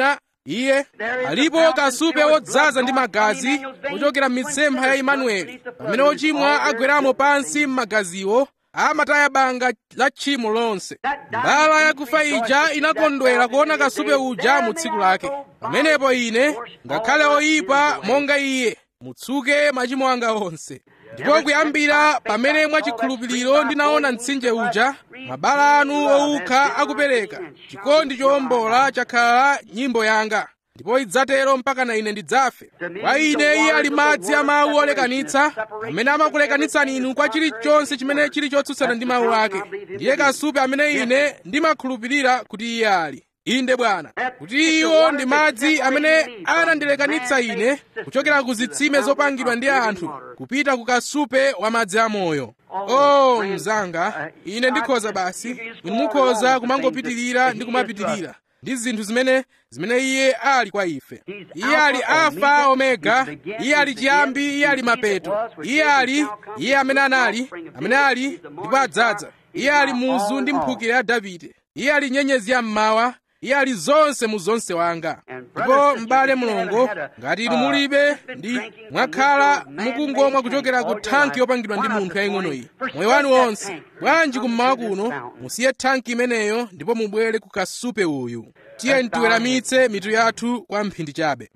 Speaker 1: iye alipo kasupe wodzaza ndi magazi ochokera m'mitsempha ya imanueli pamene ochimwa agweramo pansi m'magaziwo amataya banga la tchimo lonse mbala yakufa ija inakondwera kuona kasupe uja mu tsiku lake pamenepo ine ngakhale oyipa monga iye mutsuke machimo anga onse ndipo kuyambira pamene mwachikhulupiriro ndinaona mtsinje uja mabala anu owukha akupereka chikondi chowombola chakhala nyimbo yanga ndipo idzatero mpaka na ine ndidzafe kwa ine iye ali madzi a mawu olekanitsa amene amakulekanitsani inu kwa chilichonse chimene chili chotsutsana ndi mawu ake ndiye kasupe amene ine ndimakhulupirira kuti iye ali inde bwana kuti iwo ndi madzi amene anandilekanitsa ine kuchokera ku zitsime zopangidwa ndi anthu kupita ku kasupe wa madzi amoyo oh mzanga ine ndikhoza basi inu mukhoza kumangopitirira ndi kumapitirira ndi zinthu zimene zimene iye ali kwa ife iye ali alfa omega iye ali chiyambi iye ali mapeto iye ali iye amene anali amene ali ndipo adzadza iye ali muzu ndi mphukira ya davide iye ali nyenyezi ya mmawa iye ali zonse mu zonse wanga ndipo m'bale mulongo ngati inu mulibe ndi mwakhala mukungomwa kuchokera ku thanki yopangidwa ndi munthu yaying'ono iyi moyo wanu wonse bwanji kummawa kuno musiye thanki imeneyo ndipo mubwere ku kasupe uyu tiye tiweramitse mitu yathu kwa mphindi chabe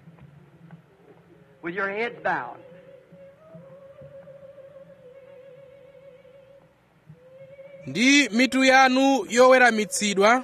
Speaker 2: With your heads bowed.
Speaker 1: ndi mitu yanu yoweramitsidwa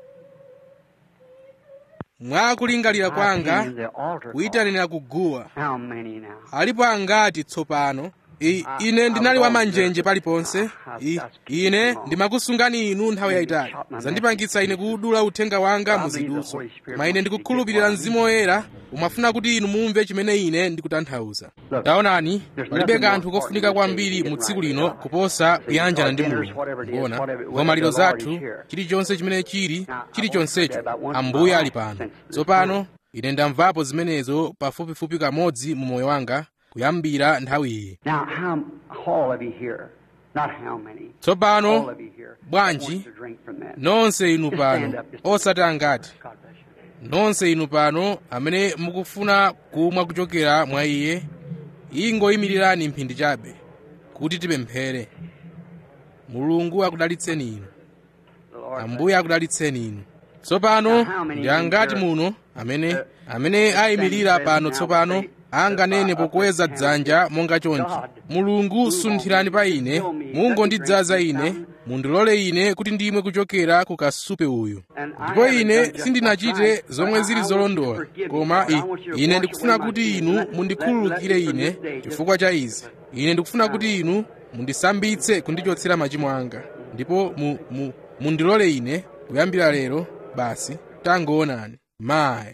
Speaker 1: mwakulingalira kwanga
Speaker 2: In the altar
Speaker 1: kuyitanira kuguwa
Speaker 2: call. How many now?
Speaker 1: alipo angati tsopano I, ine ndinali wamanjenje paliponse I, ine ndimakusungani inu nthawi yayitali zandipangitsa ine kudula uthenga wanga muziduso koma ine ndikukhulupirira mzimu woyera umafuna kuti inu mumve chimene ine ndikutanthauza taonani palibe kanthu kofunika kwambiri mu tsiku lino kuposa kuyanjana ndi mulungu kuona ngomaliro zathu chilichonse chimene chili chilichonsecho ambuye ali pano tsopano ine ndamvapo zimenezo pafupifupi kamodzi mu moyo wanga kuyambira nthawi iyi
Speaker 2: Now, how all of you here? Not how many. All
Speaker 1: tsopano
Speaker 2: of you here.
Speaker 1: bwanji
Speaker 2: wants to drink from that.
Speaker 1: nonse inu pano osati angati
Speaker 2: God bless you.
Speaker 1: nonse inu pano amene mukufuna kumwa kuchokera mwa iye ingoyimirirani mphindi chabe kuti tipemphere mulungu akudalitseni inu
Speaker 2: The Lord
Speaker 1: ambuye akudalitseni inu tsopano ndi angati muno amene amene ayimirira pano tsopano anganene pokweza dzanja monga chonchi mulungu sunthirani pa ine mungondidzaza ine mundilole ine kuti ndimwe kuchokera ku kasupe uyu ndipo ine sindinachite zomwe zili zolondola koma i, ine ndikufuna kuti inu mundikhululukire ine chifukwa cha izi ine ndikufuna kuti inu mundisambitse kundichotsera machimo anga ndipo mu, mu, mundilole ine kuyambira lero basi tangoonani mayi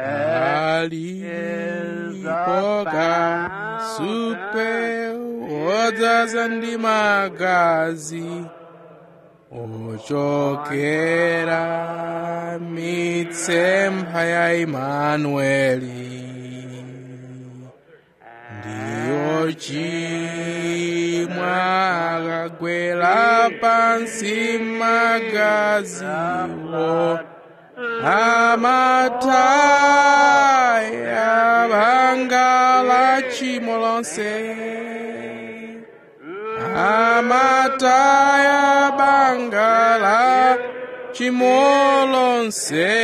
Speaker 1: alipo kasupe wodzaza ndi magazi ochokera mitsempha ya imanueli ndiyo chimwa akagwera pansi magaziwo amataya banga la tchimo lonse amataya banga la tchimo lonse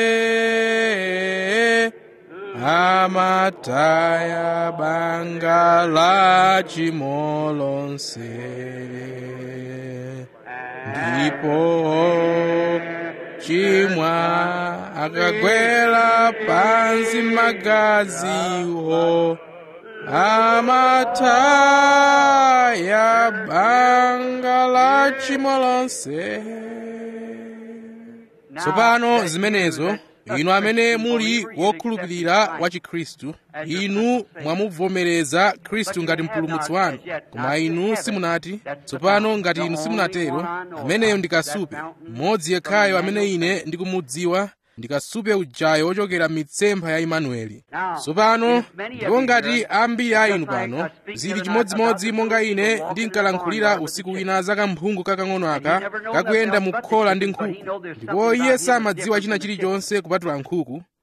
Speaker 1: amataya banga la tchimo lonse ndipo chimwa akagwera pansi magaziwo amataya banga la tchimo lonse tsopano zimenezo inu amene muli wokhulupirira wa chikhristu inu mwamuvomereza khristu ngati mpulumutsi wanu koma inu simunati tsopano ngati inu simunatero ameneyo ndi kasupe mmodzi yekhayo amene ine ndikumudziwa ndi kasupe ujayo wochokera mitsempha ya imanueli tsopano ndipo ngati ambiri a inu pano zili chimodzimodzi monga ine ndinkalankhulira usiku wina za kamphungu kakang'ono aka kakuyenda mu khola ndi nkhuku ndipo iye samadziwa china chilichonse kupatula nkhuku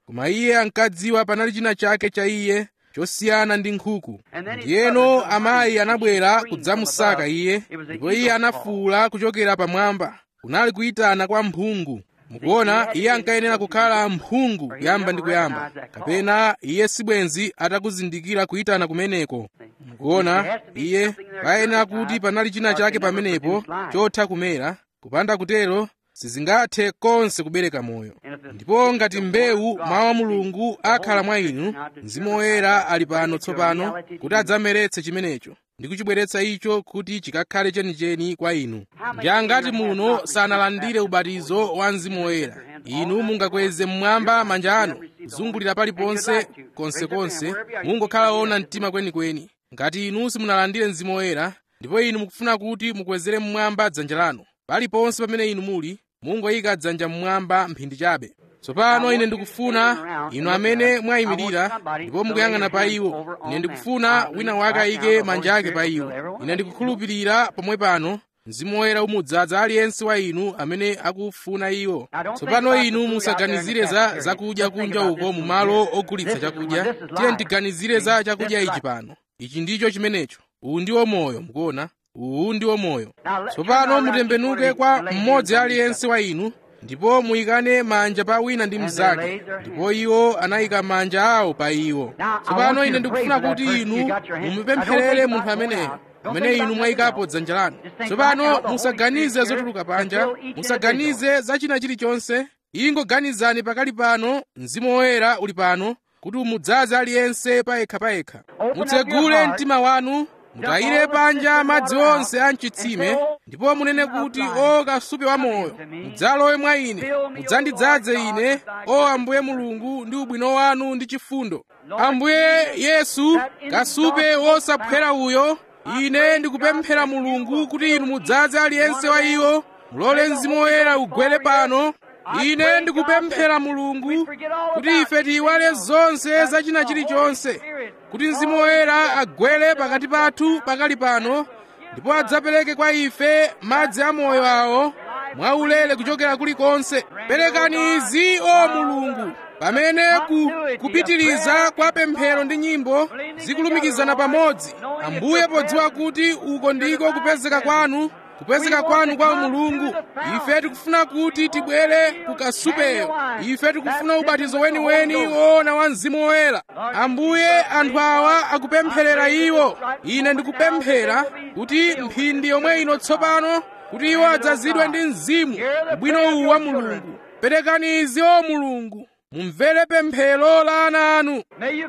Speaker 1: koma iye ankadziwa panali china chake cha iye chosiyana ndi nkhuku ndiyeno amayi anabwera kudzamusaka iye ndipo iye anafuwula kuchokera pamwamba kunali kuyitana kwa mphungu mukuona iye ankayenera kukhala mphungu kuyamba ndi kuyamba kapena iye sibwenzi atakuzindikira kuyitana kumeneko mukuona iye payenera kuti panali china chake pamenepo chotha kumera kupanda kutero sizingathe konse kubereka moyo ndipo ngati mbewu mawu a mulungu akhala mwa inu mzimu woyera ali pano tsopano kuti adzameretse chimenecho ndi kuchibweretsa icho kuti chikakhale chenicheni kwa inu ndi angati muno sanalandire ubatizo wa mzimu woyera inu mungakweze mmwamba manja anu kuzungulira paliponse konsekonse mungokhala ona mtima kwenikweni ngati inu simunalandire mzimu woyera ndipo inu mukufuna kuti mukwezere mmwamba dzanja lanu paliponse pamene inu muli mungoyika dzanja mmwamba mphindi chabe tsopano ine ndikufuna inu amene mwayimirira ndipo mukuyang'ana pa iwo ine ndikufuna wina wake ayike manja ake pa iwo ine ndikukhulupirira pomwe pano mzimu woyera umudzaza aliyense wa inu amene akufuna iwo tsopano inu musaganizire za zakudya kunja uko mu malo ogulitsa chakudya tiye ndiganizire za chakudya ichi pano ichi ndicho chimenecho uwu ndiwo moyo mukuona uwu ndiwo moyo tsopano mutembenuke kwa mmodzi aliyense wa inu ndipo muyikane manja pa wina ndi mnzake ndipo iwo anayika manja awo pa iwo tsopano ine ndikufuna kuti inu mumupempherere munthu ameneyo amene inu mwayikapo dzanja lanu tsopano musaganize zotuluka panja musaganize za china chilichonse ingoganizani pakali pano mzimu woyera uli pano kuti umudzaze aliyense payekha-payekha mutsegule mtima wanu mutayire panja madzi onse a mchitsime ndipo munene kuti o kasupe wa moyo mudzalowe mwa ine mudzandidzaze ine o ambuye mulungu ndi ubwino wanu ndi chifundo ambuye yesu kasupe wosaphwera uyo ine ndikupemphera mulungu kuti inu mudzaze aliyense wa iwo mulole mzimu woyera ugwere pano ine ndikupemphera mulungu kuti ife tiyiwale zonse za china chilichonse kuti mzimu woyera agwere pakati pathu pakali pano ndipo adzapereke kwa ife madzi amoyo awo mwaulere kuchokera kulikonse perekani izi o mulungu pamene ku, kupitiriza kwa pemphero ndi nyimbo zikulumikizana pamodzi ambuye podziwa kuti uko ndiko kupezeka kwanu kupezeka kwanu kwa mulungu ife tikufuna kuti tibwere kukasupeyo ife tikufuna ubatizo weniweni woona wa mzimu woyera ambuye anthu awa akupempherera iwo ine ndikupemphera kuti mphindi yomwe ino tsopano kuti iwo adzazidwe ndi mzimu ubwino uwu wa mulungu perekani izi o mulungu mumvere pemphero la ana anu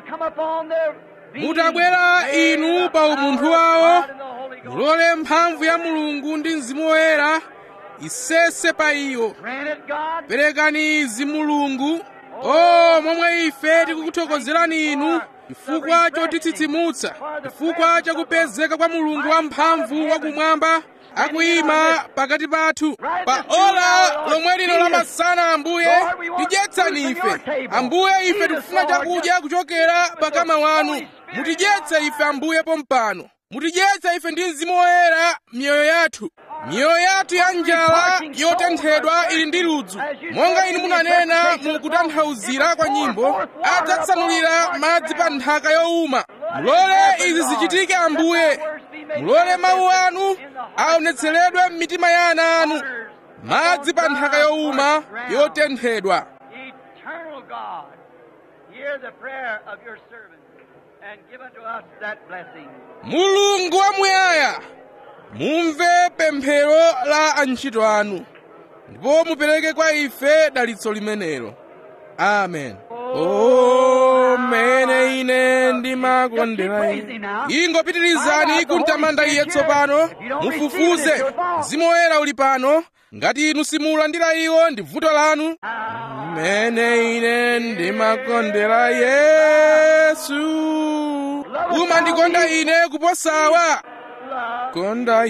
Speaker 1: mutabwera inu pa umunthu wawo mulole mphamvu ya mulungu ndi mzimu woyera isese pa iwo perekani izi mulungu o momwe ife tikukuthokozerani inu chifukwa chotitsitsimutsa chifukwa chakupezeka kwa mulungu wamphamvu wakumwamba akuyima pakati pathu pa ola lomwe lino lamasana ambuye tidyetsani ife ambuye ife tikufuna chakudya kuchokera pakama wanu mutidyetse ife ambuye pompano mutidyetse ife ndi mzimu woyera miyoyo yathu miyoyo yathu ya njala yotenthedwa ili ndi ludzu monga inu munanena mu kutanthauzira kwa nyimbo adzatsanulira madzi pa nthaka yowuma mulole izi zichitike ambuye mulole mawu anu aonetseredwe m'mitima ya ana anu madzi pa nthaka yowuma yotenthedwa
Speaker 2: Eternal God, hear the prayer of your servant and give unto us that blessing.
Speaker 1: mulungu wamuyaya mumve pemphero la antchito anu ndipo mupereke kwa ife dalitso limenelo amen o mene ine ndimakondera ine ingopitirizani kumtamanda iye tsopano mufufuze mzimu woyera uli pano ngati inu simulandira iwo ndi vuto lanu mene ine ndimakondera yesu umandikonda ine kuposawa konda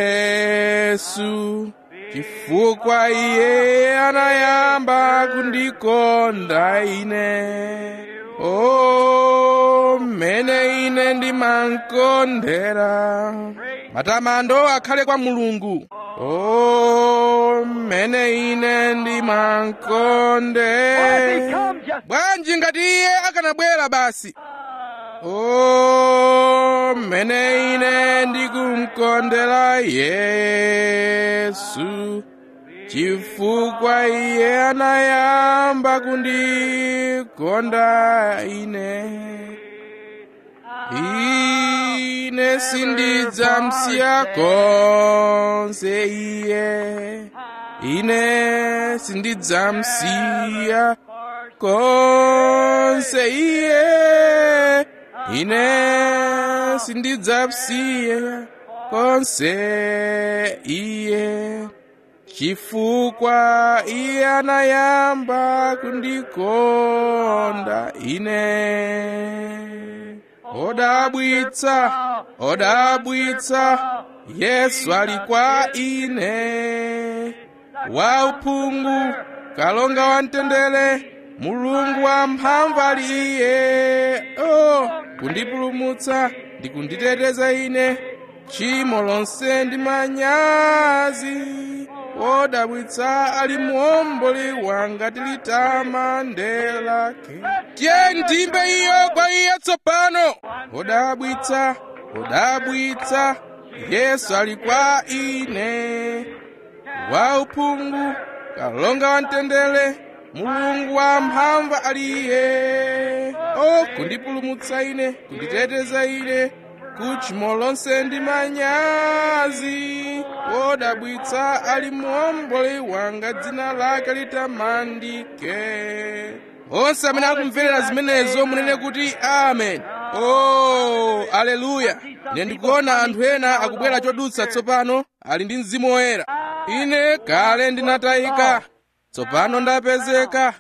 Speaker 1: yesu chifukwa iye anayamba kundikonda ine o mene ine ndimakondera matamando akhale kwa mulungu o mmene ine ndimankonde bwanji ngati iye akanabwera basi o mmene ine ndikumkondera yesu chifukwa iye anayamba kundikonda ine ine sindidzamsiya konse iye ine sindidzamsiya konse iye ine sindidzamsiya konse iye chifukwa iye anayamba kundikonda ine odabwitsa odabwitsa yesu ali kwa ine wauphungu kalonga wamtendere mulungu wamphamvu ali iye oh kundipulumutsa ndi kunditeteza ine tchimo lonse ndi manyazi wodabwitsa ali muomboli wanga tilitamande lake tiye ndimbe iyo kwa iye tsopano wodabwitsa wodabwitsa yesu ali kwa ine wauphungu kalonga wamtendere mulungu wamphamvu ali iye o kundipulumutsa ine kunditeteza ine kutchimo lonse ndi manyazi wodabwitsa ali muomboli wanga dzina lake litamandike onse amene akumverera zimenezo munene kuti amen o aleluya ine ndikuona anthu ena akubwera chodutsa tsopano ali ndi mzimu woyera ine kale ndinatayika tsopano ndapezeka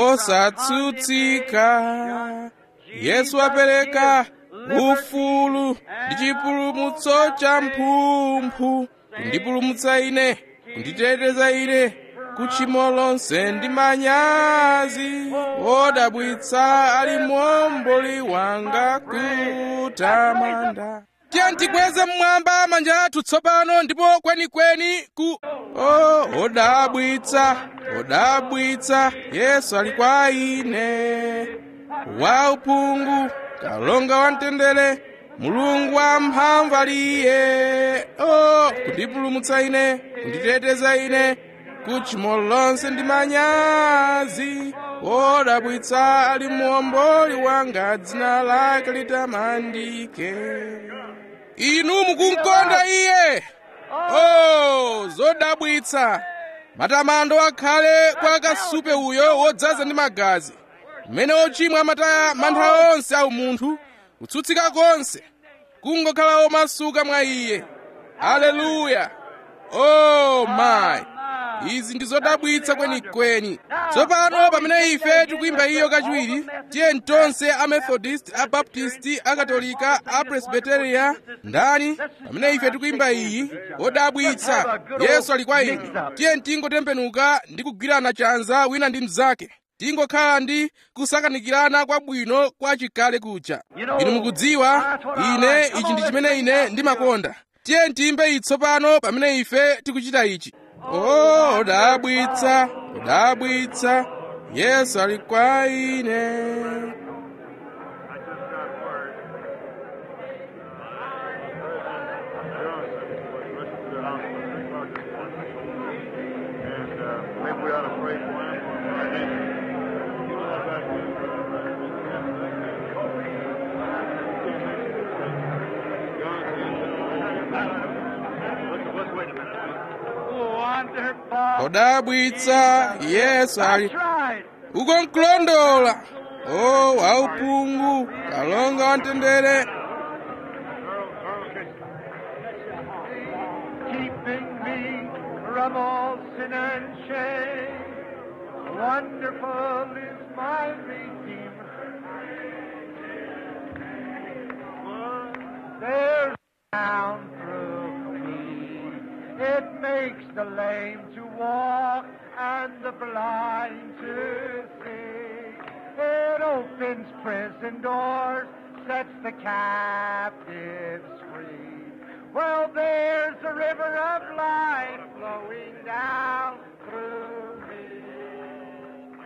Speaker 1: osatsutsika yesu apereka ufulu ndi chipulumutso cha mphumphu kundipulumutsa ine kunditeteza ine kutchimo lonse ndi manyazi wodabwitsa ali muomboli wanga kutamanda tiye tikweze mmwamba manja athu tsopano ndipo kwenikweni ku oh, odabwitsa odabwitsa yesu ali kwa ine wauphungu kalonga wamtendere mulungu wamphamvu ali iye oh, kundipulumutsa ine kunditeteza ine kutchimo lonse ndi manyazi wodabwitsa ali muomboli wanga dzina lake litamandike inu mukumkonda iye oh zodabwitsa matamando akhale kwa kasupe uyo wodzaza ndi magazi mmene ochimwa amataya mantha onse a umunthu kutsutsika konse kungokhala omasuka mwa iye aleluya oh my izi ndi zodabwitsa kwenikweni tsopano pamene ife tikuyimba iyo kachiwiri tiye tonse a methodist a baptist a katolika a presbyteria ndani pamene ife tikuyimba iyi odabwitsa yesu ali kwa ine tiye tingotembenuka ndi kugwirana chanza wina ndi mnzake tingokhala ndi kusakanikirana kwabwino kwa chikale kuja inu mukudziwa ine ichi ndi chimene ine ndimakonda tiye tiyimbe itsopano pamene ife tikuchita ichi oh odabwitsa odabwitsa yesu ali kwa ine
Speaker 3: And uh, maybe we ought to pray for him for our nation. You know about Let's, let's wait a minute.
Speaker 2: Wonderful.
Speaker 1: odabwitsa yesu ali
Speaker 2: That's right.
Speaker 1: uko nkulondola o wauphungu kalonga wamtendere
Speaker 3: Earl, Earl, okay.
Speaker 2: keeping me from all sin and shame. Wonderful is my Redeemer. There's down through me. It makes the lame to walk and the blind to see. It opens prison doors, sets the captives free. Well, there's a river of life flowing down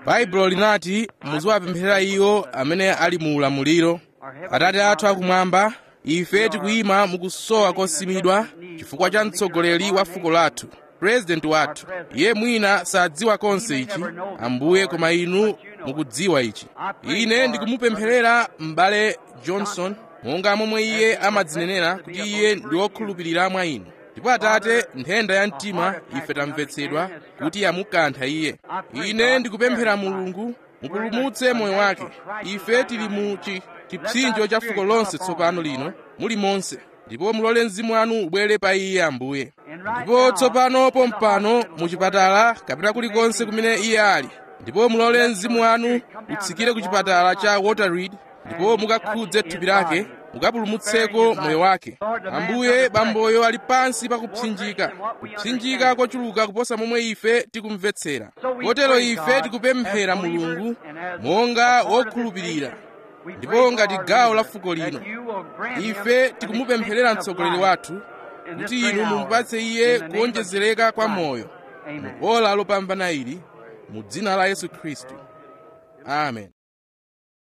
Speaker 1: baibulo linati muziwapempherera iwo amene ali mu ulamuliro atate athu akumwamba ife tikuyima mukusowa kosimidwa chifukwa cha mtsogoleri wa fuko lathu purezidenti wathu iye mwina sadziwa konse ichi ambuye koma inu mukudziwa ichi ine ndikumupempherera m'bale johnson monga momwe iye amadzinenera kuti iye ndi wokhulupirira mwa inu ndipo atate nthenda ya mtima ife tamvetsedwa kuti yamukantha iye ine ndikupemphera mulungu mupulumutse moyo wake ife tili mu chi- chipsinjo cha fuko lonse tsopano lino muli monse ndipo mulole mzimu wanu ubwere pa iye ambuye ndipo tsopano pompano mu chipatala kapena kulikonse kumene iye ali ndipo mulole mzimu wanu utsikire ku chipatala cha waterreed ndipo mukakhudze thupi lake mukapulumutseko moyo wake ambuye bamboyo ali pansi pa kupsinjika kupsinjika kochuluka kuposa momwe ife tikumvetsera kotero ife tikupemphera mulungu monga wokhulupirira ndipo ngati gawo la fuko lino ife tikumupempherera mtsogoleri wathu kuti inu mumupatse iye kuonjezereka kwa moyo mu ola lopambana ili mu dzina la yesu khristu amen